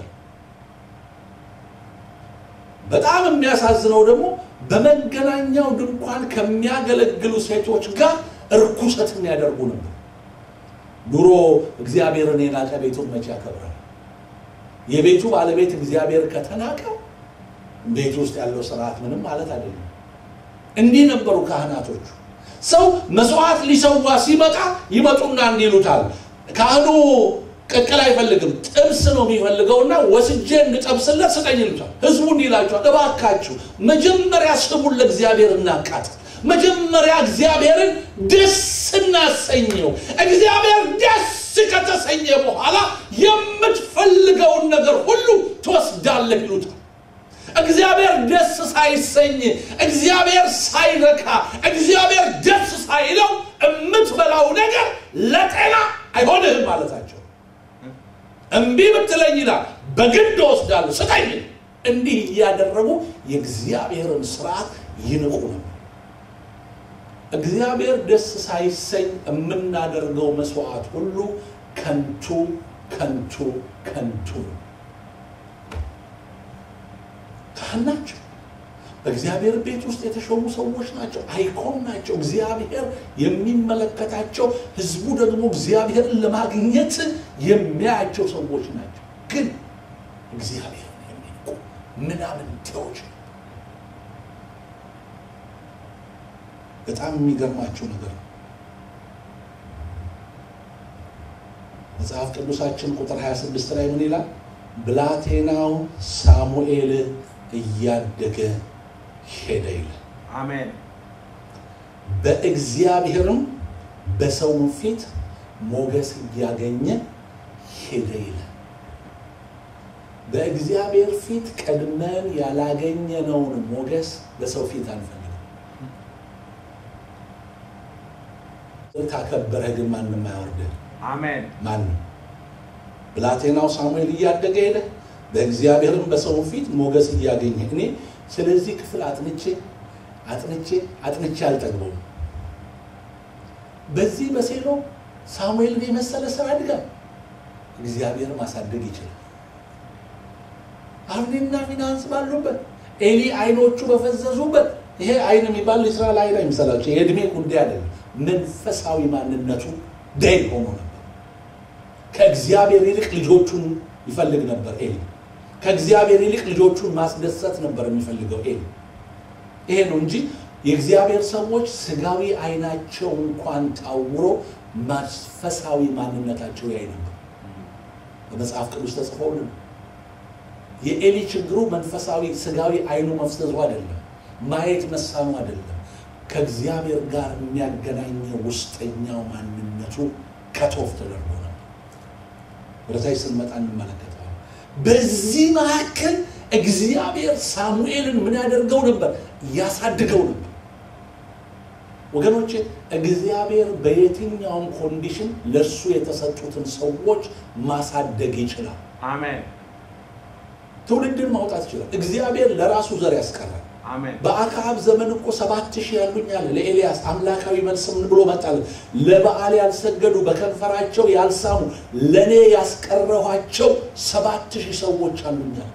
በጣም የሚያሳዝነው ደግሞ በመገናኛው ድንኳን ከሚያገለግሉ ሴቶች ጋር እርኩሰት የሚያደርጉ ነበር። ድሮ እግዚአብሔርን የናቀ ቤቱን መቼ ያከብራል? የቤቱ ባለቤት እግዚአብሔር ከተናቀ ቤቱ ውስጥ ያለው ስርዓት ምንም ማለት አይደለም። እንዲህ ነበሩ ካህናቶቹ። ሰው መስዋዕት ሊሰዋ ሲመጣ ይመጡና እንዲህ ይሉታል። ካህኑ ቅቅል አይፈልግም፣ ጥብስ ነው የሚፈልገውና ወስጄ እንድጠብስለት ስጠኝ ይሉታል። ህዝቡ እንዲህ ይላቸዋል፣ እባካችሁ መጀመሪያ ስሙን ለእግዚአብሔር እናቃጥል። መጀመሪያ እግዚአብሔርን ደስ እናሰኘው። እግዚአብሔር ደስ ከተሰኘ በኋላ የምትፈልገውን ነገር ሁሉ ትወስዳለህ ይሉታል። እግዚአብሔር ደስ ሳይሰኝ እግዚአብሔር ሳይረካ እግዚአብሔር ደስ ሳይለው የምትበላው ነገር ለጤና አይሆንህም ማለታቸው። እምቢ ብትለኝ ይላል በግድ ወስዳለሁ ስጠኝ። እንዲህ እያደረጉ የእግዚአብሔርን ስርዓት ይንቁ ነው። እግዚአብሔር ደስ ሳይሰኝ የምናደርገው መስዋዕት ሁሉ ከንቱ ከንቱ ከንቱ ነው። ካህን ናቸው። በእግዚአብሔር ቤት ውስጥ የተሾሙ ሰዎች ናቸው። አይኮን ናቸው። እግዚአብሔር የሚመለከታቸው ህዝቡ ደግሞ እግዚአብሔርን ለማግኘት የሚያያቸው ሰዎች ናቸው። ግን እግዚአብሔርን የሚንቁ ምናምንቴዎች ነው። በጣም የሚገርማቸው ነገር ነው። መጽሐፍ ቅዱሳችን ቁጥር 26 ላይ ምን ይላል? ብላቴናው ሳሙኤል እያደገ ሄደ ይላል። አሜን። በእግዚአብሔርም በሰው ፊት ሞገስ እያገኘ ሄደ ይላል። በእግዚአብሔር ፊት ቀድመን ያላገኘነውን ሞገስ በሰው ፊት አንፈልግም። ካከበረህ ግን ማንም አያወርድህ። አሜን። ማንም ብላቴናው ሳሙኤል እያደገ ሄደ፣ በእግዚአብሔርም በሰው ፊት ሞገስ እያገኘ እኔ ስለዚህ ክፍል አጥንቼ አጥንቼ አጥንቼ አልጠግበውም። በዚህ በሴሎ ሳሙኤልን የመሰለ ሰው ያድጋል። እግዚአብሔር ማሳደግ ይችላል። አብኔና ፊናንስ ባሉበት ኤሊ አይኖቹ በፈዘዙበት ይሄ አይን የሚባል እስራኤል አይን አይምሰላቸው። የእድሜ ጉዳይ አይደለም። መንፈሳዊ ማንነቱ ደይ ሆኖ ነበር። ከእግዚአብሔር ይልቅ ልጆቹን ይፈልግ ነበር ኤሊ። ከእግዚአብሔር ይልቅ ልጆቹን ማስደሰት ነበር የሚፈልገው ኤሊ። ይሄ ነው እንጂ የእግዚአብሔር ሰዎች ስጋዊ አይናቸው እንኳን ታውሮ መንፈሳዊ ማንነታቸው ያይ ነበር። በመጽሐፍ ቅዱስ ተጽፎልን የኤሊ ችግሩ መንፈሳዊ ስጋዊ አይኑ መፍዘዙ አይደለም፣ ማየት መሳኑ አይደለም። ከእግዚአብሔር ጋር የሚያገናኘው ውስጠኛው ማንነቱ ከቶፍ ተደርጎ ነበር። ወደታች ስንመጣ እንመለከተዋል። በዚህ መካከል እግዚአብሔር ሳሙኤልን ምን ያደርገው ነበር? ያሳድገው ነበር። ወገኖች እግዚአብሔር በየትኛውም ኮንዲሽን ለእሱ የተሰጡትን ሰዎች ማሳደግ ይችላል። Amen. ትውልድን ማውጣት ይችላል። እግዚአብሔር ለራሱ ዘር ያስቀራል። Amen. በአክዓብ ዘመን እኮ ሰባት ሺህ ያሉኝ አለ ለኤልያስ አምላካዊ መልስ ምን ብሎ መጣል? ለበዓል ያልሰገዱ በከንፈራቸው ያልሳሙ ለእኔ ያስቀረኋቸው ሰባት ሺህ ሰዎች አሉኛል።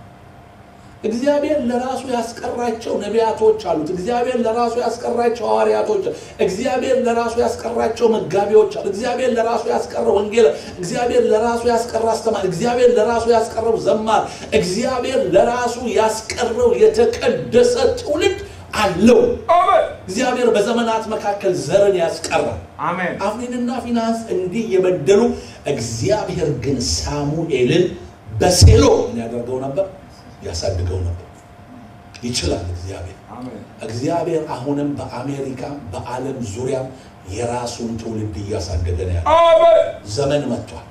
እግዚአብሔር ለራሱ ያስቀራቸው ነቢያቶች አሉት። እግዚአብሔር ለራሱ ያስቀራቸው ሐዋርያቶች፣ እግዚአብሔር ለራሱ ያስቀራቸው መጋቢዎች አሉ። እግዚአብሔር ለራሱ ያስቀረው ወንጌል፣ እግዚአብሔር ለራሱ ያስቀራ አስተማሪ፣ እግዚአብሔር ለራሱ ያስቀረው ዘማር፣ እግዚአብሔር ለራሱ ያስቀረው የተቀደሰ ትውልድ አለው። Amen. እግዚአብሔር በዘመናት መካከል ዘርን ያስቀራል። Amen. አፍኒንና ፊናንስ እንዲህ የበደሉ እግዚአብሔር ግን ሳሙኤልን በሴሎ ምን ያደርገው ነበር? ያሳድገው ነበር። ይችላል እግዚአብሔር። Amen. እግዚአብሔር አሁንም በአሜሪካ በዓለም ዙሪያ የራሱን ትውልድ እያሳደገ ነው ያለው። Amen. ዘመን መጥቷል።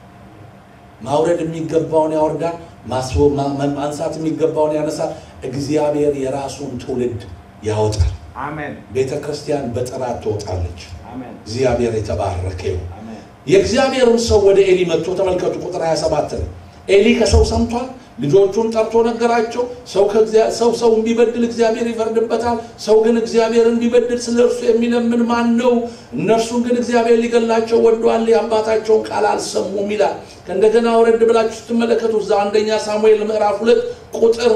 ማውረድ የሚገባውን ያወርዳል፣ ማስቦ- ማ- ማ- ማንሳት የሚገባውን ያነሳል። እግዚአብሔር የራሱን ትውልድ ያወጣል። Amen. ቤተ ክርስቲያን በጥራት ትወጣለች። Amen. እግዚአብሔር የተባረከ ይሁን። Amen. የእግዚአብሔርም ሰው ወደ ኤሊ መጥቶ ተመልከቱ፣ ቁጥር 27 ላይ ኤሊ ከሰው ሰምቷል። ልጆቹን ጠርቶ ነገራቸው። ሰው ከእግዚአ- ሰው ሰውን ቢበድል እግዚአብሔር ይፈርድበታል። ሰው ግን እግዚአብሔርን ቢበድል ስለ እርሱ የሚለምን ማን ነው? እነርሱን ግን እግዚአብሔር ሊገላቸው ወዷል፣ የአባታቸውን ቃል አልሰሙም ይላል። ከእንደገና ወረድ ብላችሁ ስትመለከቱ እዛ አንደኛ ሳሙኤል ምዕራፍ ሁለት ቁጥር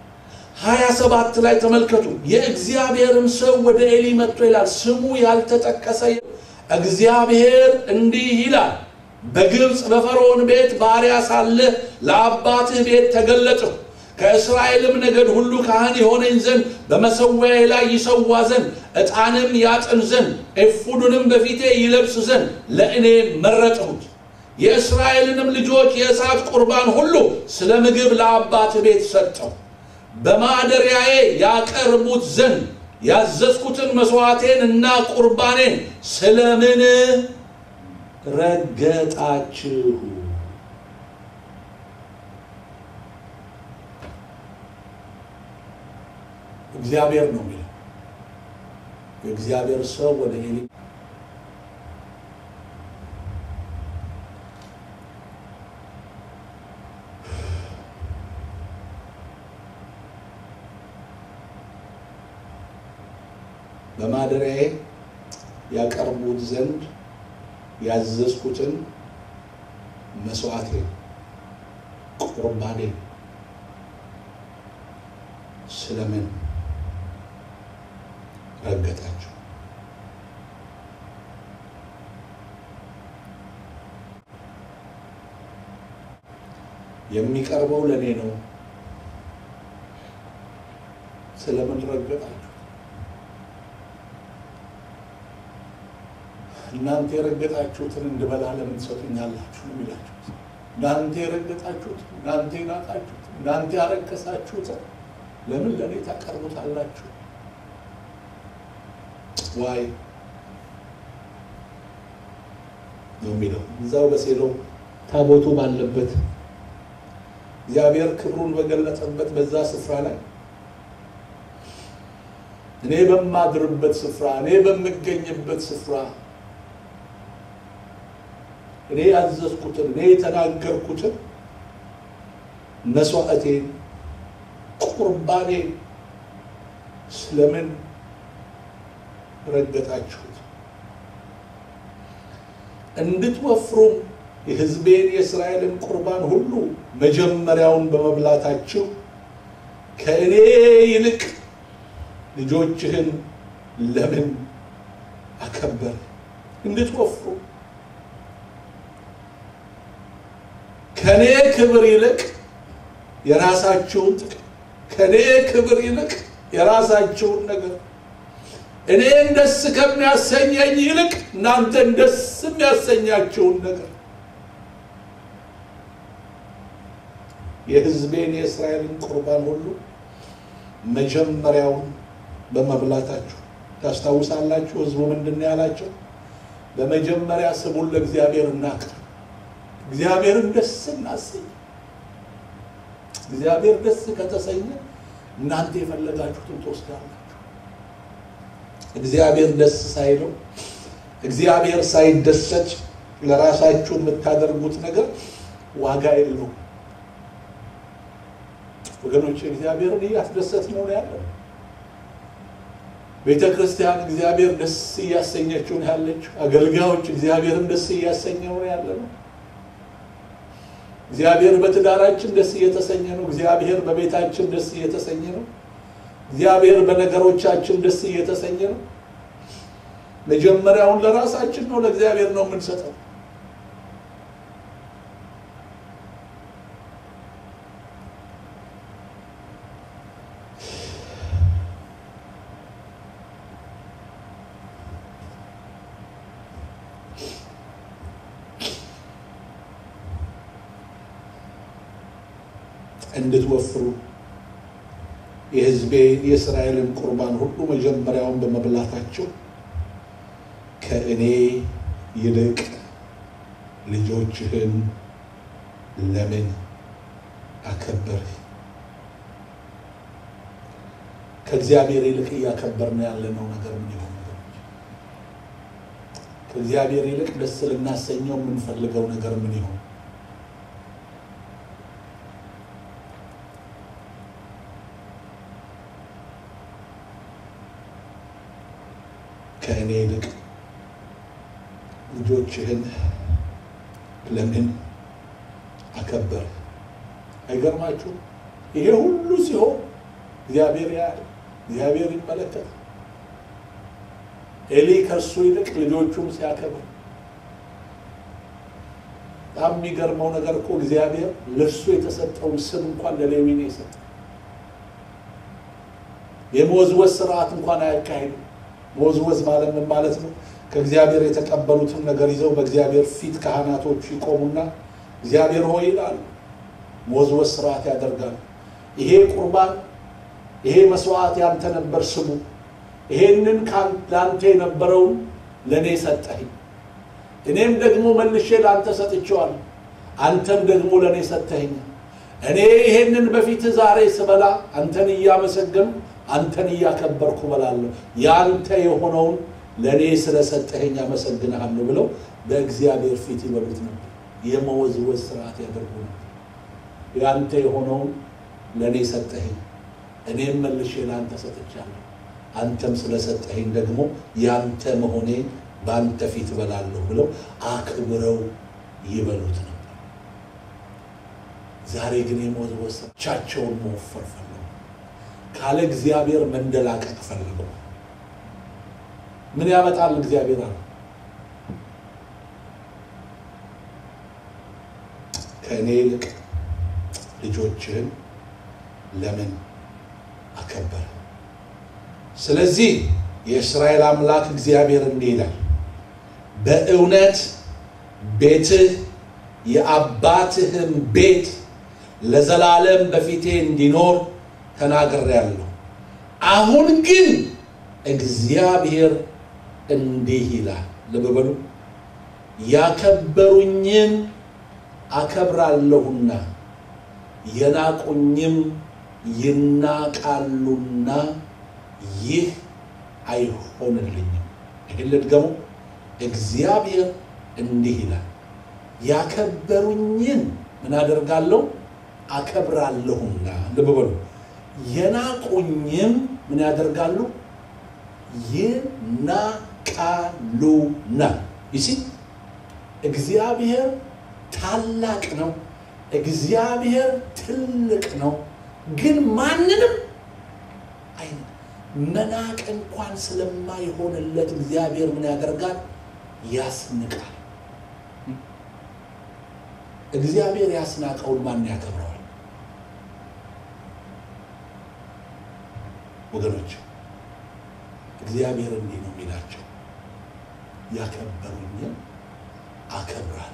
ሀያ ሰባት ላይ ተመልከቱ። የእግዚአብሔርም ሰው ወደ ኤሊ መጥቶ ይላል ስሙ ያልተጠቀሰ እግዚአብሔር እንዲህ ይላል በግብፅ በፈርዖን ቤት ባሪያ ሳለህ ለአባትህ ቤት ተገለጥሁ ከእስራኤልም ነገድ ሁሉ ካህን የሆነኝ ዘንድ በመሰዊያዬ ላይ ይሰዋ ዘንድ ዕጣንም ያጥን ዘንድ ኤፉዱንም በፊቴ ይለብስ ዘንድ ለእኔ መረጥሁት የእስራኤልንም ልጆች የእሳት ቁርባን ሁሉ ስለ ምግብ ለአባትህ ቤት ሰጠው በማደሪያዬ ያቀርቡት ዘንድ ያዘዝኩትን መስዋዕቴን እና ቁርባኔን ስለምን ረገጣችሁ? እግዚአብሔር ነው የሚለው። የእግዚአብሔር ሰው ወደ ኤሊ በማደሪያዬ ያቀርቡት ዘንድ ያዘዝኩትን መስዋዕቴ ቁርባኔ ስለምን ረገጣችሁ? የሚቀርበው ለእኔ ነው። ስለምን ረገጣችሁ? እናንተ የረገጣችሁትን እንድበላ ለምን ትሰጡኛላችሁ? ነው የሚላችሁት። እናንተ የረገጣችሁት፣ እናንተ የናቃችሁት፣ እናንተ ያረከሳችሁትን ለምን ለእኔ ታቀርቡታላችሁ? ዋይ ነው የሚለው እዛው በሴሎ ታቦቱ ባለበት እግዚአብሔር ክብሩን በገለጸበት በዛ ስፍራ ላይ እኔ በማድርበት ስፍራ እኔ በምገኝበት ስፍራ እኔ ያዘዝኩትን እኔ የተናገርኩትን መስዋዕቴን ቁርባኔን ስለምን ረገጣችሁት? እንድትወፍሩም የሕዝቤን የእስራኤልን ቁርባን ሁሉ መጀመሪያውን በመብላታችሁ ከእኔ ይልቅ ልጆችህን ለምን አከበር? እንድትወፍሩ ከኔ ክብር ይልቅ የራሳችሁን ጥቅም ከኔ ክብር ይልቅ የራሳችሁን ነገር እኔን ደስ ከሚያሰኘኝ ይልቅ እናንተን ደስ የሚያሰኛችሁን ነገር የሕዝቤን የእስራኤልን ቁርባን ሁሉ መጀመሪያውን በመብላታችሁ ታስታውሳላችሁ። ሕዝቡ ምንድን ነው ያላቸው? በመጀመሪያ ስሙን ለእግዚአብሔር እናቅርብ፣ እግዚአብሔርን ደስ እናሰኝ። እግዚአብሔር ደስ ከተሰኘ እናንተ የፈለጋችሁትን ትወስዳላችሁ። እግዚአብሔር ደስ ሳይለው እግዚአብሔር ሳይደሰት ለራሳችሁ የምታደርጉት ነገር ዋጋ የለውም። ወገኖች እግዚአብሔርን እያስደሰት ነው ያለ ቤተ ክርስቲያን እግዚአብሔር ደስ እያሰኘችው ነው ያለችው። አገልጋዮች እግዚአብሔርን ደስ እያሰኘው ነው ያለ ነው። እግዚአብሔር በትዳራችን ደስ እየተሰኘ ነው። እግዚአብሔር በቤታችን ደስ እየተሰኘ ነው። እግዚአብሔር በነገሮቻችን ደስ እየተሰኘ ነው። መጀመሪያውን ለራሳችን ነው፣ ለእግዚአብሔር ነው የምንሰጠው። እንድትወፍሩ የሕዝቤ የእስራኤልን ቁርባን ሁሉ መጀመሪያውን በመብላታቸው ከእኔ ይልቅ ልጆችህን ለምን አከበርህ? ከእግዚአብሔር ይልቅ እያከበርን ያለነው ነገር ምን ይሆን? ነገሮች ከእግዚአብሔር ይልቅ ደስ ልናሰኘው የምንፈልገው ነገር ምን ይሆን? ከእኔ ይልቅ ልጆችህን ለምን አከበር? አይገርማችሁም? ይሄ ሁሉ ሲሆን እግዚአብሔር ያያል፣ እግዚአብሔር ይመለከታል። ኤሊ ከእሱ ይልቅ ልጆቹን ሲያከብር በጣም የሚገርመው ነገር እኮ እግዚአብሔር ለእሱ የተሰጠውን ስም እንኳን ለሌዊ ነው የሰጠው። የመወዝወዝ ስርዓት እንኳን አያካሂድም። መወዝወዝ ማለት ምን ማለት ነው? ከእግዚአብሔር የተቀበሉትን ነገር ይዘው በእግዚአብሔር ፊት ካህናቶቹ ይቆሙና እግዚአብሔር ሆይ ይላሉ። መወዝወዝ ስርዓት ያደርጋሉ። ይሄ ቁርባን፣ ይሄ መስዋዕት ያንተ ነበር ስሙ። ይሄንን ለአንተ የነበረውን ለእኔ ሰጠኸኝ፣ እኔም ደግሞ መልሼ ለአንተ ሰጥቼዋለሁ፣ አንተም ደግሞ ለእኔ ሰጠኸኝ። እኔ ይሄንን በፊት ዛሬ ስበላ አንተን እያመሰገኑ አንተን እያከበርኩ እበላለሁ። ያንተ የሆነውን ለእኔ ስለሰጠኸኝ አመሰግንሃለሁ ብለው በእግዚአብሔር ፊት ይበሉት ነበር። የመወዝወዝ ስርዓት ያደርጉ ነበር። ያንተ የሆነውን ለእኔ ሰጠኸኝ፣ እኔም መልሼ ለአንተ ሰጥቻለሁ። አንተም ስለሰጠኸኝ ደግሞ ያንተ መሆኔን በአንተ ፊት እበላለሁ ብለው አክብረው ይበሉት ነበር። ዛሬ ግን የመወዝወዝ ቻቸውን መወፈር ፈለጉ። ካለ እግዚአብሔር መንደላቀቅ ፈልገው ምን ያመጣል እግዚአብሔር አለ ከእኔ ይልቅ ልጆችህን ለምን አከበረ? ስለዚህ የእስራኤል አምላክ እግዚአብሔር እንዲህ ይላል፣ በእውነት ቤትህ የአባትህም ቤት ለዘላለም በፊቴ እንዲኖር ተናግሬአለሁ። አሁን ግን እግዚአብሔር እንዲህ ይላል፣ ልብ በሉ ያከበሩኝን አከብራለሁና የናቁኝም ይናቃሉና ይህ አይሆንልኝም። ይህን ልድገሙ። እግዚአብሔር እንዲህ ይላል ያከበሩኝን ምን አደርጋለሁ? አከብራለሁና። ልብ በሉ የናቁኝም ምን ያደርጋሉ? ይናቃሉና። ይሲ እግዚአብሔር ታላቅ ነው። እግዚአብሔር ትልቅ ነው። ግን ማንንም አይ መናቅ እንኳን ስለማይሆንለት እግዚአብሔር ምን ያደርጋል? ያስንቃል። እግዚአብሔር ያስናቀውን ማን ያከብረዋል? ወገኖች እግዚአብሔር እንዲህ ነው የሚላቸው፣ ያከበሩኝን አከብራል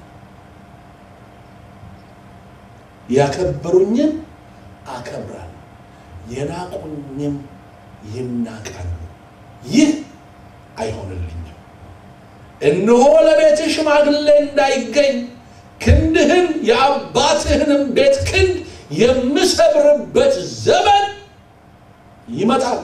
ያከበሩኝን አከብራል የናቁኝም ይናቃሉ። ይህ አይሆንልኝም። እነሆ ለቤት ሽማግሌ እንዳይገኝ ክንድህን የአባትህንም ቤት ክንድ የምሰብርበት ዘመን ይመጣል።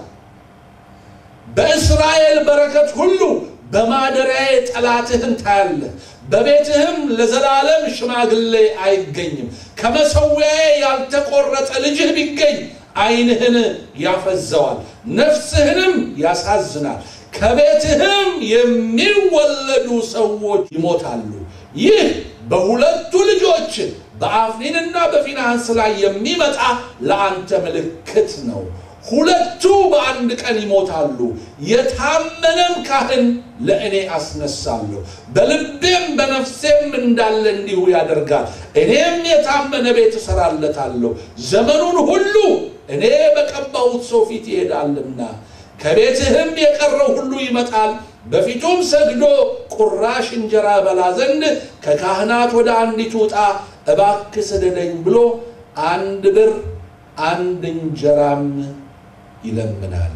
በእስራኤል በረከት ሁሉ በማደሪያዬ ጠላትህን ታያለህ። በቤትህም ለዘላለም ሽማግሌ አይገኝም። ከመሠዊያዬ ያልተቆረጠ ልጅህ ቢገኝ ዓይንህን ያፈዘዋል፣ ነፍስህንም ያሳዝናል። ከቤትህም የሚወለዱ ሰዎች ይሞታሉ። ይህ በሁለቱ ልጆች በአፍኒንና በፊንሐስ ላይ የሚመጣ ለአንተ ምልክት ነው። ሁለቱ በአንድ ቀን ይሞታሉ። የታመነም ካህን ለእኔ አስነሳለሁ፣ በልቤም በነፍሴም እንዳለ እንዲሁ ያደርጋል። እኔም የታመነ ቤት እሰራለታለሁ፣ ዘመኑን ሁሉ እኔ በቀባሁት ሰው ፊት ይሄዳልና። ከቤትህም የቀረው ሁሉ ይመጣል፣ በፊቱም ሰግዶ ቁራሽ እንጀራ በላ ዘንድ ከካህናት ወደ አንዲቱ ዕጣ እባክህ ስደደኝ ብሎ አንድ ብር አንድ እንጀራም ይለምናል።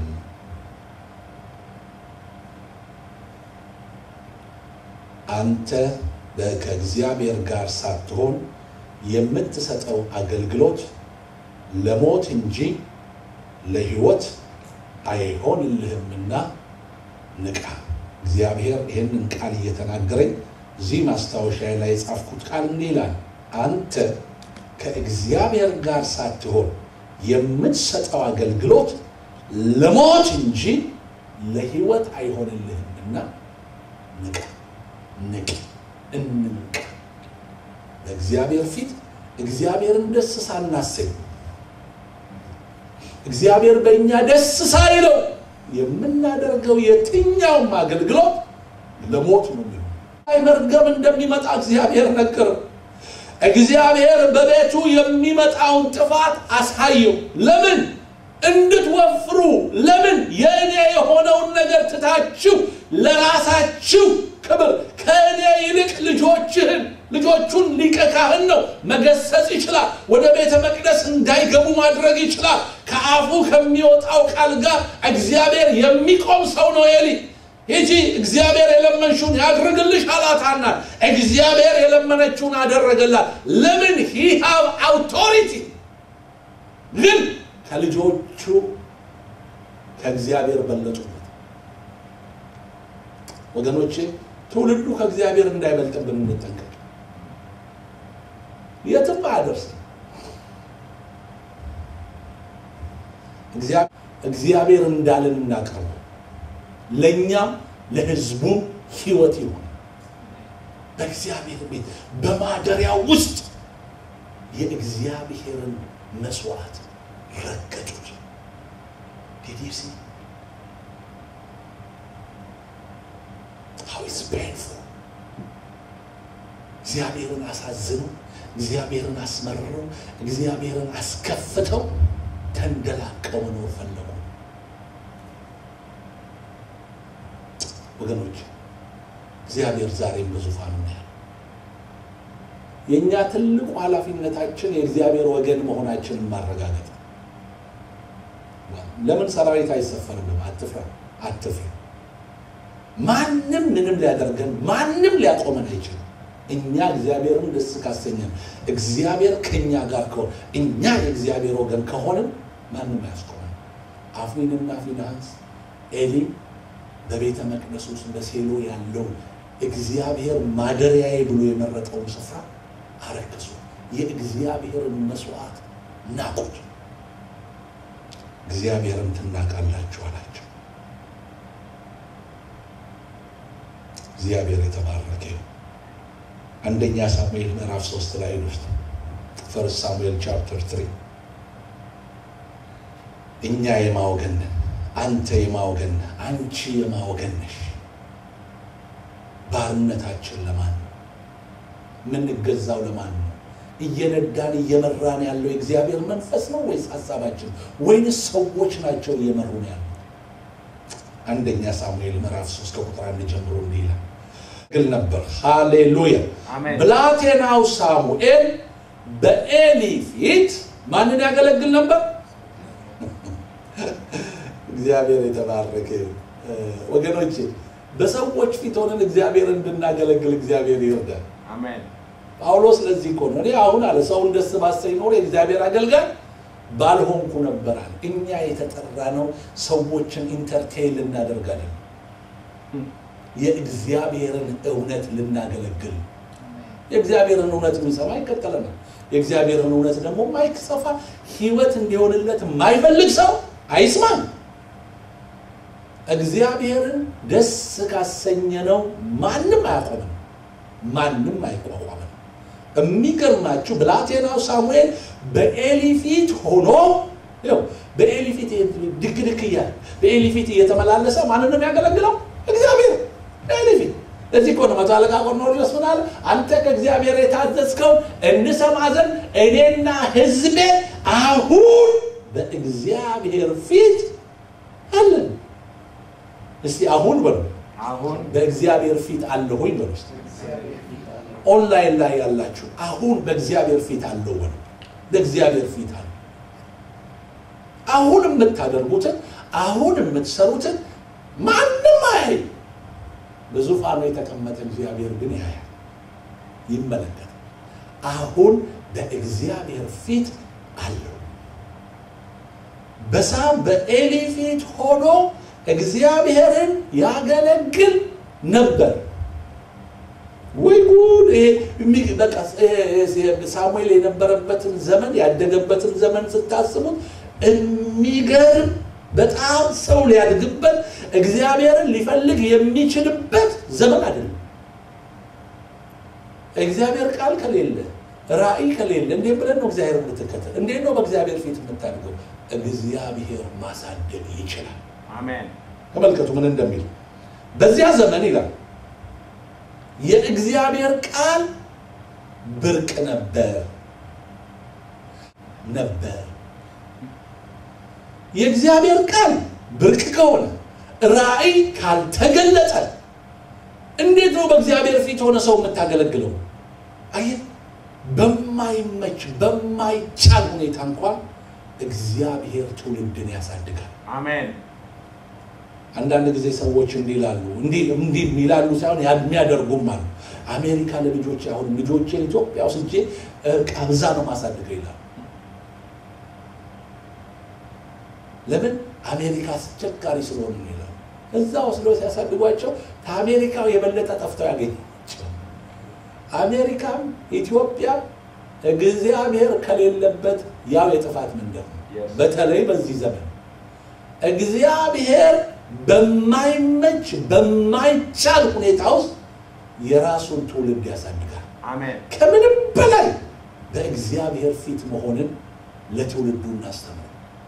አንተ ከእግዚአብሔር ጋር ሳትሆን የምትሰጠው አገልግሎት ለሞት እንጂ ለሕይወት አይሆንልህምና ንቃ። እግዚአብሔር ይህንን ቃል እየተናገረኝ እዚህ ማስታወሻ ላይ የጻፍኩት ቃል እንዲህ ይላል፣ አንተ ከእግዚአብሔር ጋር ሳትሆን የምትሰጠው አገልግሎት ለሞት እንጂ ለሕይወት አይሆንልህምና ንቃ። ንቅ፣ እንንቃ። በእግዚአብሔር ፊት እግዚአብሔርን ደስ ሳናሰኝ እግዚአብሔር በእኛ ደስ ሳይለው የምናደርገው የትኛውም አገልግሎት ለሞት ነው የሚሆነው። አይ መርገም እንደሚመጣ እግዚአብሔር ነገረው። እግዚአብሔር በቤቱ የሚመጣውን ጥፋት አሳየው። ለምን? እንድትወፍሩ። ለምን? የእኔ የሆነውን ነገር ትታችሁ ለራሳችሁ ክብር ከእኔ ይልቅ ልጆችህን ልጆቹን ሊቀ ካህን ነው መገሰጽ ይችላል። ወደ ቤተ መቅደስ እንዳይገቡ ማድረግ ይችላል። ከአፉ ከሚወጣው ቃል ጋር እግዚአብሔር የሚቆም ሰው ነው ኤሊ። ሂጂ እግዚአብሔር የለመንሽውን ያድርግልሽ አላታና እግዚአብሔር የለመነችውን አደረገላት። ለምን ሂ ሃቭ አውቶሪቲ ግን ከልጆቹ ከእግዚአብሔር በለጡበት። ወገኖቼ ትውልዱ ከእግዚአብሔር እንዳይበልጥብን እንጠንቀቅ። የትም አያደርስም። እግዚአብሔር እንዳለን እናቀርበው ለእኛም ለሕዝቡም ሕይወት ይሆን። በእግዚአብሔር ቤት በማደሪያው ውስጥ የእግዚአብሔርን መስዋዕት ረገጡት። ዲዲሲ how is painful እግዚአብሔርን አሳዝነው እግዚአብሔርን አስመርረው እግዚአብሔርን አስከፍተው ተንደላቀው መኖር ፈለጉ። ወገኖች እግዚአብሔር ዛሬም በዙፋኑ ነው ያለው። የእኛ ትልቁ ኃላፊነታችን የእግዚአብሔር ወገን መሆናችንን ማረጋገጥ ነው። ለምን ሰራዊት አይሰፈርም? አትፍራ፣ አትፍራ። ማንም ምንም ሊያደርገን ማንም ሊያቆመን አይችልም። እኛ እግዚአብሔርን ደስ ካሰኘን እግዚአብሔር ከእኛ ጋር ከሆነ እኛ የእግዚአብሔር ወገን ከሆንን ማንም አያስቆመን። አፍኒንና ፊንሐስ ኤሊ በቤተ መቅደስ ውስጥ በሴሎ ያለው እግዚአብሔር ማደሪያዬ ብሎ የመረጠውን ስፍራ አረከሱ። የእግዚአብሔርን መስዋዕት ናቁት። እግዚአብሔርን ትናቃላችሁ አላቸው። እግዚአብሔር የተባረከ ይሁን። አንደኛ ሳሙኤል ምዕራፍ ሶስት ላይ ውስጥ ፈርስት ሳሙኤል ቻፕተር ትሪ እኛ የማወገን ነን፣ አንተ የማወገን ነህ፣ አንቺ የማወገን ነሽ። ባርነታችን ለማን ነው? የምንገዛው ለማን ነው? እየነዳን እየመራን ያለው የእግዚአብሔር መንፈስ ነው ወይስ ሀሳባችን ወይንስ ሰዎች ናቸው እየመሩን ያለው? አንደኛ ሳሙኤል ምዕራፍ 3 ከቁጥር አንድ ጀምሮ እንዲህ ይላል ግል ነበር። ሃሌሉያ። አሜን። ብላቴናው ሳሙኤል በኤሊ ፊት ማንን ያገለግል ነበር? እግዚአብሔር የተባረከ ይሁን። እ፣ ወገኖቼ በሰዎች ፊት ሆነን እግዚአብሔር እንድናገለግል እግዚአብሔር ይርዳል። አሜን። ጳውሎስ ለዚህ እኮ ነው እኔ አሁን አለ ሰውን ደስ ባሰኝ ኖሮ የእግዚአብሔር አገልጋይ ባልሆንኩ ነበር አለ። እኛ የተጠራ ነው ሰዎችን ኢንተርቴይን ልናደርጋለን፣ የእግዚአብሔርን እውነት ልናገለግል። የእግዚአብሔርን እውነት የሚሰማ ይከተለናል። የእግዚአብሔርን እውነት ደግሞ ማይሰፋ ህይወት እንዲሆንለት የማይፈልግ ሰው አይስማም። እግዚአብሔርን ደስ ካሰኘነው ማንም አያቆምም፣ ማንም አይቋቋምም። የሚገርማችሁ ብላቴናው ሳሙኤል በኤሊ ፊት ሆኖ ይኸው በኤሊ ፊት ድክ ድክ እያለ በኤሊ ፊት እየተመላለሰ ማንን ነው የሚያገለግለው? እግዚአብሔር ኤሊ ፊት። ለዚህ እኮ ነው መቶ አለቃ ቆርኔሌዎስ ምን አለ? አንተ ከእግዚአብሔር የታዘዝከው እንሰማ ዘንድ እኔና ህዝቤ አሁን በእግዚአብሔር ፊት አለን። እስቲ አሁን በሉ አሁን በእግዚአብሔር ፊት አለሁኝ በሉ እስቲ። ኦንላይን ላይ ያላችሁ አሁን በእግዚአብሔር ፊት አለው በሉ። በእግዚአብሔር ፊት አለ። አሁን የምታደርጉትን አሁን የምትሰሩትን ማንም አያይ። በዙፋኑ የተቀመጠ እግዚአብሔር ግን ያያል፣ ይመለከታል። አሁን በእግዚአብሔር ፊት አለው። በሳም በኤሊ ፊት ሆኖ እግዚአብሔርን ያገለግል ነበር። ወይ ጉድ! ይሄ የሚ- በቃ ይሄ ሳሙኤል የነበረበትን ዘመን ያደገበትን ዘመን ስታስቡት የሚገርም በጣም ሰው ሊያድግበት እግዚአብሔርን ሊፈልግ የሚችልበት ዘመን አይደለም። እግዚአብሔር ቃል ከሌለ ራእይ ከሌለ እንዴት ብለን ነው እግዚአብሔር የምትከተል? እንዴት ነው በእግዚአብሔር ፊት የምታድገው? እግዚአብሔር ማሳደግ ይችላል። አሜን። ተመልከቱ ምን እንደሚል በዚያ ዘመን ይላል የእግዚአብሔር ቃል ብርቅ ነበር ነበር የእግዚአብሔር ቃል ብርቅ ከሆነ ራእይ ካልተገለጠ እንዴት ነው በእግዚአብሔር ፊት ሆነ ሰው የምታገለግለው አየህ በማይመች በማይቻል ሁኔታ እንኳን እግዚአብሔር ትውልድን ያሳድጋል አሜን። አንዳንድ ጊዜ ሰዎች እንዲህ ይላሉ እንዲህ እንዲህ ይላሉ ሳይሆን ያ- የሚያደርጉም አሉ። አሜሪካ ለልጆች አሁን ልጆቼን ኢትዮጵያ ወስጄ እ፣ ቀብዛ ነው ማሳድገው ይላሉ። ለምን አሜሪካ አስቸጋሪ ስለሆነ ነው ይላሉ። እዛ ወስዶ ሲያሳድጓቸው ከአሜሪካው የበለጠ ጠፍተው ያገኛቸው። አሜሪካም ኢትዮጵያ እግዚአብሔር ከሌለበት ያው የጥፋት መንደር ነው። Yes. በተለይ በዚህ ዘመን እግዚአብሔር በማይመች በማይቻል ሁኔታ ውስጥ የራሱን ትውልድ ያሳድጋል። አሜን። ከምንም በላይ በእግዚአብሔር ፊት መሆንን ለትውልዱ እናስተምር።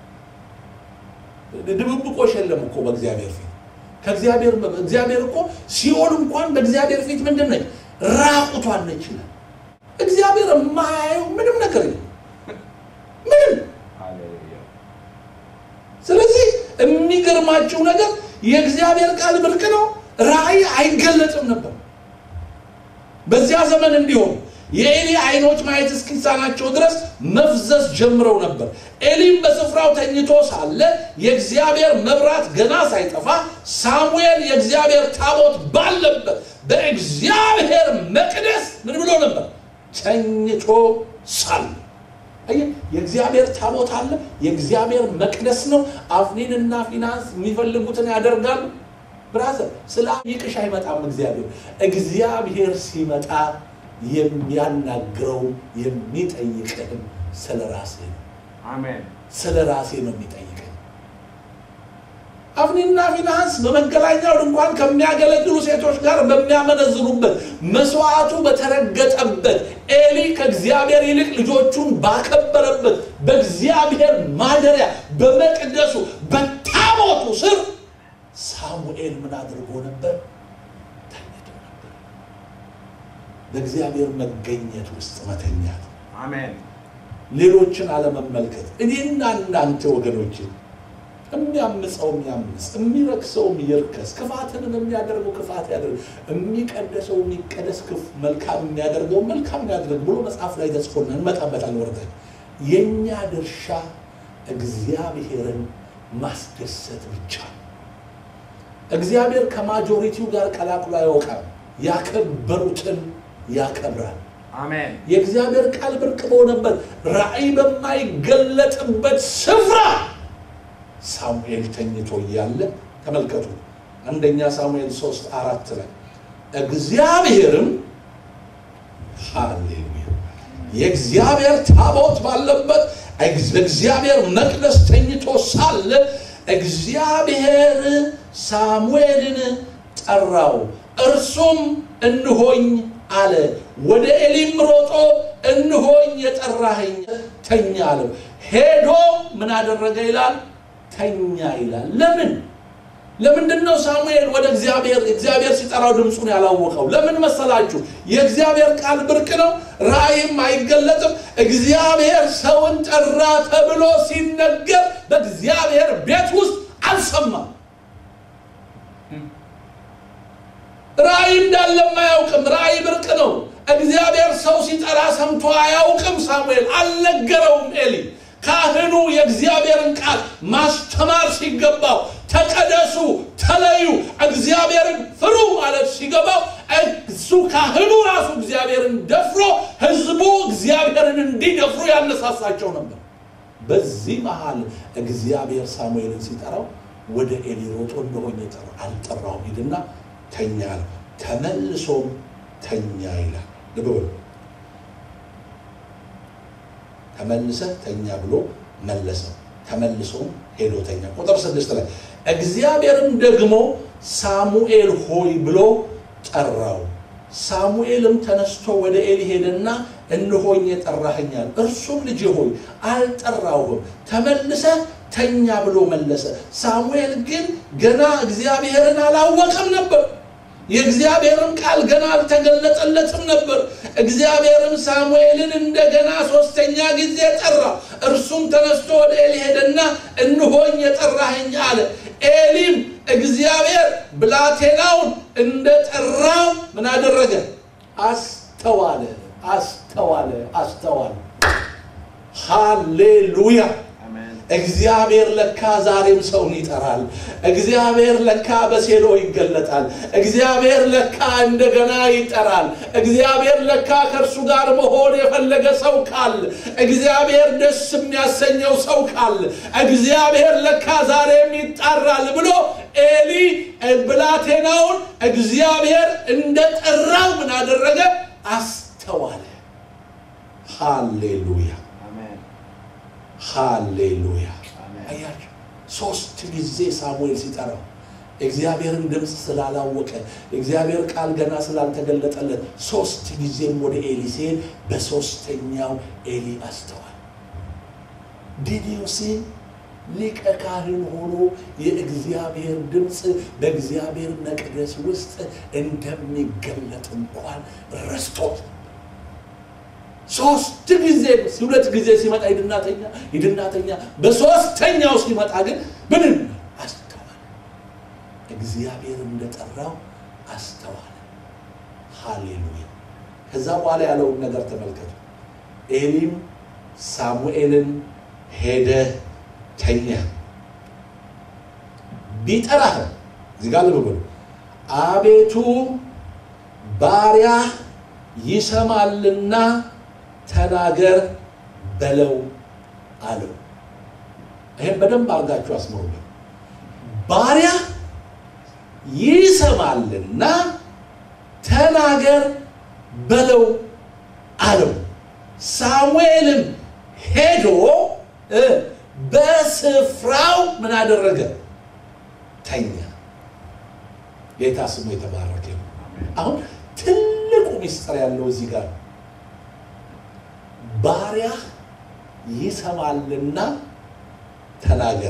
ድብብቆሽ የለም እኮ በእግዚአብሔር ፊት ከእግዚአብሔር እግዚአብሔር እኮ ሲኦል እንኳን በእግዚአብሔር ፊት ምንድን ነች? ራቁቷን ነች ይላል። እግዚአብሔር የማያየው ምንም ነገር የለም ምንም ሃሌሉያ። ስለዚህ የሚገርማችሁ ነገር የእግዚአብሔር ቃል ብርቅ ነው። ራእይ አይገለጥም ነበር። በዚያ ዘመን እንዲሆን የኤሊ አይኖች ማየት እስኪሳናቸው ድረስ መፍዘዝ ጀምረው ነበር። ኤሊም በስፍራው ተኝቶ ሳለ የእግዚአብሔር መብራት ገና ሳይጠፋ ሳሙኤል የእግዚአብሔር ታቦት ባለበት በእግዚአብሔር መቅደስ ምን ብሎ ነበር? ተኝቶ ሳለ አየህ፣ የእግዚአብሔር ታቦት አለ። የእግዚአብሔር መቅደስ ነው። አፍኒንና ፊናንስ የሚፈልጉትን ያደርጋሉ። ብራዘር ስለ ይቅሽ አይመጣም። እግዚአብሔር እግዚአብሔር ሲመጣ የሚያናግረው የሚጠይቅህም ስለ ራሴ ነው። አሜን። ስለ ራሴ ነው የሚጠይቀኝ። አፍኒና ፊናንስ በመገናኛው ድንኳን ከሚያገለግሉ ሴቶች ጋር በሚያመነዝሩበት መስዋዕቱ በተረገጠበት ኤሊ ከእግዚአብሔር ይልቅ ልጆቹን ባከበረበት በእግዚአብሔር ማደሪያ በመቅደሱ በታቦቱ ስር ሳሙኤል ምን አድርጎ ነበር? ተኝቶ ነበር። በእግዚአብሔር መገኘት ውስጥ መተኛት፣ አሜን ሌሎችን አለመመልከት። እኔና እናንተ ወገኖችን የሚያምፀው የሚያምፅ የሚረክሰው ይርከስ፣ ክፋትንም የሚያደርገው ክፋት ያደርግ፣ የሚቀደሰው የሚቀደስ ክፍ መልካም የሚያደርገው መልካም ያድርግ ብሎ መጽሐፍ ላይ ተጽፎና እንመጣበታለን። ወርደን የእኛ ድርሻ እግዚአብሔርን ማስደሰት ብቻ ነው። እግዚአብሔር ከማጆሪቲው ጋር ቀላቅሎ አያውቃም። ያከበሩትን ያከብራል። አሜን የእግዚአብሔር ቃል ብርቅ በሆነበት ራእይ በማይገለጥበት ስፍራ ሳሙኤል ተኝቶ እያለ ተመልከቱ። አንደኛ ሳሙኤል ሶስት አራት ላይ እግዚአብሔርም ሃሌሉያ የእግዚአብሔር ታቦት ባለበት እግዚአብሔር መቅደስ ተኝቶ ሳለ እግዚአብሔር ሳሙኤልን ጠራው፣ እርሱም እንሆኝ አለ። ወደ ኤሊም ሮጦ እንሆኝ የጠራኸኝ ተኛ አለው። ሄዶ ምን አደረገ ይላል? ተኛ ይላል። ለምን ለምንድን ነው ሳሙኤል ወደ እግዚአብሔር እግዚአብሔር ሲጠራው ድምፁን ያላወቀው? ለምን መሰላችሁ? የእግዚአብሔር ቃል ብርቅ ነው፣ ራእይም አይገለጥም። እግዚአብሔር ሰውን ጠራ ተብሎ ሲነገር በእግዚአብሔር ቤት ውስጥ አልሰማም። ራእይ እንዳለም አያውቅም። ራእይ ብርቅ ነው። እግዚአብሔር ሰው ሲጠራ ሰምቶ አያውቅም። ሳሙኤል አልነገረውም። ኤሊ ካህኑ የእግዚአብሔርን ቃል ማስተማር ሲገባው ተቀደሱ፣ ተለዩ፣ እግዚአብሔርን ፍሩ ማለት ሲገባው እሱ ካህኑ ራሱ እግዚአብሔርን ደፍሮ ህዝቡ እግዚአብሔርን እንዲደፍሩ ያነሳሳቸው ነበር። በዚህ መሃል እግዚአብሔር ሳሙኤልን ሲጠራው ወደ ኤሊ ሮጦ እንደሆነ ጠራ አልጠራውም፣ ሂድና ተኛ አለው። ተመልሶም ተኛ ይላል። ልብ በሉ ተመልሰህ ተኛ ብሎ መለሰው። ተመልሶም ሄዶ ተኛ። ቁጥር ስድስት ላይ እግዚአብሔርም ደግሞ ሳሙኤል ሆይ ብሎ ጠራው። ሳሙኤልም ተነስቶ ወደ ኤሊ ሄደና እንሆኝ የጠራኸኛል። እርሱም ልጅ ሆይ አልጠራሁህም፣ ተመልሰህ ተኛ ብሎ መለሰ። ሳሙኤል ግን ገና እግዚአብሔርን አላወቀም ነበር። የእግዚአብሔርም ቃል ገና አልተገለጠለትም ነበር። እግዚአብሔርም ሳሙኤልን እንደገና ሶስተኛ ጊዜ ጠራ። እርሱም ተነስቶ ወደ ኤሊ ሄደና እንሆኝ የጠራኸኝ አለ። ኤሊም እግዚአብሔር ብላቴናውን እንደጠራው ምን አደረገ? አስተዋለ፣ አስተዋለ፣ አስተዋለ። ሃሌሉያ! አሜን እግዚአብሔር ለካ ዛሬም ሰውን ይጠራል። እግዚአብሔር ለካ በሴሎ ይገለጣል። እግዚአብሔር ለካ እንደገና ይጠራል። እግዚአብሔር ለካ ከእርሱ ጋር መሆን የፈለገ ሰው ካለ፣ እግዚአብሔር ደስ የሚያሰኘው ሰው ካለ፣ እግዚአብሔር ለካ ዛሬም ይጣራል ብሎ ኤሊ ብላቴናውን እግዚአብሔር እንደጠራው ምን አደረገ? አስተዋለ። ሃሌሉያ አሜን ሃሌሉያ አሜን አያቸው ሶስት ጊዜ ሳሙኤል ሲጠራው እግዚአብሔርን ድምፅ ስላላወቀ እግዚአብሔር ቃል ገና ስላልተገለጠለት ሶስት ጊዜም ወደ ኤሊ ሲሄድ በሶስተኛው ኤሊ አስተዋል ዲዲዮሴ ሊቀ ካህን ሆኖ የእግዚአብሔር ድምፅ በእግዚአብሔር መቅደስ ውስጥ እንደሚገለጥ እንኳን ረስቶት ሶስት ጊዜ ሁለት ጊዜ ሲመጣ ሂድናተኛ ሂድናተኛ በሶስተኛው ሲመጣ ግን ምንም አስተዋለ እግዚአብሔር እንደጠራው አስተዋለ ሃሌሉያ ከዛ በኋላ ያለውን ነገር ተመልከቱ ኤሊም ሳሙኤልን ሄደ ተኛ ቢጠራህ እዚህ ጋር ልብ በሉ አቤቱ ባሪያ ይሰማልና ተናገር በለው አለው። ይህም በደንብ አድርጋችሁ አስምሩበት። ባሪያ ይሰማልና ተናገር በለው አለው። ሳሙኤልም ሄዶ እ በስፍራው ምን አደረገ? ተኛ። ጌታ ስሙ የተባረከ ነው። አሁን ትልቁ ምስጢር ያለው እዚህ ጋር ነው። ባሪያ ይሰማልና ተናገር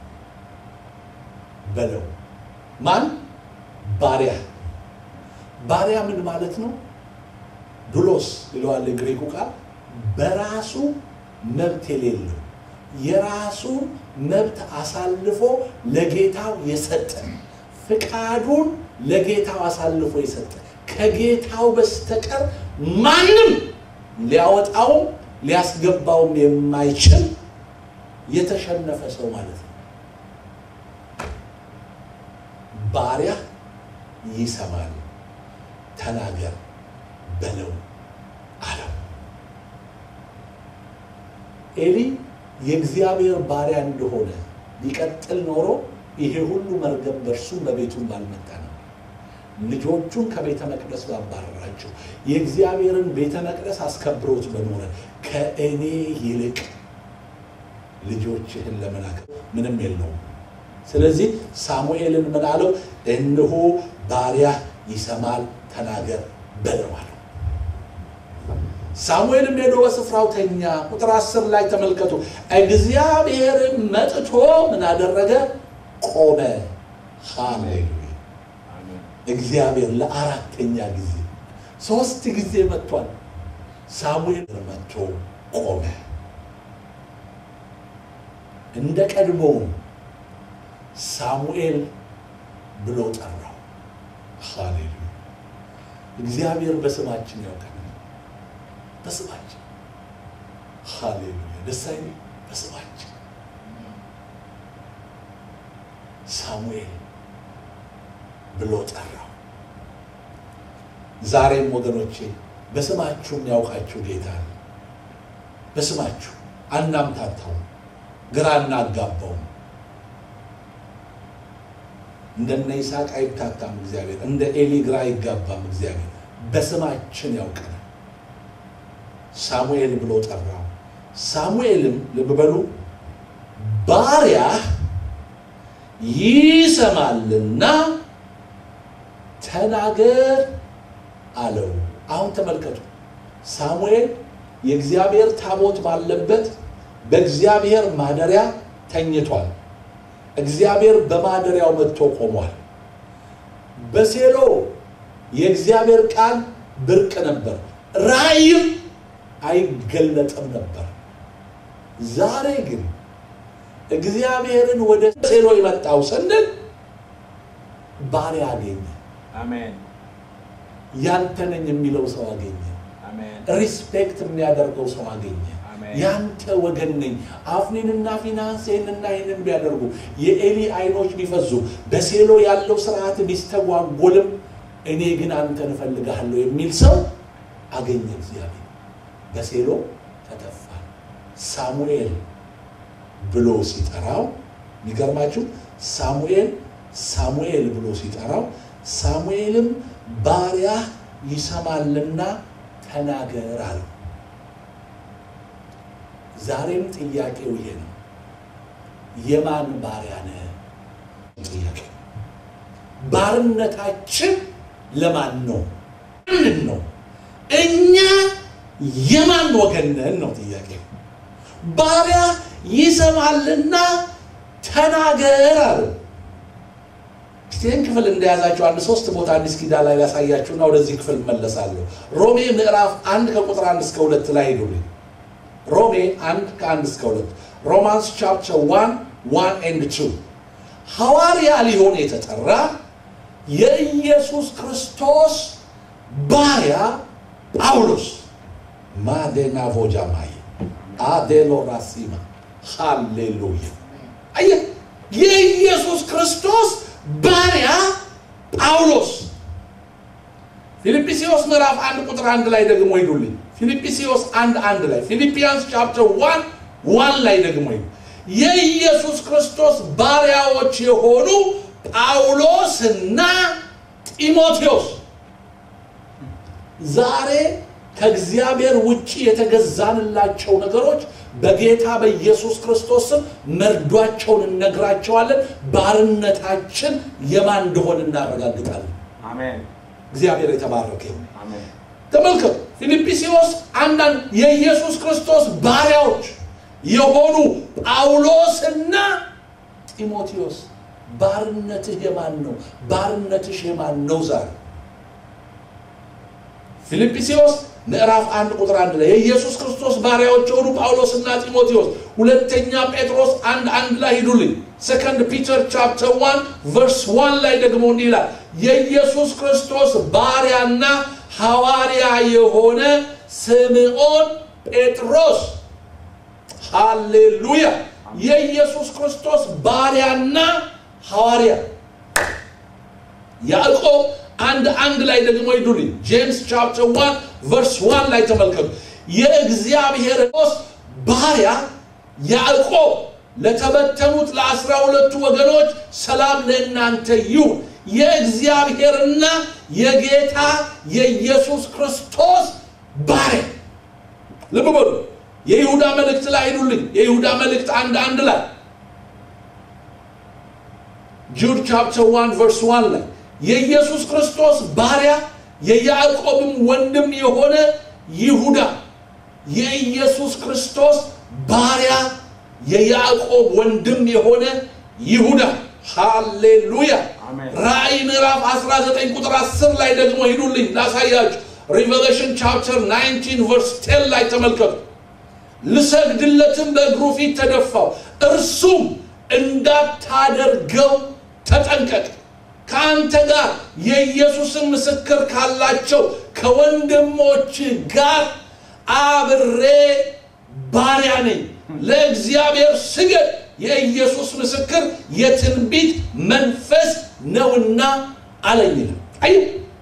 በለው። ማን? ባሪያ። ባሪያ ምን ማለት ነው? ዱሎስ ይለዋል የግሪኩ ቃል በራሱ መብት የሌለው የራሱን መብት አሳልፎ ለጌታው የሰጠ ፍቃዱን ለጌታው አሳልፎ የሰጠ ከጌታው በስተቀር ማንም ሊያወጣውም ሊያስገባውም የማይችል የተሸነፈ ሰው ማለት ነው። ባሪያ ይሰማል፣ ተናገር በለው አለው። ኤሊ የእግዚአብሔር ባሪያ እንደሆነ ቢቀጥል ኖሮ ይሄ ሁሉ መርገም በእርሱም በቤቱም ባልመጣ ነው። ልጆቹን ከቤተ መቅደስ ባባረራቸው፣ የእግዚአብሔርን ቤተ መቅደስ አስከብሮት በኖረ ከእኔ ይልቅ ልጆችህን ለመላክ ምንም የለውም። ስለዚህ ሳሙኤልን ምን አለው? እነሆ ባሪያ ይሰማል፣ ተናገር በለው አለው። ሳሙኤልም ሄዶ በስፍራው ተኛ። ቁጥር አስር ላይ ተመልከቱ። እግዚአብሔርም መጥቶ ምን አደረገ? ቆመ። ሃሌሉያ! አሜን። እግዚአብሔር ለአራተኛ ጊዜ ሶስት ጊዜ መጥቷል። ሳሙኤል መጥቶ ቆመ። እንደ ቀድሞውም ሳሙኤል ብሎ ጠራው። ሃሌሉያ! እግዚአብሔር በስማችን ያውቀናል። በስማችን ሃሌሉያ! ደስ አይልም? በስማችን ሳሙኤል ብሎ ጠራው። ዛሬም ወገኖቼ በስማችሁ የሚያውቃችሁ ጌታ ነው። በስማችሁ አናምታታውም፣ ግራ እናጋባውም። እንደነ ይስሐቅ አይታታም እግዚአብሔር፣ እንደ ኤሊ ግራ አይጋባም እግዚአብሔር። በስማችን ያውቀናል። ሳሙኤል ብሎ ጠራው። ሳሙኤልም ልብ በሉ ባሪያህ ይሰማልና ተናገር አለው። አሁን ተመልከቱ፣ ሳሙኤል የእግዚአብሔር ታቦት ባለበት በእግዚአብሔር ማደሪያ ተኝቷል። እግዚአብሔር በማደሪያው መጥቶ ቆሟል። በሴሎ የእግዚአብሔር ቃል ብርቅ ነበር፣ ራእይም አይገለጥም ነበር። ዛሬ ግን እግዚአብሔርን ወደ ሴሎ የመጣው ስንል ባሪያ አገኘ። አሜን። ያንተ ነኝ የሚለው ሰው አገኘ። አሜን። ሪስፔክት የሚያደርገው ሰው አገኘ። አሜን። ያንተ ወገን ነኝ። አፍኒንና ፊናንስ ይህንና ይህንን ቢያደርጉ የኤሊ አይኖች ቢፈዙ በሴሎ ያለው ስርዓት ቢስተጓጎልም እኔ ግን አንተን እፈልግሃለሁ የሚል ሰው አገኘ። እግዚአብሔር በሴሎ ተተፋ። ሳሙኤል ብሎ ሲጠራው የሚገርማችሁ ሳሙኤል ሳሙኤል ብሎ ሲጠራው ሳሙኤልም ባሪያ ይሰማልና ተናገር አለው። ዛሬም ጥያቄው ይሄ ነው። የማን ባሪያ ነህ? ጥያቄ ባርነታችን ለማን ነው? ምንድን ነው? እኛ የማን ወገን ነን ነው ጥያቄ። ባሪያ ይሰማልና ተናገር አለው። ይህን ክፍል እንደያዛቸው አንድ ሶስት ቦታ አዲስ ኪዳን ላይ ላሳያችሁና ወደዚህ ክፍል መለሳለሁ። ሮሜ ምዕራፍ አንድ ከቁጥር አንድ እስከ ሁለት ላይ ሄዱልኝ። ሮሜ አንድ ከአንድ እስከ ሁለት ሮማንስ ቻፕተር ዋን ዋን ኤንድ ቱ ሐዋርያ ሊሆን የተጠራ የኢየሱስ ክርስቶስ ባሪያ ጳውሎስ ማዴና ቮጃማይ አዴሎ ራሲማ ሃሌሉያ አየህ የኢየሱስ ክርስቶስ ባሪያ ጳውሎስ ፊልጵስዩስ ምዕራፍ አንድ ቁጥር አንድ ላይ ደግሞ ሂዱልኝ ፊልጵስዩስ አንድ አንድ ላይ ፊልጵያንስ ቻፕተር ዋን ዋን ላይ ደግሞ ሂዱ የኢየሱስ ክርስቶስ ባሪያዎች የሆኑ ጳውሎስና ጢሞቴዎስ ዛሬ ከእግዚአብሔር ውጭ የተገዛንላቸው ነገሮች በጌታ በኢየሱስ ክርስቶስ ስም መርዷቸውን እነግራቸዋለን። ባርነታችን የማን እንደሆነ እናረጋግጣለን። አሜን። እግዚአብሔር የተባረከ ይሁን። አሜን። ተመልከቱ፣ ፊልጵስዩስ አንዳንድ የኢየሱስ ክርስቶስ ባሪያዎች የሆኑ ጳውሎስና ጢሞቴዎስ ባርነትህ የማን ነው? ባርነትሽ የማን ነው? ዛሬ ፊልጵስዩስ ምዕራፍ አንድ ቁጥር አንድ ላይ የኢየሱስ ክርስቶስ ባሪያዎች የሆኑ ጳውሎስና ጢሞቴዎስ ሁለተኛ ጴጥሮስ አንድ አንድ ላይ ሂዱልኝ ሰከንድ ፒተር ቻፕተር ዋን ቨርስ ዋን ላይ ደግሞ እንዲህ ይላል የኢየሱስ ክርስቶስ ባሪያና ሐዋርያ የሆነ ስምዖን ጴጥሮስ ሃሌሉያ የኢየሱስ ክርስቶስ ባሪያና ሐዋርያ ያዕቆብ አንድ አንድ ላይ ደግሞ ሂዱልኝ ጄምስ ቻፕተር ዋን ቨርስ ዋን ላይ ተመልከቱ የእግዚአብሔር ስ ባሪያ ያዕቆብ ለተበተኑት ለአስራ ሁለቱ ወገኖች ሰላም ለእናንተ ይሁን የእግዚአብሔርና የጌታ የኢየሱስ ክርስቶስ ባሪያ ልብ በሉ የይሁዳ መልእክት ላይ ሂዱልኝ የይሁዳ መልእክት አንድ አንድ ላይ ጁድ ቻፕተር ዋን ቨርስ ዋን ላይ የኢየሱስ ክርስቶስ ባሪያ የያዕቆብም ወንድም የሆነ ይሁዳ የኢየሱስ ክርስቶስ ባሪያ የያዕቆብ ወንድም የሆነ ይሁዳ ሃሌሉያ አሜን። ራእይ ምዕራፍ 19 ቁጥር 10 ላይ ደግሞ ሂዱልኝ ላሳያችሁ ሪቨሌሽን ቻፕተር 19 ቨርስ 10 ላይ ተመልከቱ ልሰግድለትም በእግሩ ፊት ተደፋው እርሱም እንዳታደርገው ተጠንቀቅ ከአንተ ጋር የኢየሱስን ምስክር ካላቸው ከወንድሞች ጋር አብሬ ባሪያ ነኝ ለእግዚአብሔር ስገድ የኢየሱስ ምስክር የትንቢት መንፈስ ነውና አለኝ ይላል አይ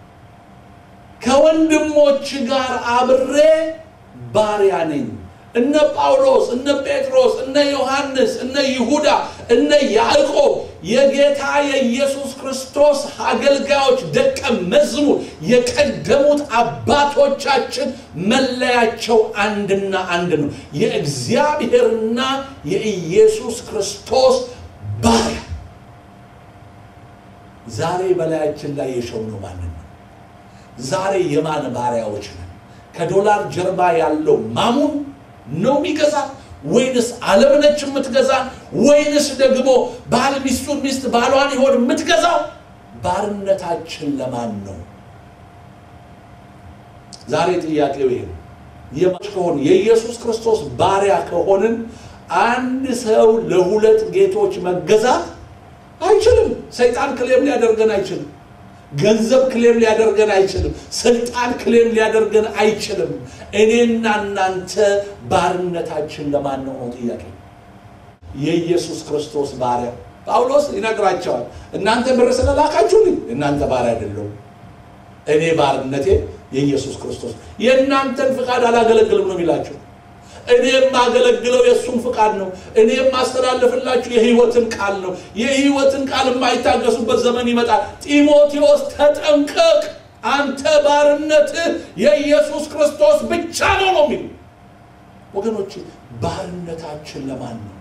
ከወንድሞች ጋር አብሬ ባሪያ ነኝ እነ ጳውሎስ እነ ጴጥሮስ እነ ዮሐንስ እነ ይሁዳ እነ ያዕቆብ የጌታ የኢየሱስ ክርስቶስ አገልጋዮች ደቀ መዝሙር የቀደሙት አባቶቻችን መለያቸው አንድና አንድ ነው የእግዚአብሔርና የኢየሱስ ክርስቶስ ባሪያ ዛሬ በላያችን ላይ የሾምነው ማንን ነው ዛሬ የማን ባሪያዎች ነን ከዶላር ጀርባ ያለው ማሙን ነው የሚገዛ ወይንስ ዓለም ነች የምትገዛ ወይንስ ደግሞ ባል ሚስቱን ሚስት ባሏን ይሆን የምትገዛው ባርነታችን ለማን ነው ዛሬ ጥያቄው ይሄ ነው የማች ከሆን የኢየሱስ ክርስቶስ ባሪያ ከሆንን አንድ ሰው ለሁለት ጌቶች መገዛት አይችልም ሰይጣን ክሌም ሊያደርገን አይችልም ገንዘብ ክሌም ሊያደርገን አይችልም ስልጣን ክሌም ሊያደርገን አይችልም እኔና እናንተ ባርነታችን ለማን ነው ነው ጥያቄ የኢየሱስ ክርስቶስ ባሪያ ጳውሎስ ይነግራቸዋል እናንተ ብር ስለላካችሁልኝ እናንተ ባሪያ አይደለሁም እኔ ባርነቴ የኢየሱስ ክርስቶስ የእናንተን ፍቃድ አላገለግልም ነው የሚላቸው እኔ የማገለግለው የእሱን ፍቃድ ነው እኔ የማስተላልፍላችሁ የህይወትን ቃል ነው የህይወትን ቃል የማይታገሱበት ዘመን ይመጣል ጢሞቴዎስ ተጠንቀቅ አንተ ባርነትህ የኢየሱስ ክርስቶስ ብቻ ነው ነው የሚሉ ወገኖች ባርነታችን ለማን ነው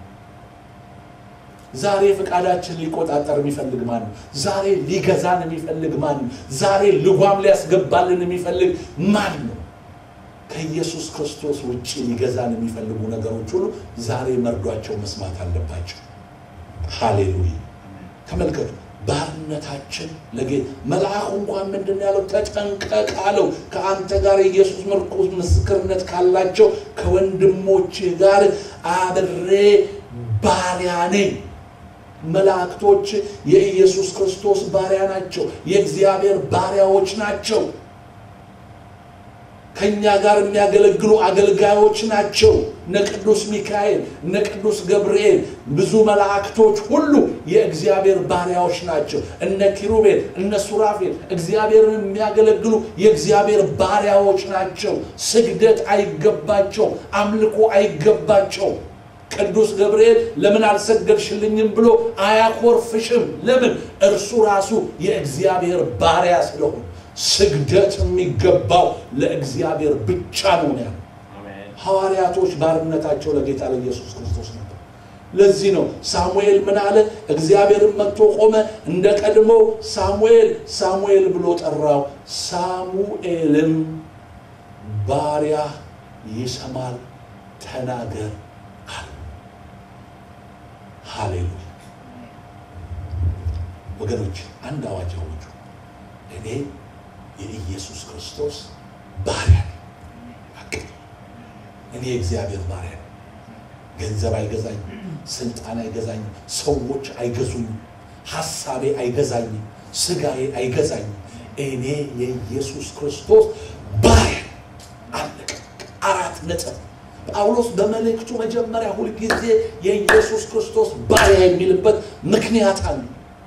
ዛሬ ፍቃዳችን ሊቆጣጠር የሚፈልግ ማን ነው ዛሬ ሊገዛን የሚፈልግ ማን ነው ዛሬ ልጓም ሊያስገባልን የሚፈልግ ማን ነው ከኢየሱስ ክርስቶስ ውጭ ሊገዛን የሚፈልጉ ነገሮች ሁሉ ዛሬ መርዷቸው መስማት አለባቸው ሃሌሉያ ተመልከቱ ባርነታችን ለጌ መልአኩ እንኳን ምንድን ያለው ተጠንቀቅ አለው ከአንተ ጋር የኢየሱስ ምርኩዝ ምስክርነት ካላቸው ከወንድሞች ጋር አብሬ ባሪያ ነኝ መላእክቶች የኢየሱስ ክርስቶስ ባሪያ ናቸው የእግዚአብሔር ባሪያዎች ናቸው ከኛ ጋር የሚያገለግሉ አገልጋዮች ናቸው እነ ቅዱስ ሚካኤል እነ ቅዱስ ገብርኤል ብዙ መላእክቶች ሁሉ የእግዚአብሔር ባሪያዎች ናቸው እነ ኪሩቤል እነ ሱራፌል እግዚአብሔርን የሚያገለግሉ የእግዚአብሔር ባሪያዎች ናቸው ስግደት አይገባቸው አምልኮ አይገባቸው ቅዱስ ገብርኤል ለምን አልሰገድሽልኝም ብሎ አያኮርፍሽም ለምን እርሱ ራሱ የእግዚአብሔር ባሪያ ስለሆነ ስግደት የሚገባው ለእግዚአብሔር ብቻ ነው ነው ያለው አሜን። ሐዋርያቶች ባርነታቸው ለጌታ ለኢየሱስ ክርስቶስ ነበር ለዚህ ነው ሳሙኤል ምን አለ እግዚአብሔርን መጥቶ ቆመ እንደ ቀድሞ ሳሙኤል ሳሙኤል ብሎ ጠራው ሳሙኤልም ባሪያ ይሰማል ተናገር አለ ሃሌሉያ ወገኖች አንድ አዋጅ አውጁ እኔ የኢየሱስ ክርስቶስ ባሪያ ነኝ። በቃ እኔ የእግዚአብሔር ባሪያ ነኝ። ገንዘብ አይገዛኝም፣ ስልጣን አይገዛኝም፣ ሰዎች አይገዙኝም፣ ሀሳቤ አይገዛኝም፣ ስጋዬ አይገዛኝም። እኔ የኢየሱስ ክርስቶስ ባሪያ ነኝ። አለቀ። አራት ነጥብ። ጳውሎስ በመልእክቱ መጀመሪያ ሁልጊዜ የኢየሱስ ክርስቶስ ባሪያ የሚልበት ምክንያት አለ።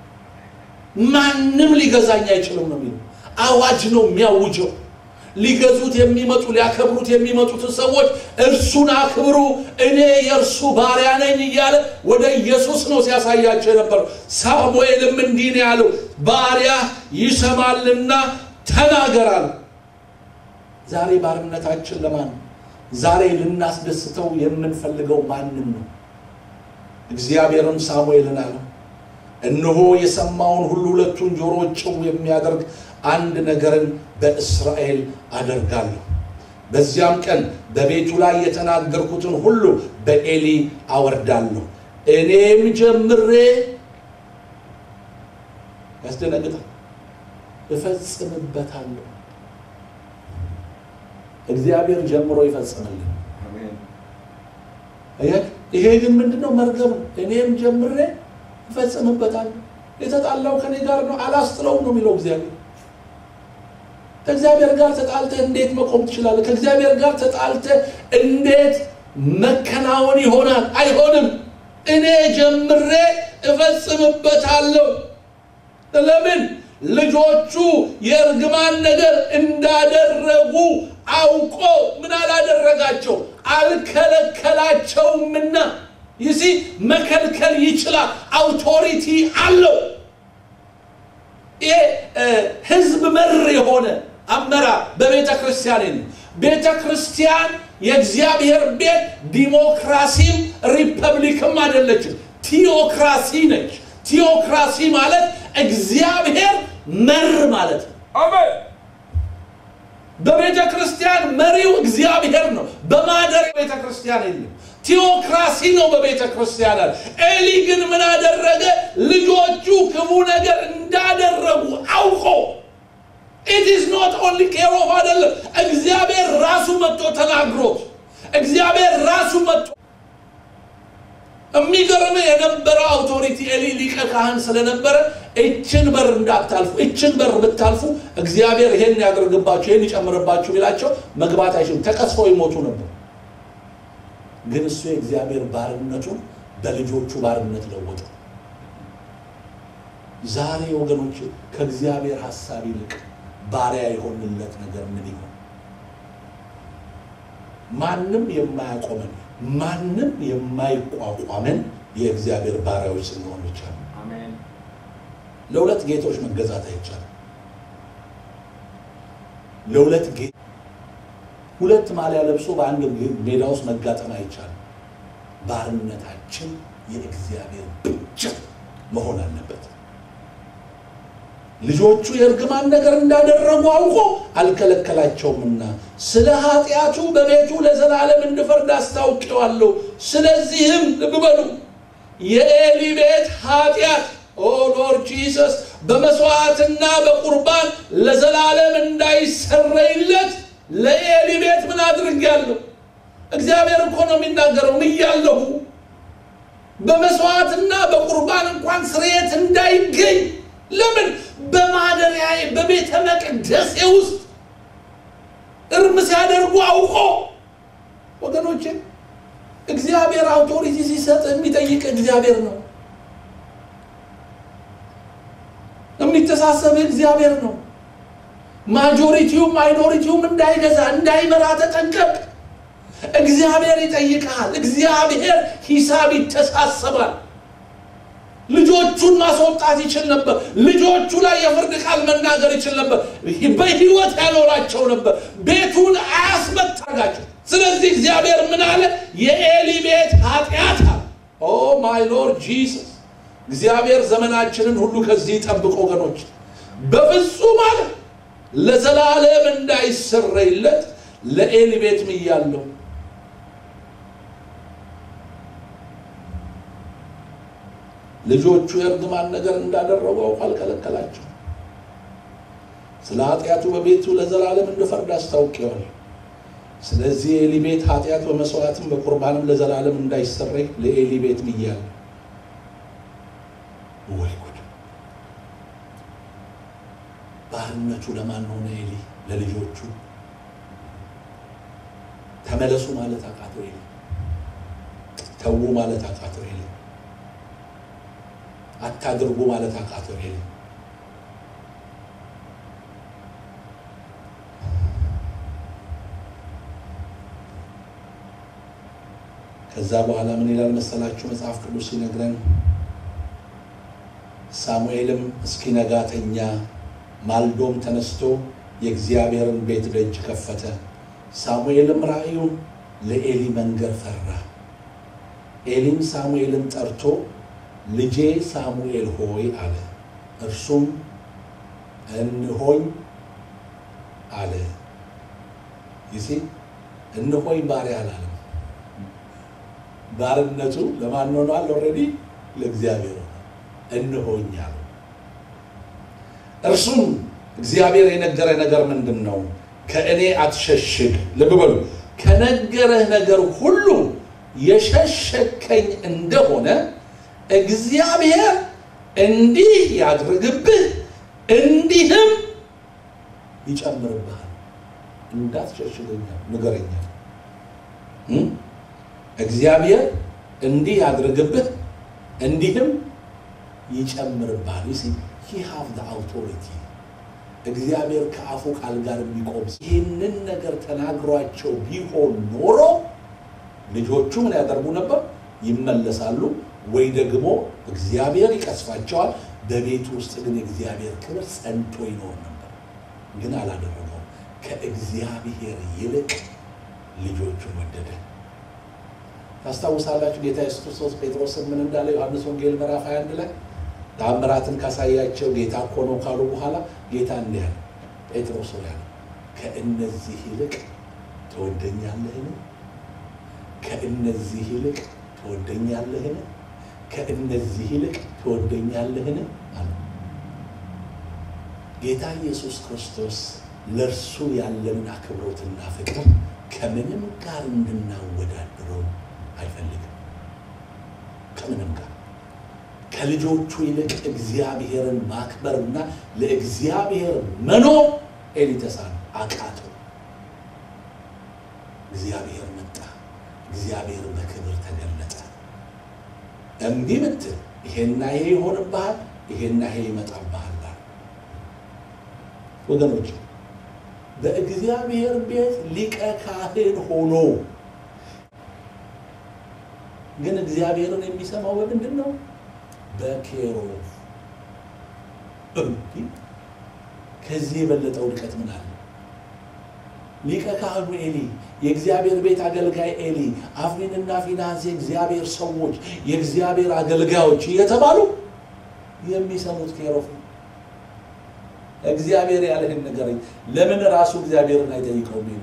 ማንም ሊገዛኝ አይችልም ነው የሚለው። አዋጅ ነው የሚያውጀው። ሊገዙት የሚመጡ ሊያከብሩት የሚመጡትን ሰዎች እርሱን አክብሩ፣ እኔ የእርሱ ባሪያ ነኝ እያለ ወደ ኢየሱስ ነው ሲያሳያቸው የነበረው። ሳሙኤልም እንዲህ ነው ያለው፣ ባሪያ ይሰማልና ተናገራል። ዛሬ ባርነታችን ለማን ነው? ዛሬ ልናስደስተው የምንፈልገው ማንን ነው? እግዚአብሔርም ሳሙኤልን አለው እነሆ የሰማውን ሁሉ ሁለቱን ጆሮዎች ጭው የሚያደርግ አንድ ነገርን በእስራኤል አደርጋለሁ። በዚያም ቀን በቤቱ ላይ የተናገርኩትን ሁሉ በኤሊ አወርዳለሁ። እኔም ጀምሬ ያስደነግጣል፣ እፈጽምበታለሁ። እግዚአብሔር ጀምሮ ይፈጽምልን። አሜን። አያችሁ? ይሄ ግን ምንድነው? መርገም ነው። እኔም ጀምሬ እፈጽምበታለሁ። የተጣላው ከኔ ጋር ነው፣ አላስጥለውም ነው የሚለው እግዚአብሔር። ከእግዚአብሔር ጋር ተጣልተህ እንዴት መቆም ትችላለህ? ከእግዚአብሔር ጋር ተጣልተህ እንዴት መከናወን ይሆናል? አይሆንም። እኔ ጀምሬ እፈጽምበታለሁ። ለምን? ልጆቹ የእርግማን ነገር እንዳደረጉ አውቆ ምን አላደረጋቸው? አልከለከላቸውምና። ይሲ መከልከል ይችላል። አውቶሪቲ አለው። ይሄ ህዝብ መር የሆነ አመራር በቤተ ክርስቲያን የለም። ቤተ ክርስቲያን የእግዚአብሔር ቤት ዲሞክራሲም ሪፐብሊክም አይደለችም፣ ቲዮክራሲ ነች። ቲዮክራሲ ማለት እግዚአብሔር መር ማለት ነው። አሜን። በቤተ ክርስቲያን መሪው እግዚአብሔር ነው። በማደር ቤተ ክርስቲያን የለም። ቲዮክራሲ ነው በቤተ ክርስቲያን አለ። ኤሊ ግን ምን አደረገ? ልጆቹ ክፉ ነገር እንዳደረጉ አውቆ ኢት ኢዝ ኖት ኦንሊ ኬር ኦፍ አይደለም። እግዚአብሔር ራሱ መጥቶ ተናግሮት እግዚአብሔር ራሱ መጥቶ የሚገርም የነበረው አውቶሪቲ ኤሊ ሊቀ ካህን ስለነበረ እችን በር እንዳታልፉ፣ እችን በር ብታልፉ እግዚአብሔር ይሄን ያደርግባችሁ፣ ይሄን ይጨምርባችሁ ቢላቸው መግባት አይችሉም፣ ተቀስፈው ይሞቱ ነበር። ግን እሱ የእግዚአብሔር ባርነቱን በልጆቹ ባርነት ለወጠ። ዛሬ ወገኖች ከእግዚአብሔር ሀሳብ ይልቅ ባሪያ የሆንለት ነገር ምን ይሆን? ማንም የማያቆመን ማንም የማይቋቋመን የእግዚአብሔር ባሪያዎች ስንሆን ብቻ ነው። አሜን። ለሁለት ጌቶች መገዛት አይቻልም። ለሁለት ጌ ሁለት ማሊያ ለብሶ በአንድ ሜዳ ውስጥ መጋጠም አይቻልም። ባርነታችን የእግዚአብሔር ብቻ መሆን አለበት። ልጆቹ የእርግማን ነገር እንዳደረጉ አውቆ አልከለከላቸውምና ስለ ኃጢአቱ በቤቱ ለዘላለም እንድፈርድ አስታውቄዋለሁ። ስለዚህም ልብ በሉ የኤሊ ቤት ኃጢአት ኦ ሎርድ ጂሰስ በመስዋዕትና በቁርባን ለዘላለም እንዳይሰረይለት ለኤሊ ቤት ምን አድርጌያለሁ? እግዚአብሔር እኮ ነው የሚናገረው። ምያለሁ በመስዋዕትና በቁርባን እንኳን ስርየት እንዳይገኝ ለምን በማደሪያዬ በቤተ መቅደሴ ውስጥ እርም ሲያደርጉ አውቆ ወገኖቼ እግዚአብሔር አውቶሪቲ ሲሰጥ የሚጠይቅ እግዚአብሔር ነው የሚተሳሰብ እግዚአብሔር ነው ማጆሪቲውም ማይኖሪቲውም እንዳይገዛ እንዳይመራ ተጠንቀቅ እግዚአብሔር ይጠይቃል እግዚአብሔር ሂሳብ ይተሳሰባል ልጆቹን ማስወጣት ይችል ነበር። ልጆቹ ላይ የፍርድ ቃል መናገር ይችል ነበር። በህይወት ያኖራቸው ነበር። ቤቱን አያስመታጋቸው። ስለዚህ እግዚአብሔር ምን አለ? የኤሊ ቤት ኃጢአት አለ። ኦ ማይ ሎርድ ጂሰስ። እግዚአብሔር ዘመናችንን ሁሉ ከዚህ ጠብቆ ወገኖች፣ በፍጹም አለ ለዘላለም እንዳይሰረይለት ለኤሊ ቤት ምያለው ልጆቹ የእርግማን ነገር እንዳደረጉ አውቆ አልከለከላቸው። ስለ ኃጢአቱ በቤቱ ለዘላለም እንድፈርድ አስታውቄዋለሁ። ስለዚህ የኤሊ ቤት ኃጢአት በመስዋዕትም በቁርባንም ለዘላለም እንዳይሰረይ ለኤሊ ቤት ብያለሁ። ወይ ጉድ! ባርነቱ ለማን ሆነ? ኤሊ ለልጆቹ ተመለሱ ማለት አቃተው ኤሊ። ተዉ ማለት አቃተው ኤሊ። አታድርጉ ማለት አቃተው ኤሊ። ከዛ በኋላ ምን ይላል መሰላችሁ መጽሐፍ ቅዱስ ሲነግረን ሳሙኤልም እስኪነጋ ተኛ፣ ማልዶም ተነስቶ የእግዚአብሔርን ቤት ደጅ ከፈተ። ሳሙኤልም ራእዩን ለኤሊ መንገር ፈራ። ኤሊም ሳሙኤልን ጠርቶ ልጄ ሳሙኤል ሆይ አለ። እርሱም እንሆኝ አለ። ይሲ እንሆኝ ባሪያ አላለም። ባርነቱ ለማን ሆኗል? ኦልሬዲ ለእግዚአብሔር ሆኗል። እንሆኝ አለ። እርሱም እግዚአብሔር የነገረ ነገር ምንድን ነው? ከእኔ አትሸሽግ። ልብ በሉ። ከነገረህ ነገር ሁሉ የሸሸከኝ እንደሆነ እግዚአብሔር እንዲህ ያድርግብህ እንዲህም ይጨምርብሃል። እንዳትሸሽገኛል ንገረኛል። እግዚአብሔር እንዲህ ያድርግብህ እንዲህም ይጨምርብሃል። ዩ ሲ ሂ ሃቭ ዘ አውቶሪቲ እግዚአብሔር ከአፉ ቃል ጋር የሚቆም ይህንን ነገር ተናግሯቸው ቢሆን ኖሮ ልጆቹ ምን ያደርጉ ነበር? ይመለሳሉ፣ ወይ ደግሞ እግዚአብሔር ይቀስፋቸዋል። በቤቱ ውስጥ ግን የእግዚአብሔር ክብር ጸንቶ ይኖር ነበር። ግን አላደረገው። ከእግዚአብሔር ይልቅ ልጆቹን ወደደ። ታስታውሳላችሁ ጌታ ኢየሱስ ክርስቶስ ጴጥሮስን ምን እንዳለ ዮሐንስ ወንጌል ምዕራፍ 21 ላይ ታምራትን ካሳያቸው ጌታ እኮ ነው ካሉ በኋላ ጌታ እንዲህ አለ፣ ጴጥሮስ ሆይ አለ ከእነዚህ ይልቅ ትወደኛለህን? ከእነዚህ ይልቅ ትወደኛለህን? ከእነዚህ ይልቅ ትወደኛለህን? አለ። ጌታ ኢየሱስ ክርስቶስ ለእርሱ ያለንን አክብሮትና ፍቅር ከምንም ጋር እንድናወዳድረው አይፈልግም። ከምንም ጋር ከልጆቹ ይልቅ እግዚአብሔርን ማክበርና ለእግዚአብሔር መኖር ኤሊ ተሳነው፣ አቃተው። እግዚአብሔር መጣ። እግዚአብሔር በክብር ተገለጠ። እምቢ ብትል ይሄና ይሄ ይሆንብሃል፣ ይሄና ይሄ ይመጣብሃል። ወገኖች በእግዚአብሔር ቤት ሊቀ ካህን ሆኖ ግን እግዚአብሔርን የሚሰማው በምንድን ነው? በኬሩብ እንዲህ ከዚህ የበለጠ ውድቀት ምን አለ? ሊቀ ካህኑ ኤሊ፣ የእግዚአብሔር ቤት አገልጋይ ኤሊ፣ አፍኒንና ፊናንስ የእግዚአብሔር ሰዎች፣ የእግዚአብሔር አገልጋዮች እየተባሉ የሚሰሙት ኬሩብ ነው። እግዚአብሔር ያለህን ንገረኝ። ለምን ራሱ እግዚአብሔርን አይጠይቀውም? ኤሊ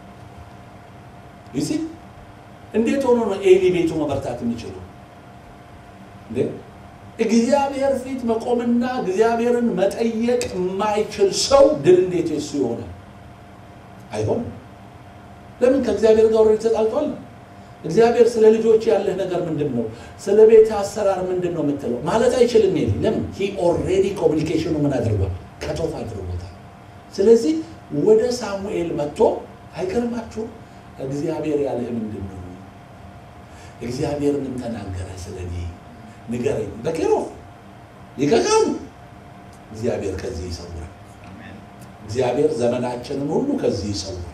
ይሲ እንዴት ሆኖ ነው ኤሊ ቤቱ መበርታት የሚችለው? እንዴ እግዚአብሔር ፊት መቆምና እግዚአብሔርን መጠየቅ የማይችል ሰው ድል እንዴት የሱ ይሆናል? አይሆንም። ለምን? ከእግዚአብሔር ጋር ወሬ ተጣልቷል። እግዚአብሔር ስለ ልጆች ያለህ ነገር ምንድን ነው? ስለ ቤት አሰራር ምንድን ነው የምትለው ማለት አይችልም። ኤሊ ለምን? ሂ ኦልሬዲ ኮሚኒኬሽኑ ምን አድርጓል? ከቶፍ አድርጎታል። ስለዚህ ወደ ሳሙኤል መጥቶ አይገርማችሁም? እግዚአብሔር ያለህ ምንድን ነው? እግዚአብሔር ምን ተናገረ ስለ እኔ ንገረኝ። በኬሮፍ ይቀቃሉ። እግዚአብሔር ከዚህ ይሰውራል። እግዚአብሔር ዘመናችንን ሁሉ ከዚህ ይሰውራል።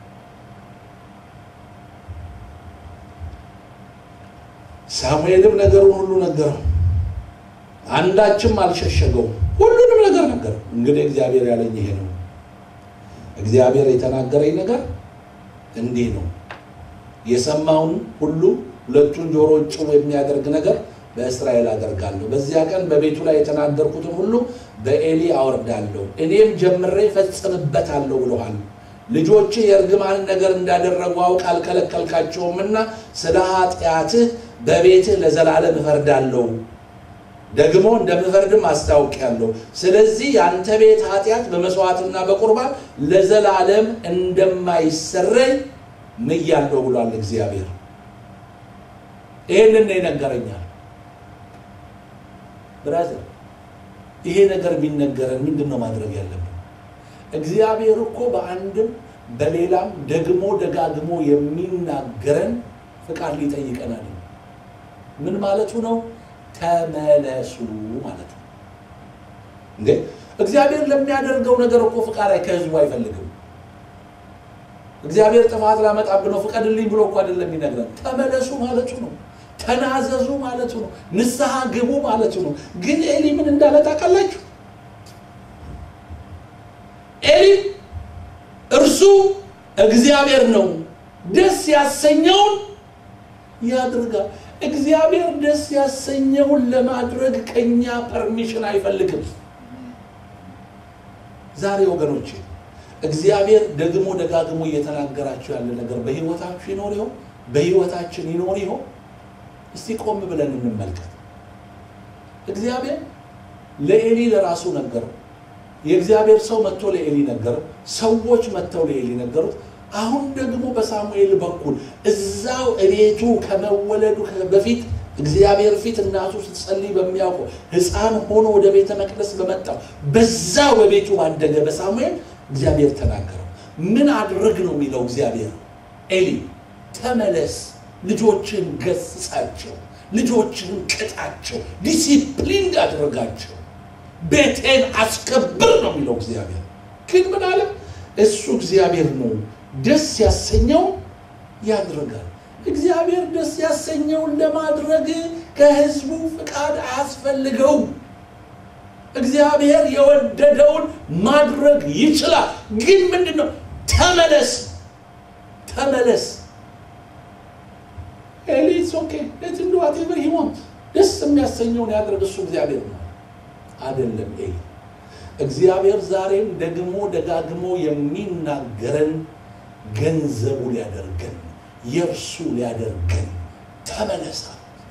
ሳሙኤልም ነገሩን ሁሉ ነገረው፣ አንዳችም አልሸሸገውም። ሁሉንም ነገር ነገረው። እንግዲህ እግዚአብሔር ያለኝ ይሄ ነው። እግዚአብሔር የተናገረኝ ነገር እንዲህ ነው። የሰማውን ሁሉ ሁለቱን ጆሮዎች ጭው የሚያደርግ ነገር በእስራኤል አደርጋለሁ። በዚያ ቀን በቤቱ ላይ የተናገርኩትን ሁሉ በኤሊ አወርዳለሁ፣ እኔም ጀምሬ ፈጽምበታለሁ ብለዋል። ልጆችህ የእርግማን ነገር እንዳደረጉ አውቅ አልከለከልካቸውምና ስለ ኃጢአትህ በቤትህ ለዘላለም እፈርዳለሁ። ደግሞ እንደምፈርድም አስታውቂያለሁ። ስለዚህ የአንተ ቤት ኃጢአት በመስዋዕትና በቁርባን ለዘላለም እንደማይሰረይ ምያለሁ ብሏል እግዚአብሔር። ይህንን ነው ይነገረኛል። ብራዘር ይሄ ነገር ቢነገረን ምንድን ነው ማድረግ ያለብን? እግዚአብሔር እኮ በአንድም በሌላም ደግሞ ደጋግሞ የሚናገረን ፍቃድ ሊጠይቀናል። ምን ማለቱ ነው? ተመለሱ ማለት ነው። እንዴ እግዚአብሔር ለሚያደርገው ነገር እኮ ፍቃድ ከህዝቡ አይፈልግም። እግዚአብሔር ጥፋት ላመጣብህ ነው ፍቀድልኝ ብሎ እኮ አይደለም የሚነግረን። ተመለሱ ማለቱ ነው። ተናዘዙ ማለቱ ነው። ንስሐ ግቡ ማለቱ ነው። ግን ኤሊ ምን እንዳለ ታውቃላችሁ? ኤሊ እርሱ እግዚአብሔር ነው፣ ደስ ያሰኘውን ያድርጋል። እግዚአብሔር ደስ ያሰኘውን ለማድረግ ከኛ ፐርሚሽን አይፈልግም። ዛሬ ወገኖቼ እግዚአብሔር ደግሞ ደጋግሞ እየተናገራችሁ ያለ ነገር በህይወታችሁ ይኖር ይሆን? በህይወታችን ይኖር ይሆን? እስቲ ቆም ብለን እንመልከት። እግዚአብሔር ለኤሊ ለራሱ ነገረው። የእግዚአብሔር ሰው መጥቶ ለኤሊ ነገረው። ሰዎች መጥተው ለኤሊ ነገሩት። አሁን ደግሞ በሳሙኤል በኩል እዛው እቤቱ ከመወለዱ በፊት እግዚአብሔር ፊት እናቱ ስትጸልይ በሚያውቀው ሕፃን ሆኖ ወደ ቤተ መቅደስ በመጣው በዛው በቤቱ ባደገ በሳሙኤል እግዚአብሔር ተናገረው። ምን አድርግ ነው የሚለው እግዚአብሔር? ኤሊ ተመለስ፣ ልጆችን ገስጻቸው፣ ልጆችን ቅጣቸው፣ ዲሲፕሊን አድርጋቸው፣ ቤቴን አስከብር ነው የሚለው እግዚአብሔር። ግን ምን አለ? እሱ እግዚአብሔር ነው፣ ደስ ያሰኘው ያድርጋል። እግዚአብሔር ደስ ያሰኘውን ለማድረግ ከህዝቡ ፍቃድ አያስፈልገውም። እግዚአብሔር የወደደውን ማድረግ ይችላል። ግን ምንድን ነው? ተመለስ ተመለስ። ኤሊስ ኦኬ ሌት ዱ ዋቴቨር ሂ ዋንት ደስ የሚያሰኘውን ያድርግ። እሱ እግዚአብሔር ነው አይደለም ኤሊ። እግዚአብሔር ዛሬም ደግሞ ደጋግሞ የሚናገረን ገንዘቡ ሊያደርገን የእርሱ ሊያደርገን ተመለሳ።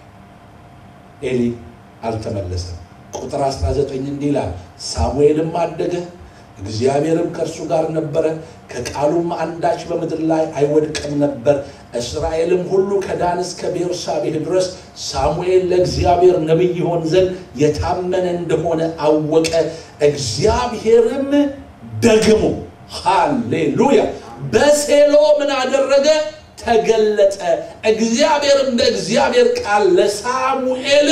ኤሊ አልተመለሰም። ቁጥር 19 እንዲህ ይላል፣ ሳሙኤልም አደገ፣ እግዚአብሔርም ከእርሱ ጋር ነበረ፣ ከቃሉም አንዳች በምድር ላይ አይወድቅም ነበር። እስራኤልም ሁሉ ከዳን እስከ ቤርሳቤህ ድረስ ሳሙኤል ለእግዚአብሔር ነቢይ ይሆን ዘንድ የታመነ እንደሆነ አወቀ። እግዚአብሔርም ደግሞ ሃሌሉያ በሴሎ ምን አደረገ? ተገለጠ። እግዚአብሔርም በእግዚአብሔር ቃል ለሳሙኤል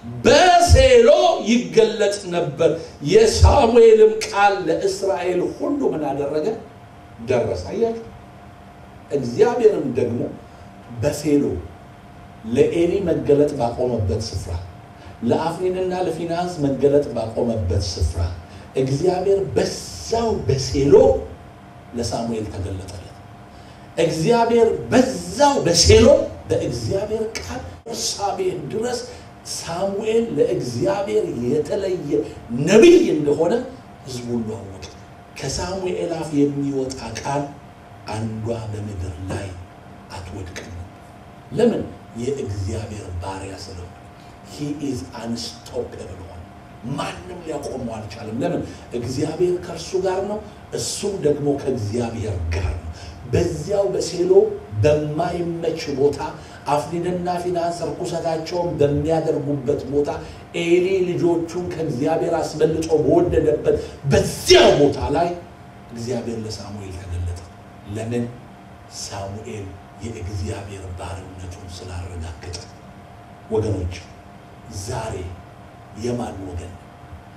በሴሎ ይገለጥ ነበር። የሳሙኤልም ቃል ለእስራኤል ሁሉ ምን አደረገ? ደረሰ። አያችሁ። እግዚአብሔርም ደግሞ በሴሎ ለኤሊ መገለጥ ባቆመበት ስፍራ፣ ለአፍኒንና ለፊናንስ መገለጥ ባቆመበት ስፍራ እግዚአብሔር በዛው በሴሎ ለሳሙኤል ተገለጠለት። እግዚአብሔር በዛው በሴሎ በእግዚአብሔር ቃል ቤርሳቤህ ድረስ ሳሙኤል ለእግዚአብሔር የተለየ ነቢይ እንደሆነ ሕዝቡ ሁሉ አወቀ። ከሳሙኤል አፍ የሚወጣ ቃል አንዷ በምድር ላይ አትወድቅም። ለምን? የእግዚአብሔር ባሪያ ስለሆነ ሂ ኢዝ አንስቶፕብል ሆነ። ማንም ሊያቆመው አልቻለም። ለምን? እግዚአብሔር ከእርሱ ጋር ነው፣ እሱም ደግሞ ከእግዚአብሔር ጋር ነው። በዚያው በሴሎ በማይመች ቦታ አፍኒንና ፊናንስ ርኩሰታቸውን በሚያደርጉበት ቦታ ኤሊ ልጆቹን ከእግዚአብሔር አስበልጦ በወደደበት በዚያው ቦታ ላይ እግዚአብሔር ለሳሙኤል ተገለጠ። ለምን? ሳሙኤል የእግዚአብሔር ባርነቱን ስላረጋገጠ። ወገኖች ዛሬ የማን ወገን ነው?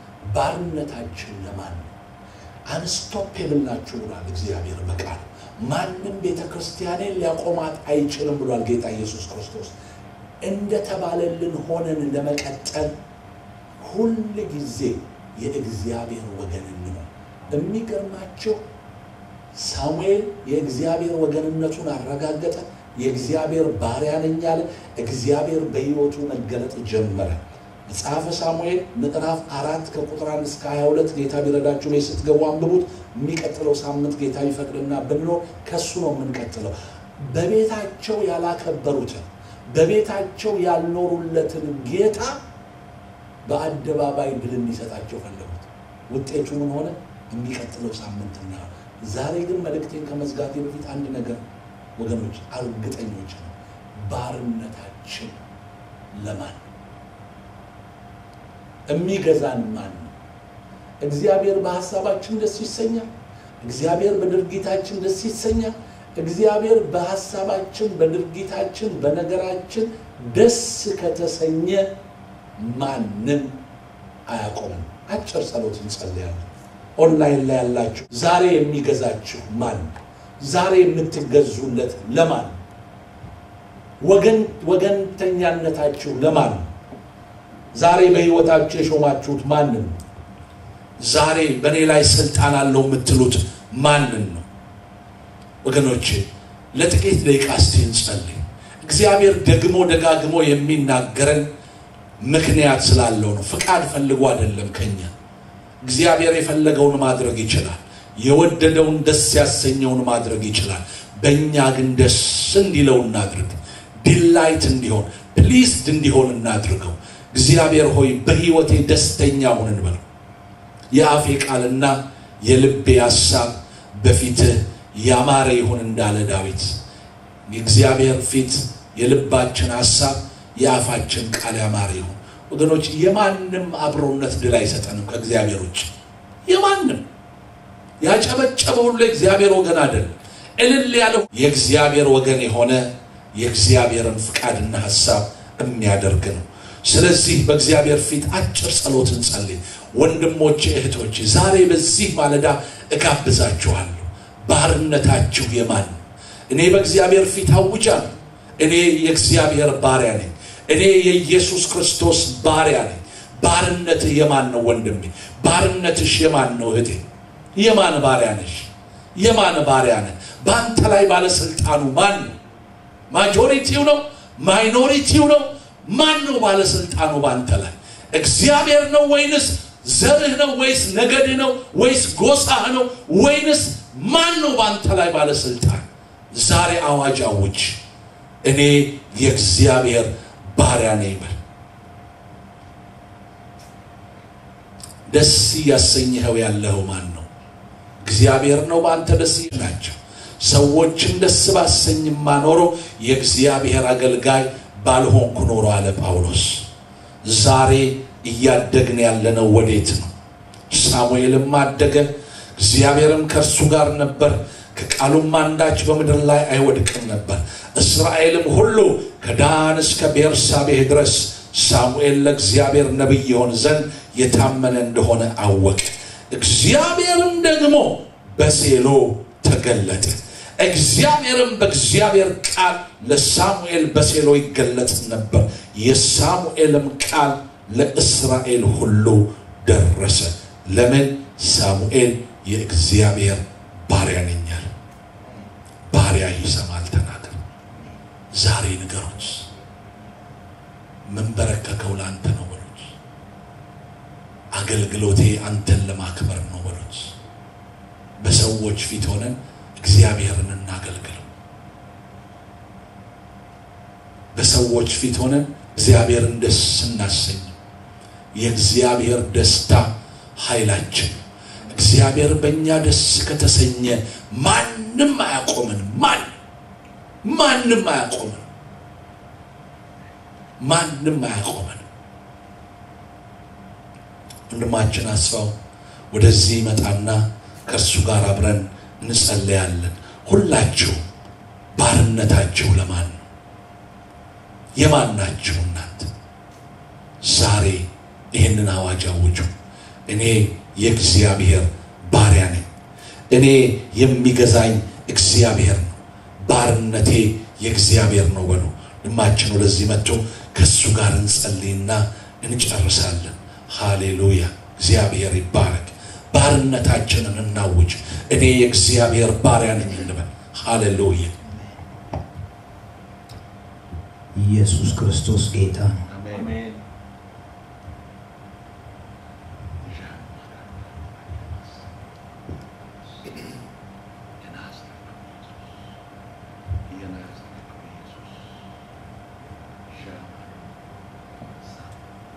ባርነታችን ለማን ነው? አንስቶፔብል ናችሁ ብሏል እግዚአብሔር በቃል ማንም ቤተ ክርስቲያንን ሊያቆማት አይችልም ብሏል ጌታ ኢየሱስ ክርስቶስ። እንደተባለልን ሆነን ለመቀጠል ሁል ጊዜ የእግዚአብሔር ወገን እንሆን። የሚገርማቸው ሳሙኤል የእግዚአብሔር ወገንነቱን አረጋገጠ። የእግዚአብሔር ባሪያ ነኝ አለ። እግዚአብሔር በሕይወቱ መገለጥ ጀመረ። መጽሐፈ ሳሙኤል ምዕራፍ አራት ከቁጥር አንድ እስከ 22 ጌታ ቢረዳችሁ ላይ ስትገቡ አንብቡት። የሚቀጥለው ሳምንት ጌታ ቢፈቅድና ብንኖር ከሱ ነው የምንቀጥለው። በቤታቸው ያላከበሩትን በቤታቸው ያልኖሩለትን ጌታ በአደባባይ ድል እንዲሰጣቸው ፈለጉት። ውጤቱ ምን ሆነ? የሚቀጥለው ሳምንት እና ዛሬ ግን መልእክቴን ከመዝጋቴ በፊት አንድ ነገር ወገኖች እርግጠኞች ነው። ባርነታችን ለማን ነው? የሚገዛን ማን ነው? እግዚአብሔር በሀሳባችን ደስ ይሰኛል። እግዚአብሔር በድርጊታችን ደስ ይሰኛል። እግዚአብሔር በሀሳባችን፣ በድርጊታችን፣ በነገራችን ደስ ከተሰኘ ማንም አያቆምም። አጭር ጸሎት እንጸልያለን። ኦንላይን ላይ ያላችሁ ዛሬ የሚገዛችሁ ማን ነው? ዛሬ የምትገዙለት ለማን ነው? ወገን ወገንተኛነታችሁ ለማን ነው? ዛሬ በሕይወታችሁ የሾማችሁት ማንን ነው? ዛሬ በእኔ ላይ ስልጣን አለው የምትሉት ማንን ነው? ወገኖቼ ለጥቂት ደቂቃ እስቲ እንጸልይ። እግዚአብሔር ደግሞ ደጋግሞ የሚናገረን ምክንያት ስላለው ነው። ፍቃድ ፈልጎ አይደለም ከኛ። እግዚአብሔር የፈለገውን ማድረግ ይችላል። የወደደውን ደስ ያሰኘውን ማድረግ ይችላል። በእኛ ግን ደስ እንዲለው እናድርግ። ዲላይት እንዲሆን ፕሊስድ እንዲሆን እናድርገው። እግዚአብሔር ሆይ በሕይወቴ ደስተኛ ሁን እንበለው። የአፌ ቃልና የልቤ ሐሳብ በፊትህ ያማረ ይሁን እንዳለ ዳዊት የእግዚአብሔር ፊት የልባችን ሐሳብ የአፋችን ቃል ያማረ ይሁን። ወገኖች የማንም አብሮነት ድል አይሰጠንም ከእግዚአብሔር ውጭ የማንም ያጨበጨበ ሁሉ የእግዚአብሔር ወገን አይደለም። እልል ያለው የእግዚአብሔር ወገን የሆነ የእግዚአብሔርን ፍቃድና ሐሳብ የሚያደርግ ነው። ስለዚህ በእግዚአብሔር ፊት አጭር ጸሎት እንጸልይ። ወንድሞቼ እህቶቼ፣ ዛሬ በዚህ ማለዳ እጋብዛችኋለሁ። ባርነታችሁ የማን ነው? እኔ በእግዚአብሔር ፊት አውጃለሁ። እኔ የእግዚአብሔር ባሪያ ነኝ። እኔ የኢየሱስ ክርስቶስ ባሪያ ነኝ። ባርነትህ የማን ነው ወንድሜ? ባርነትሽ የማን ነው እህቴ? የማን ባሪያ ነሽ? የማን ባሪያ ነህ? በአንተ ላይ ባለስልጣኑ ማን ነው? ማጆሪቲው ነው? ማይኖሪቲው ነው? ማን ነው ባለስልጣኑ በአንተ ላይ? እግዚአብሔር ነው ወይንስ ዘርህ ነው ወይስ ነገድህ ነው ወይስ ጎሳህ ነው ወይንስ ማን ነው በአንተ ላይ ባለስልጣን? ዛሬ አዋጅ አውጅ። እኔ የእግዚአብሔር ባሪያ ነኝ በል። ደስ እያሰኘኸው ያለኸው ማን ነው? እግዚአብሔር ነው በአንተ ደስ ናቸው። ሰዎችን ደስ ባሰኝማ ኖሮ የእግዚአብሔር አገልጋይ ባልሆንኩ ኖሮ አለ ጳውሎስ። ዛሬ እያደግን ያለነው ወዴት ነው? ሳሙኤልም አደገ፣ እግዚአብሔርም ከእርሱ ጋር ነበር፣ ከቃሉም አንዳች በምድር ላይ አይወድቅም ነበር። እስራኤልም ሁሉ ከዳን እስከ ቤርሳቤህ ድረስ ሳሙኤል ለእግዚአብሔር ነቢይ ይሆን ዘንድ የታመነ እንደሆነ አወቀ። እግዚአብሔርም ደግሞ በሴሎ ተገለጠ። እግዚአብሔርም በእግዚአብሔር ቃል ለሳሙኤል በሴሎ ይገለጽ ነበር። የሳሙኤልም ቃል ለእስራኤል ሁሉ ደረሰ። ለምን? ሳሙኤል የእግዚአብሔር ባሪያ ነኝ አለ። ባሪያ ይሰማል። ተናገር። ዛሬ ንገሩት። መንበረከከው ለአንተ ነው በሉት። አገልግሎቴ አንተን ለማክበር ነው በሉት። በሰዎች ፊት ሆነን እግዚአብሔርን እናገልግለው። በሰዎች ፊት ሆነን እግዚአብሔርን ደስ እናሰኝ። የእግዚአብሔር ደስታ ኃይላችን። እግዚአብሔር በእኛ ደስ ከተሰኘ ማንም አያቆምንም። ማን ማንም አያቆምንም። ማንም አያቆምንም። ወንድማችን አስፋው ወደዚህ ይመጣና ከእርሱ ጋር አብረን እንጸለያለን። ሁላችሁ ባርነታችሁ ለማን ነው? የማን ናችሁ እናንተ? ዛሬ ይህንን አዋጅ አውጁ። እኔ የእግዚአብሔር ባሪያ ነኝ። እኔ የሚገዛኝ እግዚአብሔር ነው። ባርነቴ የእግዚአብሔር ነው በሉ። ድማችን ወደዚህ መጥቶ ከእሱ ጋር እንጸልይና እንጨርሳለን። ሃሌሉያ! እግዚአብሔር ይባረክ። ባርነታችንን እናውጅ። እኔ የእግዚአብሔር ባሪያ ነኝ እንበል። ሃሌሉያ! ኢየሱስ ክርስቶስ ጌታ ነው። አሜን።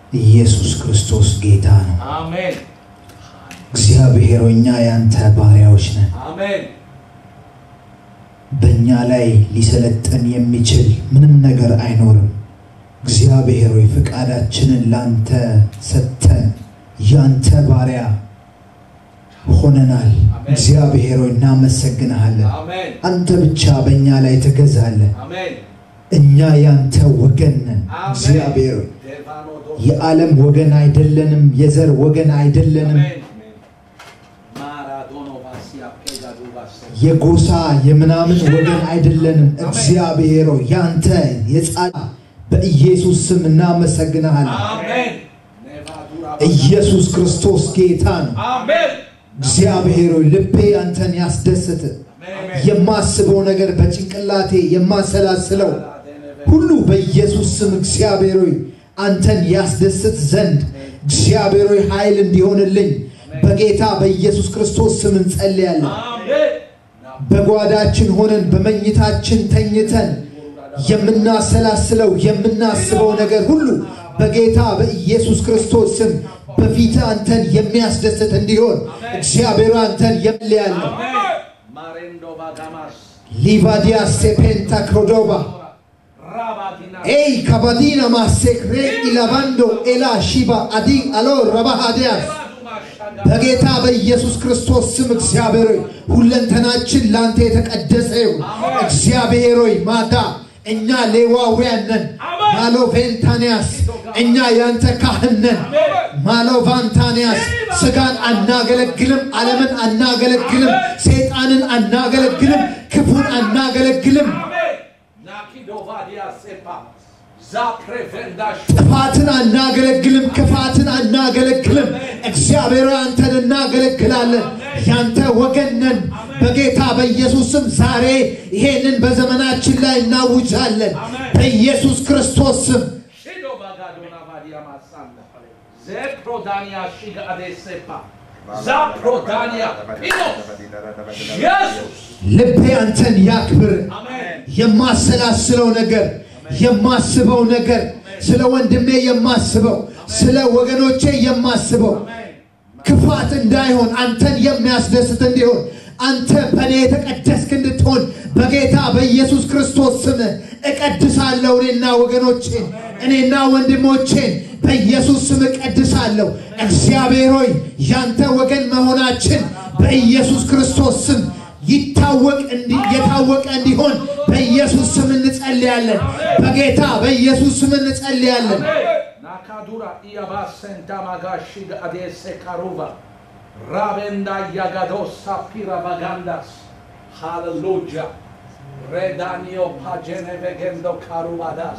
ኢየሱስ ክርስቶስ ጌታ ነው። አሜን እግዚአብሔር ሆይ እኛ ያንተ ባሪያዎች ነን። አሜን በእኛ ላይ ሊሰለጥን የሚችል ምንም ነገር አይኖርም። እግዚአብሔር ሆይ ፍቃዳችንን ላንተ ሰጥተን ያንተ ባሪያ ሆነናል። አሜን። እግዚአብሔር ሆይ እናመሰግንሃለን። አሜን አንተ ብቻ በእኛ ላይ ትገዛለህ። አሜን እኛ ያንተ ወገን ነን። አሜን እግዚአብሔር ሆይ ዴቫኖ ዶ የዓለም ወገን አይደለንም፣ የዘር ወገን አይደለንም፣ አሜን ማራዶኖ ቫሲያ ፔጋዱ ቫሴ የጎሳ የምናምን ወገን አይደለንም። እግዚአብሔር ሆይ ያንተ የጻድቅ በኢየሱስ ስም እናመሰግንሃለን። አሜን ኔቫዱራ ኢየሱስ ክርስቶስ ጌታ ነው። አሜን እግዚአብሔር ሆይ ልቤ አንተን ያስደስት። የማስበው ነገር በጭንቅላቴ የማሰላስለው ሁሉ በኢየሱስ ስም እግዚአብሔር ሆይ አንተን ያስደስት ዘንድ እግዚአብሔር ሆይ ኃይል እንዲሆንልኝ በጌታ በኢየሱስ ክርስቶስ ስም እንጸልያለን። አሜን በጓዳችን ሆነን በመኝታችን ተኝተን የምናሰላስለው የምናስበው ነገር ሁሉ በጌታ በኢየሱስ ክርስቶስ ስም በፊት አንተን የሚያስደስት እንዲሆን እግዚአብሔር አንተን የምልያለሁ። ማሬንዶ ባጋማስ ሊቫዲያ ሴፔንታ ክሮዶባ ራባዲና ኤይ ካባዲና ማሴክሬ ኢላቫንዶ ኤላ ሺባ አዲ አሎ ረባሃዲያስ በጌታ በኢየሱስ ክርስቶስ ስም እግዚአብሔር ሆይ ሁለንተናችን ለአንተ የተቀደሰ ይሁን። እግዚአብሔር ሆይ ማታ እኛ ሌዋውያን ነን። ማሎ ቬንታንያስ እኛ ያንተ ካህን ነን። ማሎ ቫንታንያስ ስጋን አናገለግልም፣ ዓለምን አናገለግልም፣ ሰይጣንን አናገለግልም፣ ክፉን አናገለግልም፣ ናኪዶ ቫዲያ ሴፓ ዛፕሬቬንዳሽ ጥፋትን አናገለግልም፣ ክፋትን አናገለግልም። እግዚአብሔር ሆይ አንተን እናገለግላለን። ያንተ ወገን ነን። በጌታ በኢየሱስ ስም ዛሬ ይሄንን በዘመናችን ላይ እናውጃለን። በኢየሱስ ክርስቶስ ስም ሺዶ ባጋዶና ቫዲያ ማሳንዳ ዘፕሮዳኒያ ሺጋ አዴሴፓ ዛፕሮዳኒያ ፒኖ ኢየሱስ ልቤ አንተን ያክብር። አሜን የማሰላስለው ነገር የማስበው ነገር ስለ ወንድሜ የማስበው ስለ ወገኖቼ የማስበው ክፋት እንዳይሆን አንተን የሚያስደስት እንዲሆን አንተ በእኔ የተቀደስክ እንድትሆን በጌታ በኢየሱስ ክርስቶስ ስም እቀድሳለሁ። እኔና ወገኖቼን እኔና ወንድሞቼን በኢየሱስ ስም እቀድሳለሁ። እግዚአብሔር ሆይ ያንተ ወገን መሆናችን በኢየሱስ ክርስቶስ ስም ይታወቅ እንዲ- የታወቀ እንዲሆን በኢየሱስ ስም እንጸልያለን። በጌታ በኢየሱስ ስም እንጸልያለን። ናካዱራ ኢያባ ሴንታ ማጋሺጋ አዴሴ ካሩባ ራቤንዳ ያጋዶሳ ፒራ ባጋንዳስ ሃሌሉያ ሬዳኒዮ ፓጀኔ ቬጌንዶ ካሩባዳስ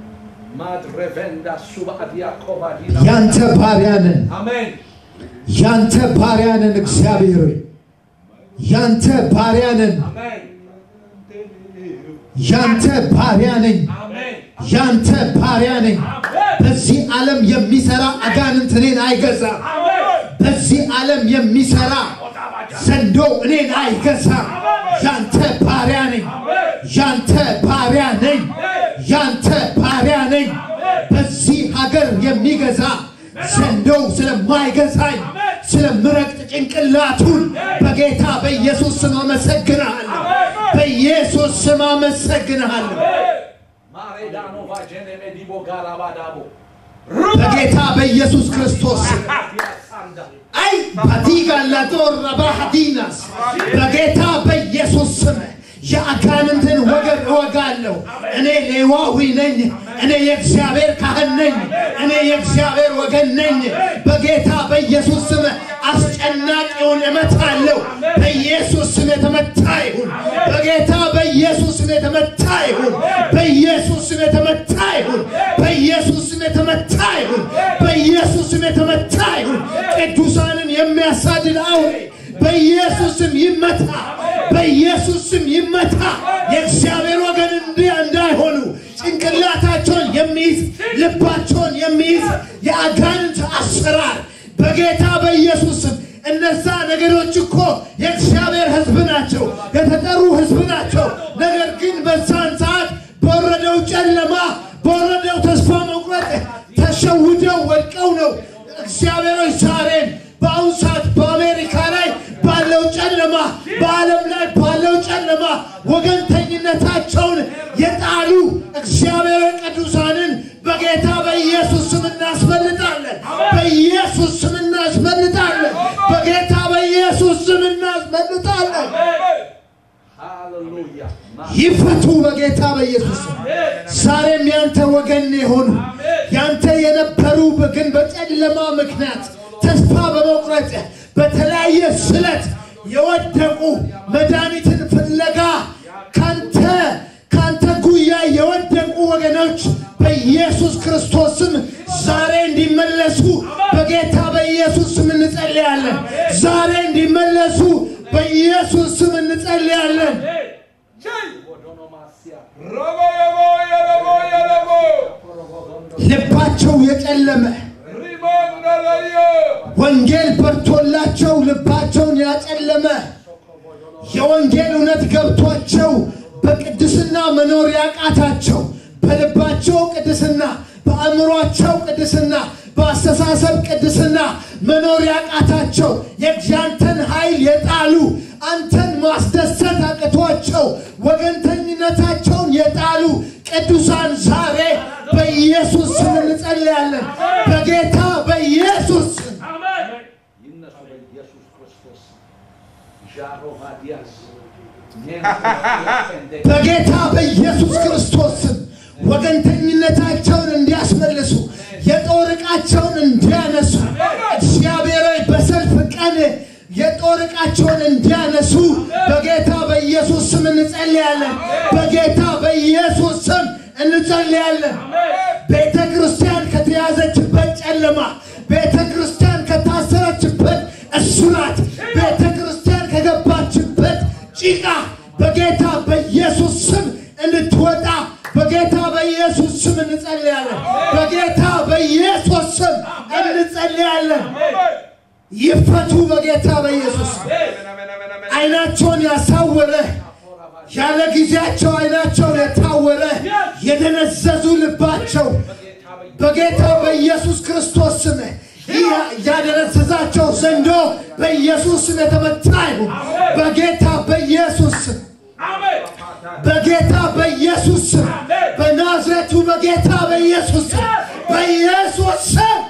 ማድሬቬንዳ ሱባዲያ ኮባዲና ያንተ ባሪያ ነን፣ አሜን ያንተ ባሪያ ነን። እግዚአብሔር ሆይ ያንተ ባሪያ ነን፣ አሜን ያንተ ባሪያ ነኝ፣ አሜን ያንተ ባሪያ ነኝ። በዚህ ዓለም የሚሰራ አጋንንት እኔን አይገዛም። በዚህ ዓለም የሚሰራ ዘንዶ እኔን አይገዛም። ያንተ ባሪያ ነኝ፣ ያንተ ባሪያ ነኝ፣ ያንተ ባሪያ ነኝ። በዚህ ሀገር የሚገዛ ዘንዶው ስለማይገዛኝ ስለምረግጥ ጭንቅላቱን በጌታ በኢየሱስ ስም አመሰግንሃለሁ። በኢየሱስ ስም አመሰግንሃለሁ። ማሬዳኖ ቫጀኔ ሜዲቦ ጋራባዳቦ በጌታ በኢየሱስ ክርስቶስ ስም ሳንዳ አይ ባቲጋ ላጦር ባሃዲናስ በጌታ በኢየሱስ ስም የአጋንንትን ወገብ እወጋለሁ። እኔ ሌዋዊ ነኝ። እኔ የእግዚአብሔር ካህን ነኝ። እኔ የእግዚአብሔር ወገን ነኝ። በጌታ በኢየሱስ ስም አስጨናቂውን እመታለሁ። በኢየሱስ ስም የተመታ ይሁን። በጌታ በኢየሱስ ስም የተመታ ይሁን። በኢየሱስ ስም የተመታ ይሁን። በኢየሱስ ስም የተመታ ይሁን። በኢየሱስ ስም የተመታ ይሁን። ቅዱሳንን የሚያሳድድ አውሬ በኢየሱስ ስም ይመታ። በኢየሱስ ስም ይመታ። የእግዚአብሔር ወገን እንዲህ እንዳይሆኑ ጭንቅላታቸውን የሚይዝ ልባቸውን የሚይዝ የአጋንንት አሰራር በጌታ በኢየሱስ ስም እነዛ ነገሮች እኮ የእግዚአብሔር ሕዝብ ናቸው፣ የተጠሩ ሕዝብ ናቸው። ነገር ግን በዛን ሰዓት በወረደው ጨለማ በወረደው ተስፋ መቁረጥ ተሸውደው ባለው ጨለማ በዓለም ላይ ባለው ጨለማ ወገንተኝነታቸውን የጣሉ እግዚአብሔር ቅዱሳንን በጌታ በኢየሱስ ስም እናስመልጣለን። በኢየሱስ ስም እናስመልጣለን። በጌታ በኢየሱስ ስም እናስመልጣለን። ሃሌሉያ ይፈቱ በጌታ በኢየሱስ ስም። ዛሬም ያንተ ወገን የሆኑ ያንተ የነበሩ ግን በጨለማ ምክንያት ተስፋ በመቁረጥ በተለያየ ስለት የወደቁ መድኃኒትን ፍለጋ ካንተ ካንተ ጉያ የወደቁ ወገኖች በኢየሱስ ክርስቶስ ስም ዛሬ እንዲመለሱ በጌታ በኢየሱስ ስም እንጸልያለን። ዛሬ እንዲመለሱ በኢየሱስ ስም እንጸልያለን። ልባቸው የጨለመ ወንጌል በርቶላቸው ልባቸውን ያጨለመ የወንጌል እውነት ገብቷቸው በቅድስና መኖር ያቃታቸው በልባቸው ቅድስና፣ በአእምሯቸው ቅድስና፣ በአስተሳሰብ ቅድስና መኖር ያቃታቸው የእግዚአንተን ኃይል የጣሉ አንተን ማስደሰት አቅቷቸው ወገንተኝነታቸውን የጣሉ ቅዱሳን ዛሬ በኢየሱስ ስም እንጸልያለን። በጌታ በኢየሱስ ስም ይነሱ በኢየሱስ ክርስቶስ ዣሮ ቫዲያስ በጌታ በኢየሱስ ክርስቶስ ስም ወገንተኝነታቸውን እንዲያስመልሱ የጦር ዕቃቸውን እንዲያነሱ እግዚአብሔር ሆይ በሰልፍ ቀን የጦር ዕቃቸውን እንዲያነሱ በጌታ በኢየሱስ ስም እንጸልያለን። በጌታ በኢየሱስ ስም እንጸልያለን። ቤተ ክርስቲያን ከተያዘችበት ጨለማ፣ ቤተ ክርስቲያን ከታሰረችበት እስራት፣ ቤተ ክርስቲያን ከገባችበት ጭቃ በጌታ በኢየሱስ ስም እንድትወጣ በጌታ በኢየሱስ ስም እንጸልያለን። በጌታ በኢየሱስ ስም እንጸልያለን። ይፈቱ በጌታ በኢየሱስ ስም። አይናቸውን ያሳወረ ያለ ጊዜያቸው አይናቸው የታወረ የደነዘዙ ልባቸው በጌታ በኢየሱስ ክርስቶስ ስም ይህ ያደነዘዛቸው ዘንዶ በኢየሱስ ስም የተመታ ይሁን። በጌታ በኢየሱስ ስም በጌታ በኢየሱስ ስም በናዝሬቱ በጌታ በኢየሱስ ስም በኢየሱስ ስም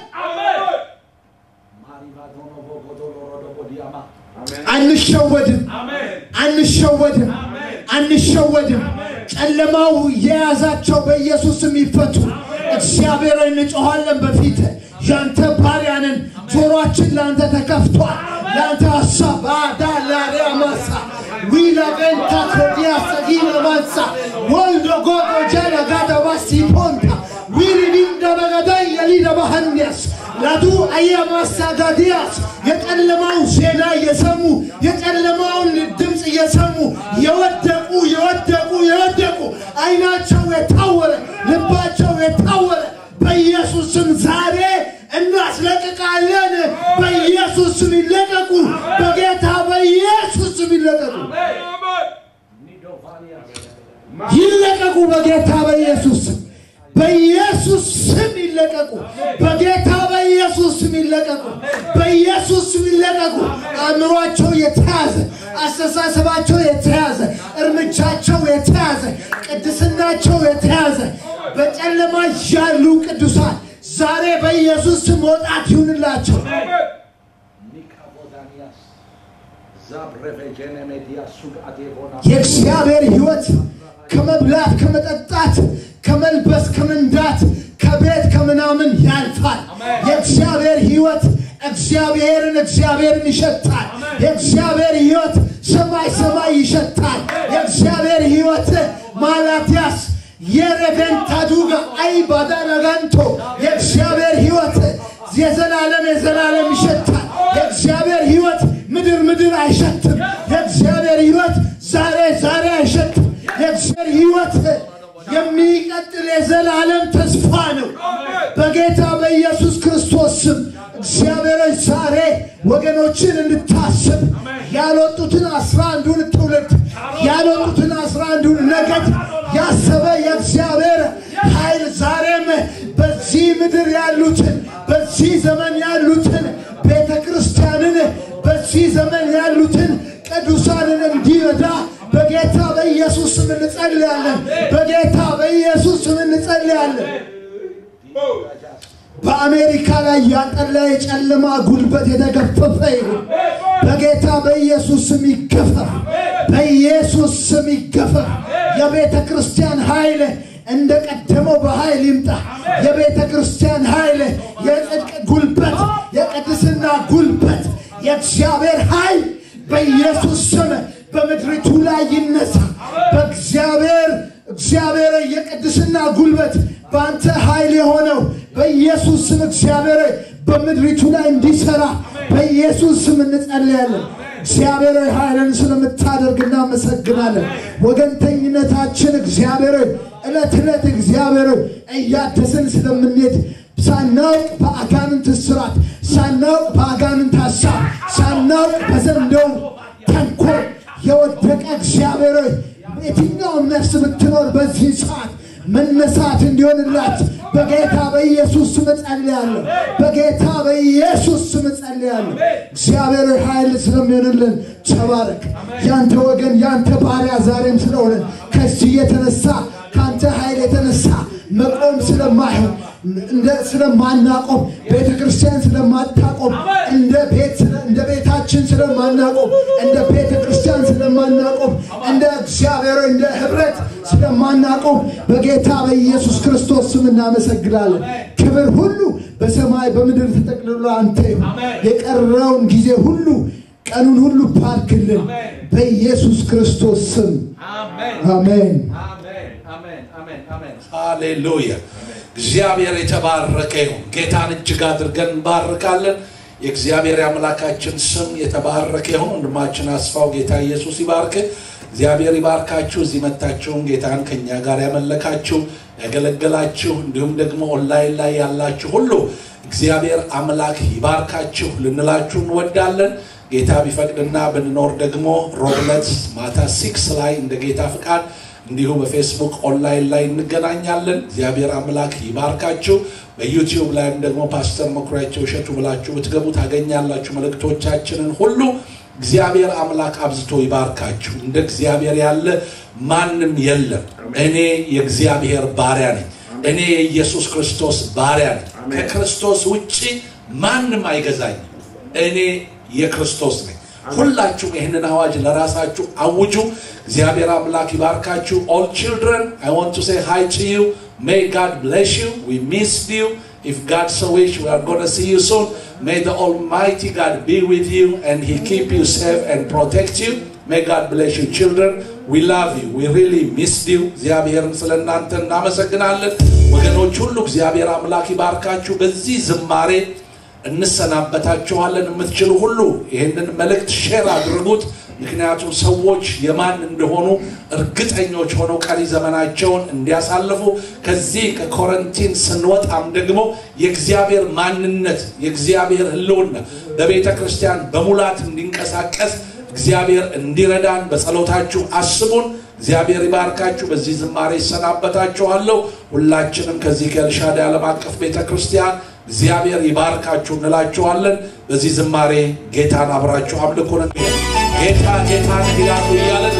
አንሸወድም፣ አንሸወድም፣ አንሸወድም። ጨለማው የያዛቸው በኢየሱስ ስም ይፈቱ። እግዚአብሔር ሆይ እንጮኻለን በፊት ያንተ ባሪያንን ጆሮአችን ለአንተ ተከፍቷል። ለአንተ ሀሳብ አዳላሪያ ማሳ ዊላ ቤንታ ኮዲያ ሰጊና ማንሳ ወልዶ ጎዶ ጀለ ጋዳ ባሲ ፖንታ ዊሪ ቢንዳ በገዳይ የሊዳ ባህንያስ ላዱ አያማሳ ጋዲያስ የጨለማውን ዜና እየሰሙ የጨለማውን ድምፅ እየሰሙ የወደቁ የወደቁ የወደቁ አይናቸው የታወረ ልባቸው የታወረ በኢየሱስ ስም ዛሬ እናስለቅቃለን። በኢየሱስ ስም ይለቀቁ። በጌታ በኢየሱስ ስም ይለቀቁ። ይለቀቁ። በጌታ በኢየሱስ ስም በኢየሱስ ስም ይለቀቁ። በጌታ በኢየሱስ ስም ይለቀቁ። በኢየሱስ ስም ይለቀቁ። አእምሯቸው የተያዘ፣ አስተሳሰባቸው የተያዘ፣ እርምጃቸው የተያዘ፣ ቅድስናቸው የተያዘ በጨለማ ያሉ ቅዱሳን ዛሬ በኢየሱስ ስም መውጣት ይሁንላቸው። የእግዚአብሔር ሕይወት ከመብላት ከመጠጣት ከመልበስ ከመንዳት ከቤት ከምናምን ያልፋል። የእግዚአብሔር ሕይወት እግዚአብሔርን እግዚአብሔርን ይሸታል። የእግዚአብሔር ሕይወት ሰማይ ሰማይ ይሸታል። የእግዚአብሔር ሕይወት ማላትያስ የሬቬንታ ዱጋ አይ ባዳረጋንቶ የእግዚአብሔር ሕይወት የዘላለም የዘላለም ይሸታል። የእግዚአብሔር ሕይወት ምድር ምድር አይሸትም። የእግዚአብሔር ሕይወት ዛሬ ዛሬ አይሸትም። የእግዚአብሔር ሕይወት የሚቀጥል የዘላለም ተስፋ ነው። በጌታ በኢየሱስ ክርስቶስ ስም እግዚአብሔሮች ዛሬ ወገኖችን እንድታስብ ያልወጡትን አስራ አንዱን ትውልድ ያልወጡትን አስራ አንዱን ነገድ ያሰበ የእግዚአብሔር ኃይል ዛሬም በዚህ ምድር ያሉትን በዚህ ዘመን ያሉትን ቤተ ክርስቲያንን በዚህ ዘመን ያሉትን በኢየሱስ ስም እንጸልያለን። በጌታ በኢየሱስ ስም እንጸልያለን። በአሜሪካ ላይ ያጠላ የጨለማ ጉልበት የተገፈፈ ይሁን። በጌታ በኢየሱስ ስም ይገፈፍ። በኢየሱስ ስም ይገፈፍ። የቤተ ክርስቲያን ኃይል እንደ ቀደመው በኃይል ይምጣ። የቤተ ክርስቲያን ኃይል፣ የጽድቅ ጉልበት፣ የቅድስና ጉልበት፣ የእግዚአብሔር ኃይል በኢየሱስ ስም በምድሪቱ ላይ ይነሳ። በእግዚአብሔር እግዚአብሔር የቅድስና ጉልበት በአንተ ኃይል የሆነው በኢየሱስ ስም እግዚአብሔር በምድሪቱ ላይ እንዲሰራ በኢየሱስ ስም እንጸልያለን። እግዚአብሔር ሆይ ኃይልን ስለምታደርግ እናመሰግናለን። ወገንተኝነታችን እግዚአብሔር ሆይ ዕለት ዕለት እግዚአብሔር ሆይ እያደስን ስለምንሄድ ሳናውቅ በአጋንንት እስራት፣ ሳናውቅ በአጋንንት ሀሳብ፣ ሳናውቅ በዘንዶው ተንኮል የወደቀ እግዚአብሔር ሆይ የትኛውም ነፍስ ብትኖር በዚህ ሰዓት መነሳት እንዲሆንላት በጌታ በኢየሱስ ስም እጸልያለሁ። በጌታ በኢየሱስ ስም እጸልያለሁ። እግዚአብሔር ሆይ ኃይል ስለሚሆንልን ተባረክ። ያንተ ወገን ያንተ ባሪያ ዛሬም ስለሆነን ከዚህ የተነሳ ከአንተ ኃይል የተነሳ መቆም ስለማይሆን እንደ ስለማናቆም ቤተ ክርስቲያን ስለማታቆም እንደ ቤት ስለ- እንደ ቤታችን ስለማናቆም እንደ ቤተ ክርስቲያን ስለማናቆም እንደ እግዚአብሔር እንደ ህብረት ስለማናቆም በጌታ በኢየሱስ ክርስቶስ ስም እናመሰግናለን። ክብር ሁሉ በሰማይ በምድር ተጠቅልሎ አንተ ይሁን። የቀረውን ጊዜ ሁሉ ቀኑን ሁሉ ባርክልን በኢየሱስ ክርስቶስ ስም አሜን አሜን። አሜን አሜን አሜን አሜን ሃሌሉያ እግዚአብሔር የተባረከ ይሁን ጌታን እጅግ አድርገን እንባርካለን የእግዚአብሔር የአምላካችን ስም የተባረከ ይሁን ወንድማችን አስፋው ጌታ ኢየሱስ ይባርክ እግዚአብሔር ይባርካችሁ እዚህ መታችሁም ጌታን ከኛ ጋር ያመለካችሁ ያገለገላችሁ እንዲሁም ደግሞ ኦንላይን ላይ ያላችሁ ሁሉ እግዚአብሔር አምላክ ይባርካችሁ ልንላችሁ እንወዳለን ጌታ ቢፈቅድና ብንኖር ደግሞ ሮብለት ማታ ሲክስ ላይ እንደ ጌታ ፍቃድ እንዲሁ በፌስቡክ ኦንላይን ላይ እንገናኛለን። እግዚአብሔር አምላክ ይባርካችሁ። በዩቲዩብ ላይም ደግሞ ፓስተር መኩሪያቸው እሸቱ ብላችሁ ብትገቡ ታገኛላችሁ መልእክቶቻችንን ሁሉ። እግዚአብሔር አምላክ አብዝቶ ይባርካችሁ። እንደ እግዚአብሔር ያለ ማንም የለም። እኔ የእግዚአብሔር ባሪያ ነኝ። እኔ የኢየሱስ ክርስቶስ ባሪያ ነኝ። ከክርስቶስ ውጭ ማንም አይገዛኝም። እኔ የክርስቶስ ነኝ። ሁላችሁም ይህንን አዋጅ ለራሳችሁ አውጁ። እግዚአብሔር አምላክ ይባርካችሁ። ኦል ችልድረን አይ ዋንት ቱ ሴ ሃይ ቱ ዩ ሜይ ጋድ ብሌስ ዩ ዊ ሚስድ ዩ If God so wish, we are going to see you soon. May the Almighty God be with you and He keep you safe and protect you. May God bless you, children. We love you. We really missed you. እግዚአብሔርን ስለ እናንተ እናመሰግናለን። ወገኖች ሁሉ እግዚአብሔር አምላክ ይባርካችሁ። በዚህ ዝማሬ እንሰናበታችኋለን። የምትችሉ ሁሉ ይህንን መልእክት ሼር አድርጉት። ምክንያቱም ሰዎች የማን እንደሆኑ እርግጠኞች ሆነው ቀሪ ዘመናቸውን እንዲያሳልፉ ከዚህ ከኮረንቲን ስንወጣም ደግሞ የእግዚአብሔር ማንነት የእግዚአብሔር ሕልውና በቤተ ክርስቲያን በሙላት እንዲንቀሳቀስ እግዚአብሔር እንዲረዳን በጸሎታችሁ አስቡን። እግዚአብሔር ይባርካችሁ። በዚህ ዝማሬ ይሰናበታችኋለሁ። ሁላችንም ከዚህ ከኤልሻዳይ ዓለም አቀፍ ቤተ ክርስቲያን እግዚአብሔር ይባርካችሁ እንላችኋለን። በዚህ ዝማሬ ጌታን አብራችሁ አምልኩን። ጌታ ጌታን ይላሉ እያለን